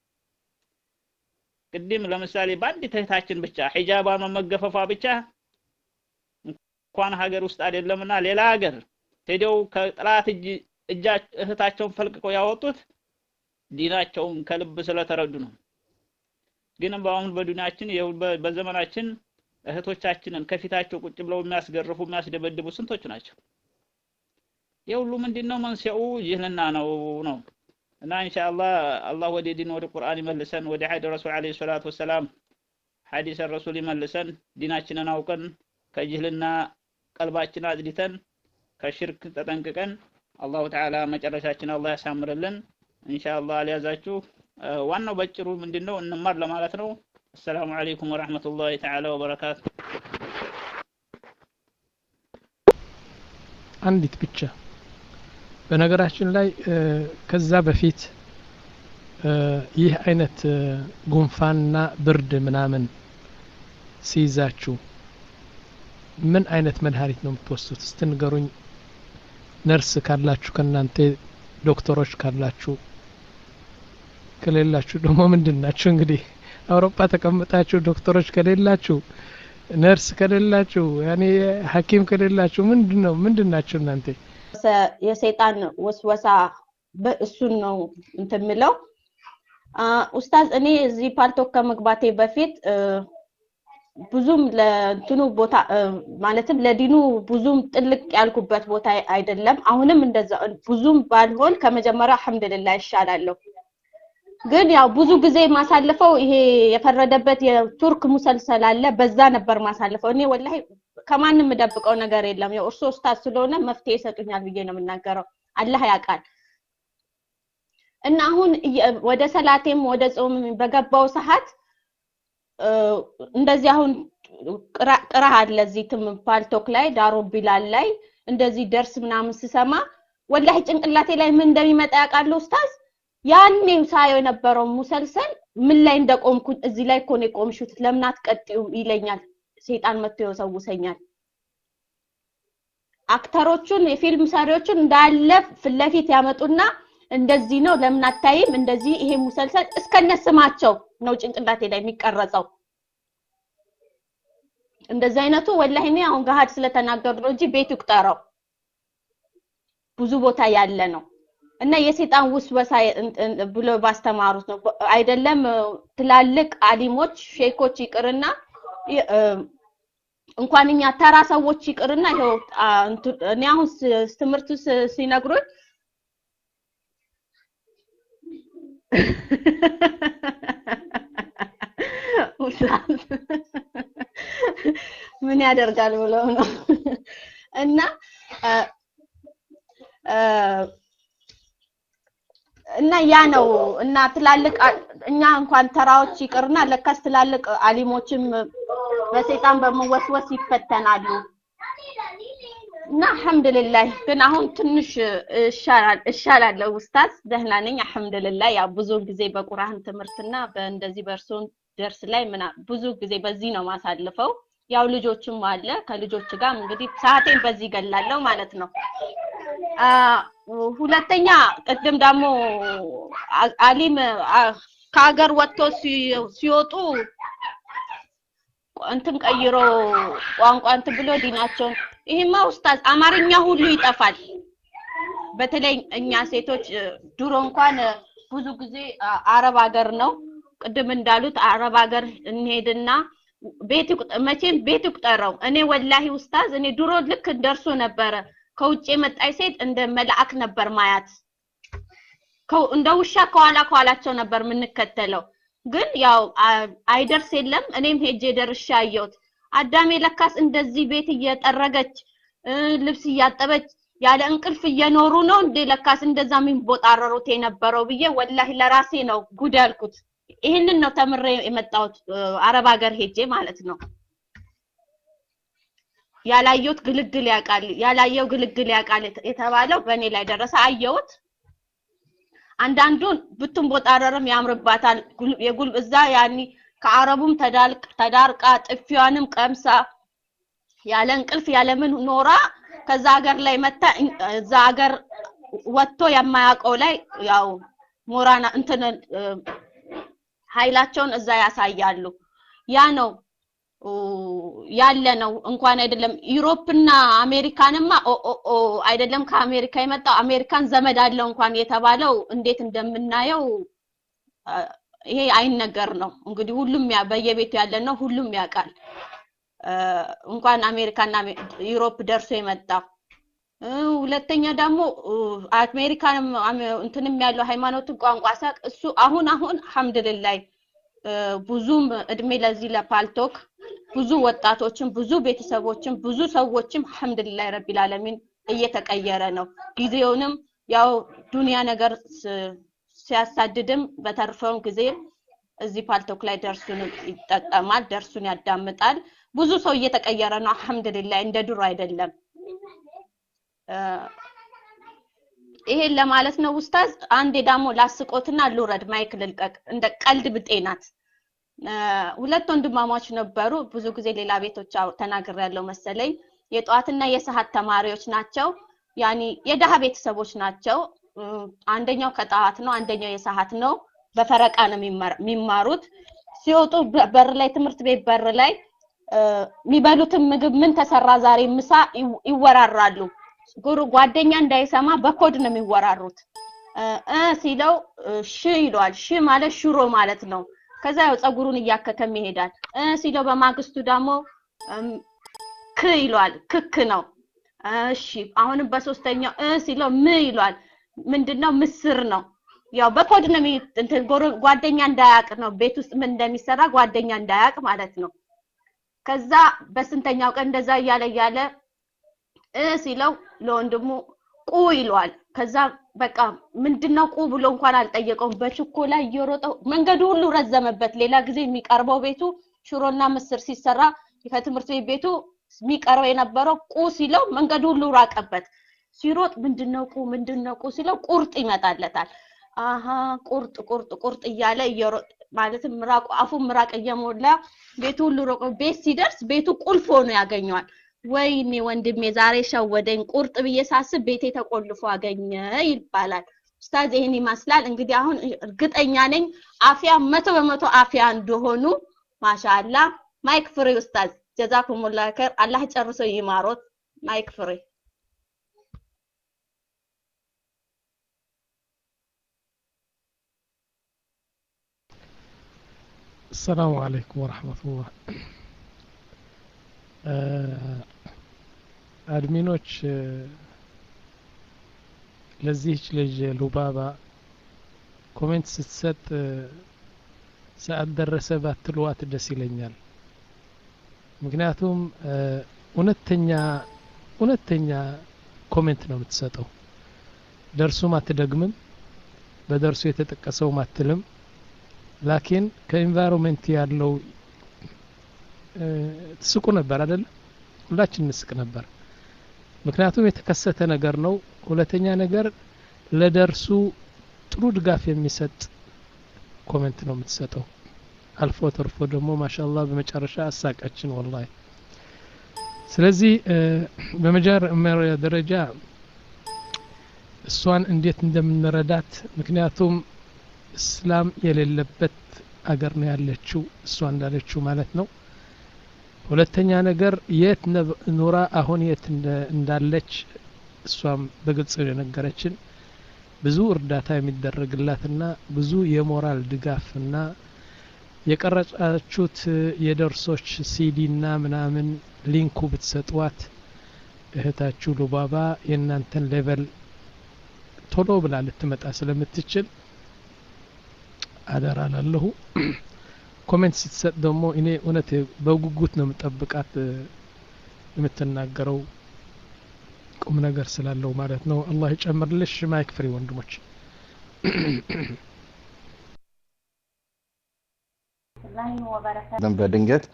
ቅድም ለምሳሌ በአንዲት እህታችን ብቻ ሒጃባን መገፈፏ ብቻ እንኳን ሀገር ውስጥ አይደለምና ሌላ ሀገር ሄደው ከጥላት እጅ እጃ እህታቸውን ፈልቅቀው ያወጡት ዲናቸውን ከልብ ስለተረዱ ነው። ግን በአሁን በዱንያችን በዘመናችን እህቶቻችንን ከፊታቸው ቁጭ ብለው የሚያስገርፉ የሚያስደበድቡ ስንቶች ናቸው? የሁሉ ምንድነው መንስኤው ጅህልና ነው ነው እና ኢንሻአላህ አላህ ወደ ዲን ወደ ቁርአን ይመልሰን ወደ ሐዲ ረሱል አለይሂ ሰላቱ ወሰላም ሐዲስ ረሱል ይመልሰን ዲናችንን አውቀን ከጅህልና ቀልባችን አጽድተን ከሽርክ ተጠንቅቀን አላሁ ተዓላ መጨረሻችን አላህ ያሳምርልን ኢንሻአላህ አልያዛችሁ ዋናው በጭሩ ምንድነው እንማር ለማለት ነው السلام عليكم ورحمة الله تعالى وبركاته አንዲት ብቻ በነገራችን ላይ ከዛ በፊት ይህ አይነት ጉንፋንና ብርድ ምናምን ሲይዛችሁ ምን አይነት መድኃኒት ነው የምትወስዱት? እስቲ ንገሩኝ። ነርስ ካላችሁ ከእናንተ ዶክተሮች ካላችሁ፣ ከሌላችሁ ደግሞ ምንድን ናችሁ? እንግዲህ አውሮፓ ተቀምጣችሁ ዶክተሮች ከሌላችሁ፣ ነርስ ከሌላችሁ፣ ያኔ ሐኪም ከሌላችሁ ምንድን ነው ምንድን ናችሁ እናንተ? የሰይጣን ወስወሳ እሱን ነው እንትን የምለው ኡስታዝ እኔ እዚህ ፓልቶክ ከመግባቴ በፊት ብዙም ለእንትኑ ቦታ ማለትም ለዲኑ ብዙም ጥልቅ ያልኩበት ቦታ አይደለም። አሁንም እንደዛ ብዙም ባልሆን ከመጀመሪያ አልሐምዱሊላህ ይሻላለሁ። ግን ያው ብዙ ጊዜ ማሳልፈው ይሄ የፈረደበት የቱርክ ሙሰልሰል አለ። በዛ ነበር ማሳልፈው። እኔ ወላሂ ከማንም የምደብቀው ነገር የለም። ያው እርሶ ኡስታዝ ስለሆነ መፍትሄ ይሰጡኛል ብዬ ነው የምናገረው። አላህ ያውቃል። እና አሁን ወደ ሰላቴም ወደ ጾም በገባው ሰዓት እንደዚህ አሁን ቅራ አለ እዚህ ፓልቶክ ላይ ዳሮ ቢላል ላይ እንደዚህ ደርስ ምናምን ስሰማ ወላሂ ጭንቅላቴ ላይ ምን እንደሚመጣ ያውቃሉ ኡስታዝ። ያኔ ሳየው የነበረው ሙሰልሰል ምን ላይ እንደቆምኩ እዚህ ላይ እኮ ነው የቆምሽው፣ ለምን አትቀጥዩም ይለኛል። ሰይጣን መጥቶ ይወሰውሰኛል። አክተሮቹን የፊልም ሰሪዎቹን እንዳለ ፊት ለፊት ያመጡና እንደዚህ ነው ለምን አታይም? እንደዚህ ይሄ ሙሰልሰል እስከነ ስማቸው ነው ጭንቅላቴ ላይ የሚቀረጸው። እንደዚህ አይነቱ ወላሂ እኔ አሁን ገሀድ ስለተናገሩ ነው እንጂ ቤት ይቁጠረው ብዙ ቦታ ያለ ነው። እና የሰይጣን ውስወሳ ብሎ ባስተማሩት ነው አይደለም። ትላልቅ አሊሞች ሼኮች ይቅርና እንኳን እኛ ተራ ሰዎች ይቅርና ይኸው እኔ አሁን ትምህርቱ ሲነግሩኝ ምን ያደርጋል ብለው ነው እና እና ያ ነው እና ትላልቅ እኛ እንኳን ተራዎች ይቅርና ለካስ ትላልቅ አሊሞችም በሰይጣን በመወስወስ ይፈተናሉ። እና አልሐምዱሊላህ ግን አሁን ትንሽ እሻላለሁ ኡስታዝ፣ ደህና ነኝ አልሐምዱሊላህ። ያው ብዙ ጊዜ በቁርአን ትምህርትና በእንደዚህ በእርሶን ደርስ ላይ ምና ብዙ ጊዜ በዚህ ነው ማሳልፈው። ያው ልጆችም አለ ከልጆች ጋር እንግዲህ ሰዓቴን በዚህ ገላለሁ ማለት ነው። ሁለተኛ ቅድም ደግሞ አሊም ከሀገር ወጥቶ ሲወጡ እንትን ቀይሮ ቋንቋ እንትን ብሎ ዲናቸውን ይሄማ ኡስታዝ አማርኛ ሁሉ ይጠፋል። በተለይ እኛ ሴቶች ድሮ እንኳን ብዙ ጊዜ አረብ ሀገር ነው ቅድም እንዳሉት አረብ ሀገር እንሄድና ቤት ይቁጠ- መቼም ቤት ይቁጠረው። እኔ ወላሂ ኡስታዝ እኔ ድሮ ልክ እንደርሶ ነበረ ከውጭ የመጣች ሴት እንደ መልአክ ነበር ማያት። ከው- እንደ ውሻ ከኋላ ከኋላቸው ነበር የምንከተለው። ግን ያው አ- አይደርስ የለም እኔም ሄጄ ደርሼ አየሁት። አዳሜ ለካስ እንደዚህ ቤት እየጠረገች እ፣ ልብስ እያጠበች ያለ እንቅልፍ እየኖሩ ነው እንዴ ለካስ እንደዛ የሚንቦጣረሩት የነበረው ብዬ ወላሂ ለራሴ ነው ጉድ ያልኩት። ይህንን ነው ተምሬ የመጣሁት እ፣ አረብ ሀገር ሄጄ ማለት ነው። ያላየሁት ግልግል ያውቃል፣ ያላየው ግልግል ያውቃል የተ- የተባለው በእኔ ላይ ደረሰ። አየሁት። አንዳንዱን ብትንቦጣረርም ያምርባታል። ጉል- የጉል እዛ ያኒ ከአረቡም ተዳልቅ ተዳርቃ ጥፊዋንም ቀምሳ ያለ እንቅልፍ ያለ ምን ኖራ ከዛ ሀገር ላይ መታ እን- እዛ ሀገር ወጥቶ የማያውቀው ላይ ያው ሞራና እንትን እ፣ ኃይላቸውን እዛ ያሳያሉ። ያ ነው ኦ፣ ያለ ነው እንኳን አይደለም ዩሮፕና አሜሪካንማ ኦ ኦ ኦ አይደለም ከአሜሪካ የመጣው አሜሪካን ዘመድ አለው እንኳን የተባለው እንዴት እንደምናየው አ፣ ይሄ አይነገር ነው እንግዲህ ሁሉም ያ በየቤቱ ያለ ነው ሁሉም ያውቃል አ፣ እንኳን አሜሪካና አሜ- ዩሮፕ ደርሶ የመጣው እ፣ ሁለተኛ ደግሞ ኡ፣ አሜሪካንም አሜ- እንትንም ያለው ሃይማኖትን ቋንቋ ሳቅ እሱ አሁን አሁን አልሐምዱሊላህ እ፣ ብዙም እድሜ ለዚህ ለፓልቶክ ብዙ ወጣቶችን ብዙ ቤተሰቦችን ብዙ ሰዎችም አልሐምዱሊላህ ረቢል ዓለሚን እየተቀየረ ነው። ጊዜውንም ያው ዱንያ ነገር ስ- ሲያሳድድም በተርፈውም ጊዜ እዚህ ፓልቶክ ላይ ደርሱን ይጠቀማል፣ ደርሱን ያዳምጣል። ብዙ ሰው እየተቀየረ ነው። አልሐምዱሊላህ እንደ ድሮ አይደለም። እ፣ ይሄን ለማለት ነው ኡስታዝ። አንዴ ደግሞ ላስቆትና ልውረድ፣ ማይክ ልልቀቅ። እንደ ቀልድ ብጤ ናት። እ፣ ሁለት ወንድማማች ነበሩ። ብዙ ጊዜ ሌላ ቤቶች አው- ተናግሬያለሁ መሰለኝ። የጠዋትና የሰዓት ተማሪዎች ናቸው። ያኒ የደሃ ቤተሰቦች ናቸው። እ፣ አንደኛው ከጠዋት ነው፣ አንደኛው የሰዓት ነው። በፈረቃ ነው የሚማር- የሚማሩት። ሲወጡ በ- በር ላይ ትምህርት ቤት በር ላይ እ፣ የሚበሉትን ምግብ ምን ተሰራ ዛሬ ምሳ ይው- ይወራራሉ። ጉሩ ጓደኛ እንዳይሰማ በኮድ ነው የሚወራሩት። እ እ ሲለው እ ሽ ይለዋል። ሽ ማለት ሽሮ ማለት ነው። ከዛ ያው ፀጉሩን እያከከም ይሄዳል። እ ሲለው በማግስቱ ደግሞ እም፣ ክ ይለዋል። ክክ ነው። እሺ አሁንም በሶስተኛው እ ሲለው ም ይለዋል። ምንድነው? ምስር ነው። ያው በኮድ ነው የሚ- እንትን ጎረ- ጓደኛ እንዳያቅ ነው። ቤት ውስጥ ምን እንደሚሰራ ጓደኛ እንዳያቅ ማለት ነው። ከዛ በስንተኛው ቀን እንደዛ እያለ እያለ እ ሲለው ለወንድሙ ቁ ይለዋል። ከዛ በቃ ምንድነው ቁ ብሎ እንኳን አልጠየቀውም። በችኮላ እየሮጠው መንገዱ ሁሉ ረዘመበት። ሌላ ጊዜ የሚቀርበው ቤቱ ሽሮና ምስር ሲሰራ ከትምህርት ቤት ቤቱ የሚቀርበው የነበረው ቁ ሲለው መንገዱ ሁሉ ራቀበት። ሲሮጥ ምንድነው ቁ ምንድነው ቁ ሲለው ቁርጥ ይመጣለታል። አሀ ቁርጥ ቁርጥ ቁርጥ እያለ እየሮጥ ማለትም ምራቁ አፉ ምራቅ እየሞላ ቤቱ ሁሉ ሮቆ ቤት ሲደርስ ቤቱ ቁልፍ ሆኖ ያገኘዋል። ወይኔ ወንድሜ ዛሬ ሸወደኝ፣ ቁርጥ ብዬ ሳስብ ቤቴ ተቆልፎ አገኘ ይባላል። ኡስታዝ ይህን ይመስላል። እንግዲህ አሁን እርግጠኛ ነኝ አፍያ መቶ በመቶ አፍያ እንደሆኑ ማሻአላ። ማይክ ፍሬ ኡስታዝ ጀዛኩሙላ ከር አላህ ጨርሶ ይማሮት። ማይክ ፍሬ السلام عليكم ورحمة الله አድሚኖች ለዚህች ልጅ ሉባባ ኮሜንት ስትሰጥ ሰዓት ደረሰ ባትሏት ደስ ይለኛል። ምክንያቱም እውነተኛ እውነተኛ ኮሜንት ነው የምትሰጠው። ደርሱም አትደግምም፣ በደርሱ የተጠቀሰውም አትልም። ላኪን ከኢንቫይሮንሜንት ያለው ትስቁ ነበር አይደለም? ሁላችን እንስቅ ነበር። ምክንያቱም የተከሰተ ነገር ነው። ሁለተኛ ነገር ለደርሱ ጥሩ ድጋፍ የሚሰጥ ኮሜንት ነው የምትሰጠው። አልፎ ተርፎ ደግሞ ማሻአላህ በመጨረሻ አሳቀችን ወላሂ። ስለዚህ በመጀመሪያ ደረጃ እሷን እንዴት እንደምንረዳት ምክንያቱም እስላም የሌለበት አገር ነው ያለችው እሷ እንዳለችው ማለት ነው። ሁለተኛ ነገር የት ኑራ አሁን የት እንዳለች እሷም በግልጽ የነገረችን ብዙ እርዳታ የሚደረግላትና ብዙ የሞራል ድጋፍና የቀረጻችሁት የደርሶች ሲዲ እና ምናምን ሊንኩ ብትሰጧት እህታችሁ ሉባባ የእናንተን ሌቨል ቶሎ ብላ ልትመጣ ስለምትችል አደራ ላለሁ ኮሜንት ስትሰጥ ደግሞ እኔ እውነት በጉጉት ነው የምጠብቃት የምትናገረው ቁም ነገር ስላለው ማለት ነው አላህ ይጨምርልሽ ማይክ ፍሪ ወንድሞች በድንገት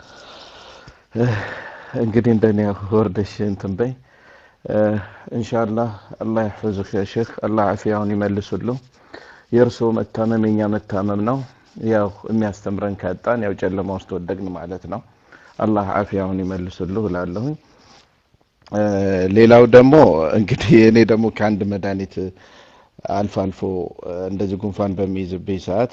እንግዲህ እንደኔ ወርደሽ እንትን በይ ኢንሻአላህ አላህ ይحفظك يا شيخ አላህ አፊያውን ይመልሱልሁ የእርስዎ መታመም የኛ መታመም ነው ያው የሚያስተምረን ካጣን ያው ጨለማ ውስጥ ወደቅን ማለት ነው አላህ አፊያውን ይመልሱልሁ እላለሁኝ ሌላው ደግሞ እንግዲህ እኔ ደግሞ ከአንድ መድኃኒት አልፎ አልፎ እንደዚህ ጉንፋን በሚይዝብኝ ሰዓት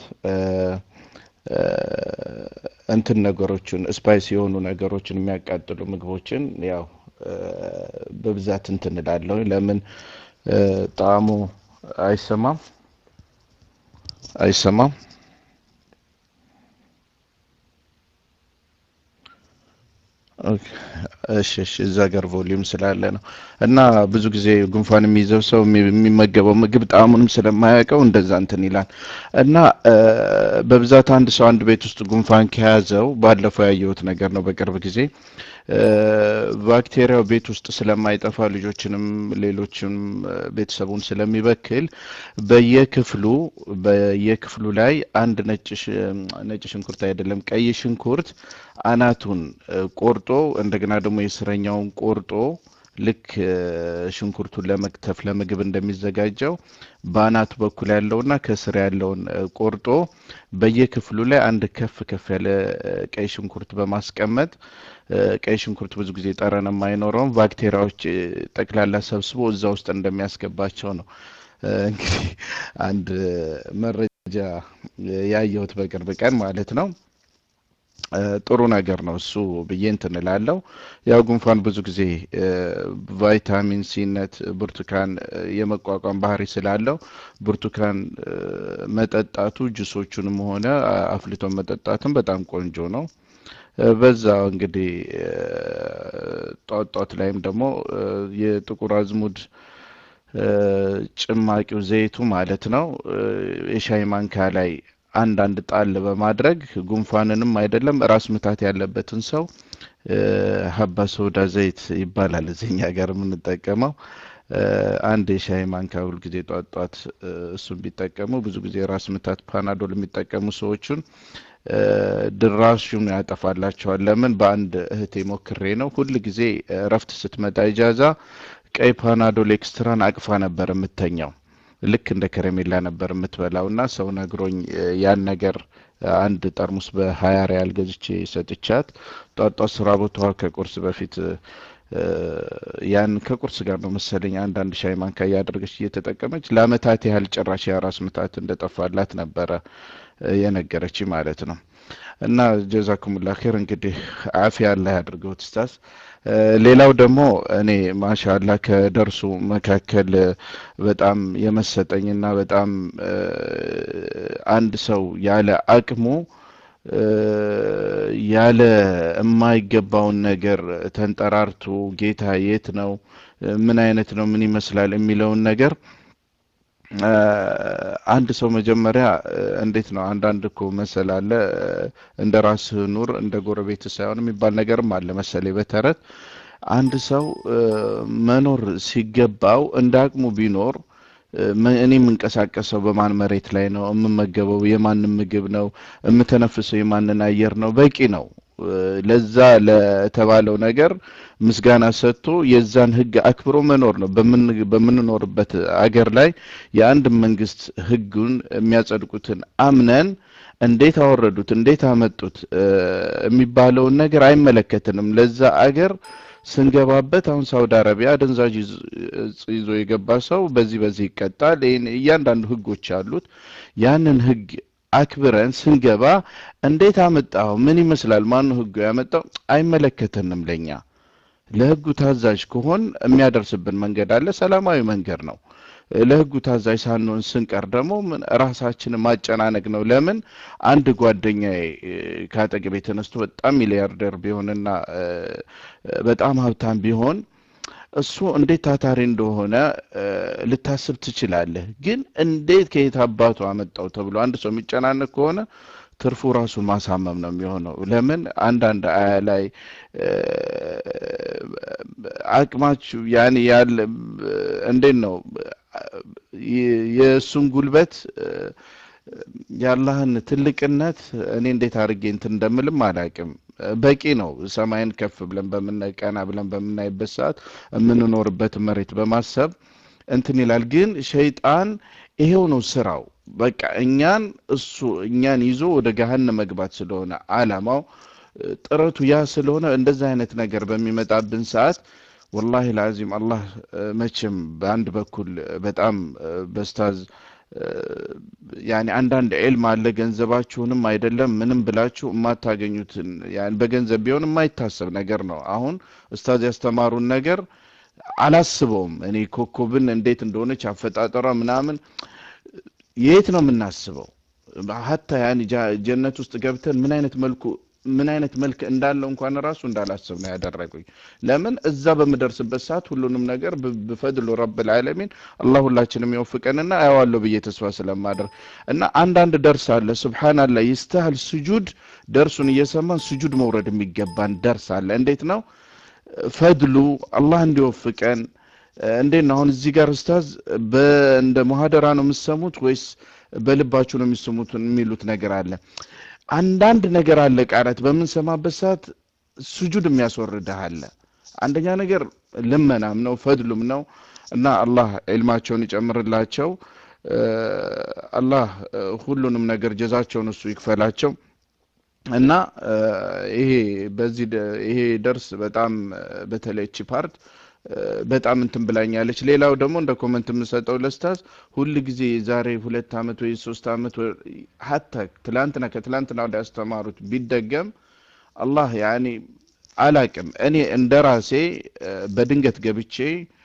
እንትን ነገሮችን ስፓይስ የሆኑ ነገሮችን የሚያቃጥሉ ምግቦችን ያው በብዛት እንትን እላለሁ ለምን ጣዕሙ አይሰማም አይሰማም እሺ እሺ እዛ ጋር ቮሊዩም ስላለ ነው እና ብዙ ጊዜ ጉንፋን የሚይዘው ሰው የሚመገበው ምግብ ጣዕሙንም ስለማያውቀው እንደዛ እንትን ይላል እና በብዛት አንድ ሰው አንድ ቤት ውስጥ ጉንፋን ከያዘው ባለፈው ያየሁት ነገር ነው በቅርብ ጊዜ ባክቴሪያው ቤት ውስጥ ስለማይጠፋ ልጆችንም ሌሎችንም ቤተሰቡን ስለሚበክል በየክፍሉ በየክፍሉ ላይ አንድ ነጭ ነጭ ሽንኩርት አይደለም ቀይ ሽንኩርት አናቱን ቆርጦ እንደገና ደግሞ የስረኛውን ቆርጦ ልክ ሽንኩርቱን ለመክተፍ ለምግብ እንደሚዘጋጀው በአናቱ በኩል ያለውና ከስር ያለውን ቆርጦ በየክፍሉ ላይ አንድ ከፍ ከፍ ያለ ቀይ ሽንኩርት በማስቀመጥ ቀይ ሽንኩርት ብዙ ጊዜ ጠረን የማይኖረውም ባክቴሪያዎች ጠቅላላ ሰብስቦ እዛ ውስጥ እንደሚያስገባቸው ነው እንግዲህ አንድ መረጃ ያየሁት በቅርብ ቀን ማለት ነው ጥሩ ነገር ነው እሱ ብዬ እንትን እላለሁ ያው ጉንፋን ብዙ ጊዜ ቫይታሚን ሲነት ብርቱካን የመቋቋም ባህሪ ስላለው ብርቱካን መጠጣቱ ጁሶቹንም ሆነ አፍልቶ መጠጣትም በጣም ቆንጆ ነው በዛ እንግዲህ ጧት ጧት ላይም ደግሞ የጥቁር አዝሙድ ጭማቂው ዘይቱ ማለት ነው የሻይ ማንካ ላይ አንዳንድ ጣል በማድረግ ጉንፋንንም አይደለም ራስ ምታት ያለበትን ሰው ሀባ ሶዳ ዘይት ይባላል እዚህኛ ጋር የምንጠቀመው አንድ የሻይ ማንካ ሁል ጊዜ ጧት ጧት እሱን ቢጠቀሙ ብዙ ጊዜ ራስ ምታት ፓናዶል የሚጠቀሙ ሰዎቹን ድራሹን ያጠፋላቸዋል ለምን በአንድ እህቴ ሞክሬ ነው ሁል ጊዜ እረፍት ስትመጣ ኢጃዛ ቀይ ፓናዶል ኤክስትራን አቅፋ ነበር የምተኛው ልክ እንደ ከረሜላ ነበር የምትበላው እና ሰው ነግሮኝ ያን ነገር አንድ ጠርሙስ በሀያ ሪያል ገዝቼ ሰጥቻት ጧጧ ስራ ቦታዋ ከቁርስ በፊት ያን ከቁርስ ጋር ነው መሰለኝ አንዳንድ ሻይ ማንካ እያደረገች እየተጠቀመች ለአመታት ያህል ጭራሽ የራስ ምታት እንደጠፋላት ነበረ የነገረች ማለት ነው እና ጀዛኩሙላ ኸይር እንግዲህ አፊያ አላህ ያድርገው ትስታስ ሌላው ደግሞ እኔ ማሻላ ከደርሱ መካከል በጣም የመሰጠኝና በጣም አንድ ሰው ያለ አቅሙ ያለ የማይገባውን ነገር ተንጠራርቶ ጌታ የት ነው ምን አይነት ነው ምን ይመስላል የሚለውን ነገር አንድ ሰው መጀመሪያ እንዴት ነው አንዳንድ እኮ መሰል አለ እንደ ራስህ ኑር እንደ ጎረቤት ሳይሆን የሚባል ነገርም አለ መሰለኝ በተረት አንድ ሰው መኖር ሲገባው እንደ አቅሙ ቢኖር እኔ የምንቀሳቀሰው በማን መሬት ላይ ነው የምመገበው የማንን ምግብ ነው የምተነፍሰው የማንን አየር ነው በቂ ነው ለዛ ለተባለው ነገር ምስጋና ሰጥቶ የዛን ህግ አክብሮ መኖር ነው በምንኖርበት አገር ላይ የአንድ መንግስት ህጉን የሚያጸድቁትን አምነን እንዴት አወረዱት እንዴት አመጡት የሚባለውን ነገር አይመለከትንም ለዛ አገር ስንገባበት አሁን ሳውዲ አረቢያ አደንዛዥ ይዞ የገባ ሰው በዚህ በዚህ ይቀጣል እያንዳንዱ ህጎች አሉት ያንን ህግ አክብረን ስንገባ እንዴት አመጣው ምን ይመስላል ማን ህጉ ያመጣው አይመለከተንም ለኛ ለህጉ ታዛዥ ከሆን የሚያደርስብን መንገድ አለ ሰላማዊ መንገድ ነው ለህጉ ታዛዥ ሳንሆን ስንቀር ደግሞ ምን ራሳችንን ማጨናነቅ ነው። ለምን አንድ ጓደኛዬ ከአጠገቤ ተነስቶ በጣም ሚሊያርደር ቢሆንና በጣም ሀብታም ቢሆን እሱ እንዴት ታታሪ እንደሆነ ልታስብ ትችላለህ። ግን እንዴት ከየት አባቱ አመጣው ተብሎ አንድ ሰው የሚጨናነቅ ከሆነ ትርፉ ራሱ ማሳመም ነው የሚሆነው። ለምን አንዳንድ አያ ላይ አቅማችሁ ያን ያለ እንዴት ነው የእሱን ጉልበት የአላህን ትልቅነት እኔ እንዴት አድርጌ እንትን እንደምልም አላውቅም። በቂ ነው። ሰማይን ከፍ ብለን በምናይ ቀና ብለን በምናይበት ሰዓት የምንኖርበት መሬት በማሰብ እንትን ይላል። ግን ሸይጣን ይሄው ነው ስራው። በቃ እኛን እሱ እኛን ይዞ ወደ ገሃነ መግባት ስለሆነ አላማው ጥረቱ ያ ስለሆነ እንደዚህ አይነት ነገር በሚመጣብን ሰዓት ወላሂ ለአዚም አላህ መቼም በአንድ በኩል በጣም በስታዝ ያኔ አንዳንድ ዒልም አለ ገንዘባችሁንም አይደለም ምንም ብላችሁ የማታገኙትን ያኔ በገንዘብ ቢሆን የማይታሰብ ነገር ነው። አሁን ኡስታዝ ያስተማሩን ነገር አላስበውም እኔ ኮከብን እንዴት እንደሆነች አፈጣጠሯ ምናምን የት ነው የምናስበው? ሀታ ያኔ ጀነት ውስጥ ገብተን ምን አይነት መልኩ ምን አይነት መልክ እንዳለው እንኳን ራሱ እንዳላስብ ነው ያደረጉኝ። ለምን እዛ በምደርስበት ሰዓት ሁሉንም ነገር ብፈድሉ ረብል ዓለሚን አላህ ሁላችንም ይወፍቀንና አየዋለሁ ብዬ ተስፋ ስለማደርግ እና አንዳንድ ደርስ አለ ሱብሃንአላህ ይስተሃል ስጁድ ደርሱን እየሰማን ስጁድ መውረድ የሚገባን ደርስ አለ። እንዴት ነው ፈድሉ አላህ እንዲወፍቀን እንዴት ነው አሁን እዚህ ጋር ኡስታዝ እንደ ሙሐደራ ነው የምትሰሙት ወይስ በልባችሁ ነው የሚሰሙት የሚሉት ነገር አለ። አንዳንድ ነገር አለ ቃላት በምንሰማበት ሰዓት ስጁድ የሚያስወርድህ አለ። አንደኛ ነገር ልመናም ነው ፈድሉም ነው እና አላህ ዒልማቸውን ይጨምርላቸው። አላህ ሁሉንም ነገር ጀዛቸውን እሱ ይክፈላቸው። እና ይሄ በዚህ ይሄ ደርስ በጣም በተለይ እቺ ፓርት በጣም እንትን ብላኛለች። ሌላው ደግሞ እንደ ኮመንት የምሰጠው ለስታዝ ሁል ጊዜ የዛሬ ሁለት አመት ወይ ሶስት አመት ሀታ ትላንትና ከትላንትና ወደ ያስተማሩት ቢደገም አላህ ያኔ አላቅም እኔ እንደ ራሴ በድንገት ገብቼ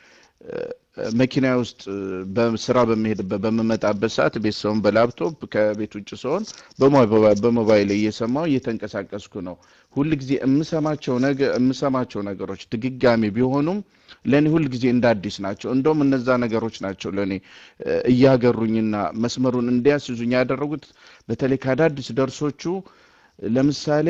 መኪና ውስጥ በስራ በሚሄድበት በምመጣበት ሰዓት ቤት ሰውን በላፕቶፕ ከቤት ውጭ ሰውን በሞባይል እየሰማው እየተንቀሳቀስኩ ነው። ሁል ጊዜ የምሰማቸው ነገር የምሰማቸው ነገሮች ድግጋሚ ቢሆኑም ለእኔ ሁል ጊዜ እንደ አዲስ ናቸው። እንደውም እነዛ ነገሮች ናቸው ለእኔ እያገሩኝና መስመሩን እንዲያስይዙኝ ያደረጉት በተለይ ከአዳዲስ ደርሶቹ ለምሳሌ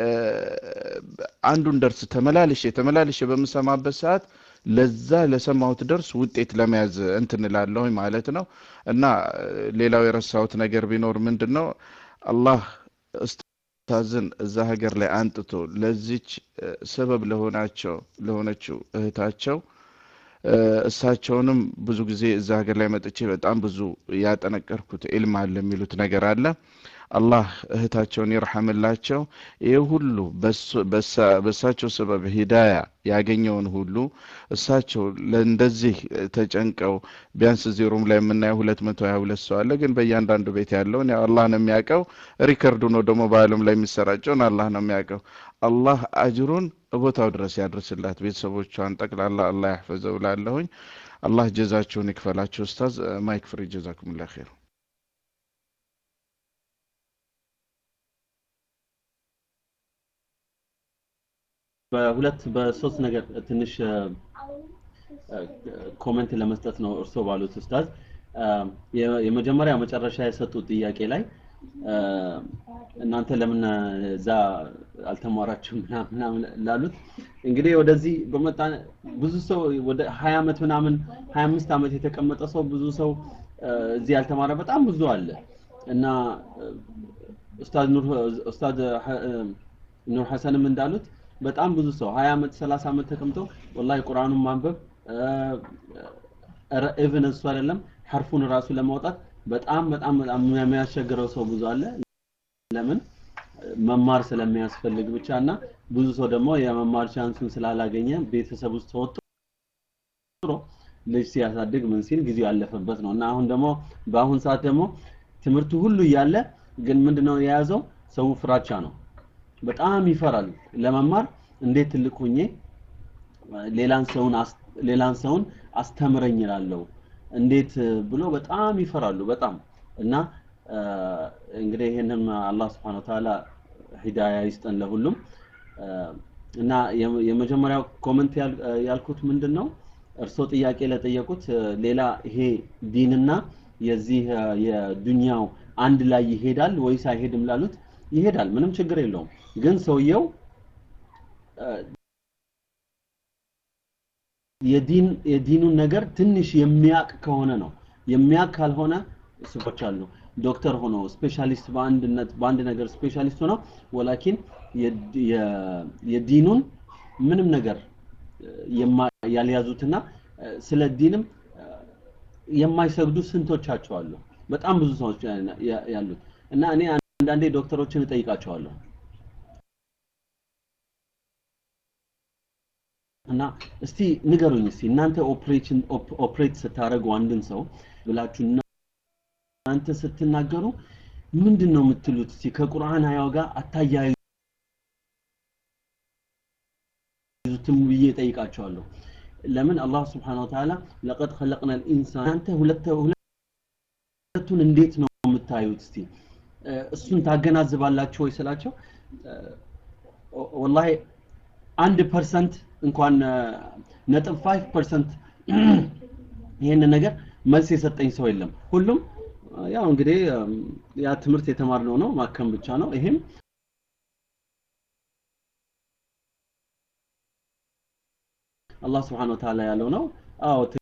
አንዱን ደርስ ተመላልሼ ተመላልሼ በምሰማበት ሰዓት ለዛ ለሰማሁት ደርስ ውጤት ለመያዝ እንትን እላለሁኝ ማለት ነው። እና ሌላው የረሳሁት ነገር ቢኖር ምንድን ነው አላህ ኡስታዝን እዛ ሀገር ላይ አንጥቶ ለዚች ሰበብ ለሆናቸው ለሆነችው እህታቸው እሳቸውንም ብዙ ጊዜ እዛ ሀገር ላይ መጥቼ በጣም ብዙ ያጠነቀርኩት ኢልም አለ የሚሉት ነገር አለ። አላህ እህታቸውን ይርሐምላቸው። ይህ ሁሉ በእሳቸው ሰበብ ሂዳያ ያገኘውን ሁሉ እሳቸው ለእንደዚህ ተጨንቀው ቢያንስ እዚህ ሩም ላይ የምናየው ሁለት መቶ ሀያ ሁለት ሰው አለ። ግን በእያንዳንዱ ቤት ያለውን ያው አላህ ነው የሚያውቀው። ሪከርዱ ነው ደግሞ በአለም ላይ የሚሰራጨውን አላህ ነው የሚያውቀው። አላህ አጅሩን ቦታው ድረስ ያድርስላት፣ ቤተሰቦቿን ጠቅላላ አላህ ያሕፈዘው ላለሁኝ። አላህ ጀዛቸውን ይክፈላቸው። ኡስታዝ ማይክ ፍሪ ጀዛኩሙላህ ኸይር። በሁለት በሶስት ነገር ትንሽ ኮመንት ለመስጠት ነው እርስዎ ባሉት ኡስታዝ። የመጀመሪያ መጨረሻ የሰጡት ጥያቄ ላይ እናንተ ለምን እዛ አልተማራችሁም ምናምን ላሉት እንግዲህ ወደዚህ በመጣ ብዙ ሰው ወደ ሀያ ዓመት ምናምን ሀያ አምስት ዓመት የተቀመጠ ሰው ብዙ ሰው እዚህ ያልተማረ በጣም ብዙ አለ እና ኡስታዝ ኑር ኡስታዝ ኑር ሐሰንም እንዳሉት በጣም ብዙ ሰው 20 ዓመት 30 ዓመት ተቀምጠው ወላሂ ቁርአኑን ማንበብ ኢቭን እሱ አይደለም ሐርፉን ራሱ ለማውጣት በጣም በጣም በጣም የሚያስቸግረው ሰው ብዙ አለ። ለምን መማር ስለሚያስፈልግ ብቻ እና ብዙ ሰው ደግሞ የመማር ቻንሱን ስላላገኘ ቤተሰብ ውስጥ ተወጥሮ ልጅ ሲያሳድግ ምን ሲል ጊዜው ያለፈበት ነው እና አሁን ደግሞ በአሁን ሰዓት ደግሞ ትምህርቱ ሁሉ እያለ ግን ምንድነው የያዘው ሰው ፍራቻ ነው። በጣም ይፈራል ለመማር እንዴት ትልቅ ሁኜ ሌላን ሰውን ሌላን ሰውን አስተምረኝ እላለሁ እንዴት ብሎ በጣም ይፈራሉ በጣም እና እንግዲህ ይህንን አላህ ስብሐነ ወተዓላ ሂዳያ ይስጠን ለሁሉም እና የመጀመሪያው ኮመንት ያልኩት ምንድን ነው እርስዎ ጥያቄ ለጠየቁት ሌላ ይሄ ዲንና የዚህ የዱንያው አንድ ላይ ይሄዳል ወይስ አይሄድም ላሉት ይሄዳል ምንም ችግር የለውም ግን ሰውየው የዲን የዲኑን ነገር ትንሽ የሚያቅ ከሆነ ነው የሚያቅ ካልሆነ ሰዎች አሉ ዶክተር ሆኖ ስፔሻሊስት በአንድነት በአንድ ነገር ስፔሻሊስት ሆኖ ወላኪን የዲኑን ምንም ነገር ያልያዙትና ስለ ዲንም የማይሰግዱ ስንቶቻቸው አሉ በጣም ብዙ ሰዎች ያሉት እና እኔ አንዳንዴ ዶክተሮችን እጠይቃቸዋለሁ እና እስቲ ንገሩኝ እስቲ እናንተ ኦፕሬሽን ኦፕሬት ስታደርጉ አንድን ሰው ብላችሁ እናንተ ስትናገሩ ምንድን ነው የምትሉት እስቲ ከቁርአን አያው ጋር አታያይዙትም ብዬ ጠይቃቸዋለሁ ለምን አላህ ስብሓነሁ ወተዓላ ለቀድ ኸለቅና ልኢንሳን እናንተ ሁለቱን እንዴት ነው የምታዩት እስቲ እሱን ታገናዝባላችሁ ወይ ስላቸው ወላሂ አንድ ፐርሰንት እንኳን ነጥብ ፋይቭ ፐርሰንት ይህንን ነገር መልስ የሰጠኝ ሰው የለም ሁሉም ያው እንግዲህ ያ ትምህርት የተማርነው ነው ማከም ብቻ ነው ይሄም አላህ ስብሓን ወተዓላ ያለው ነው አዎ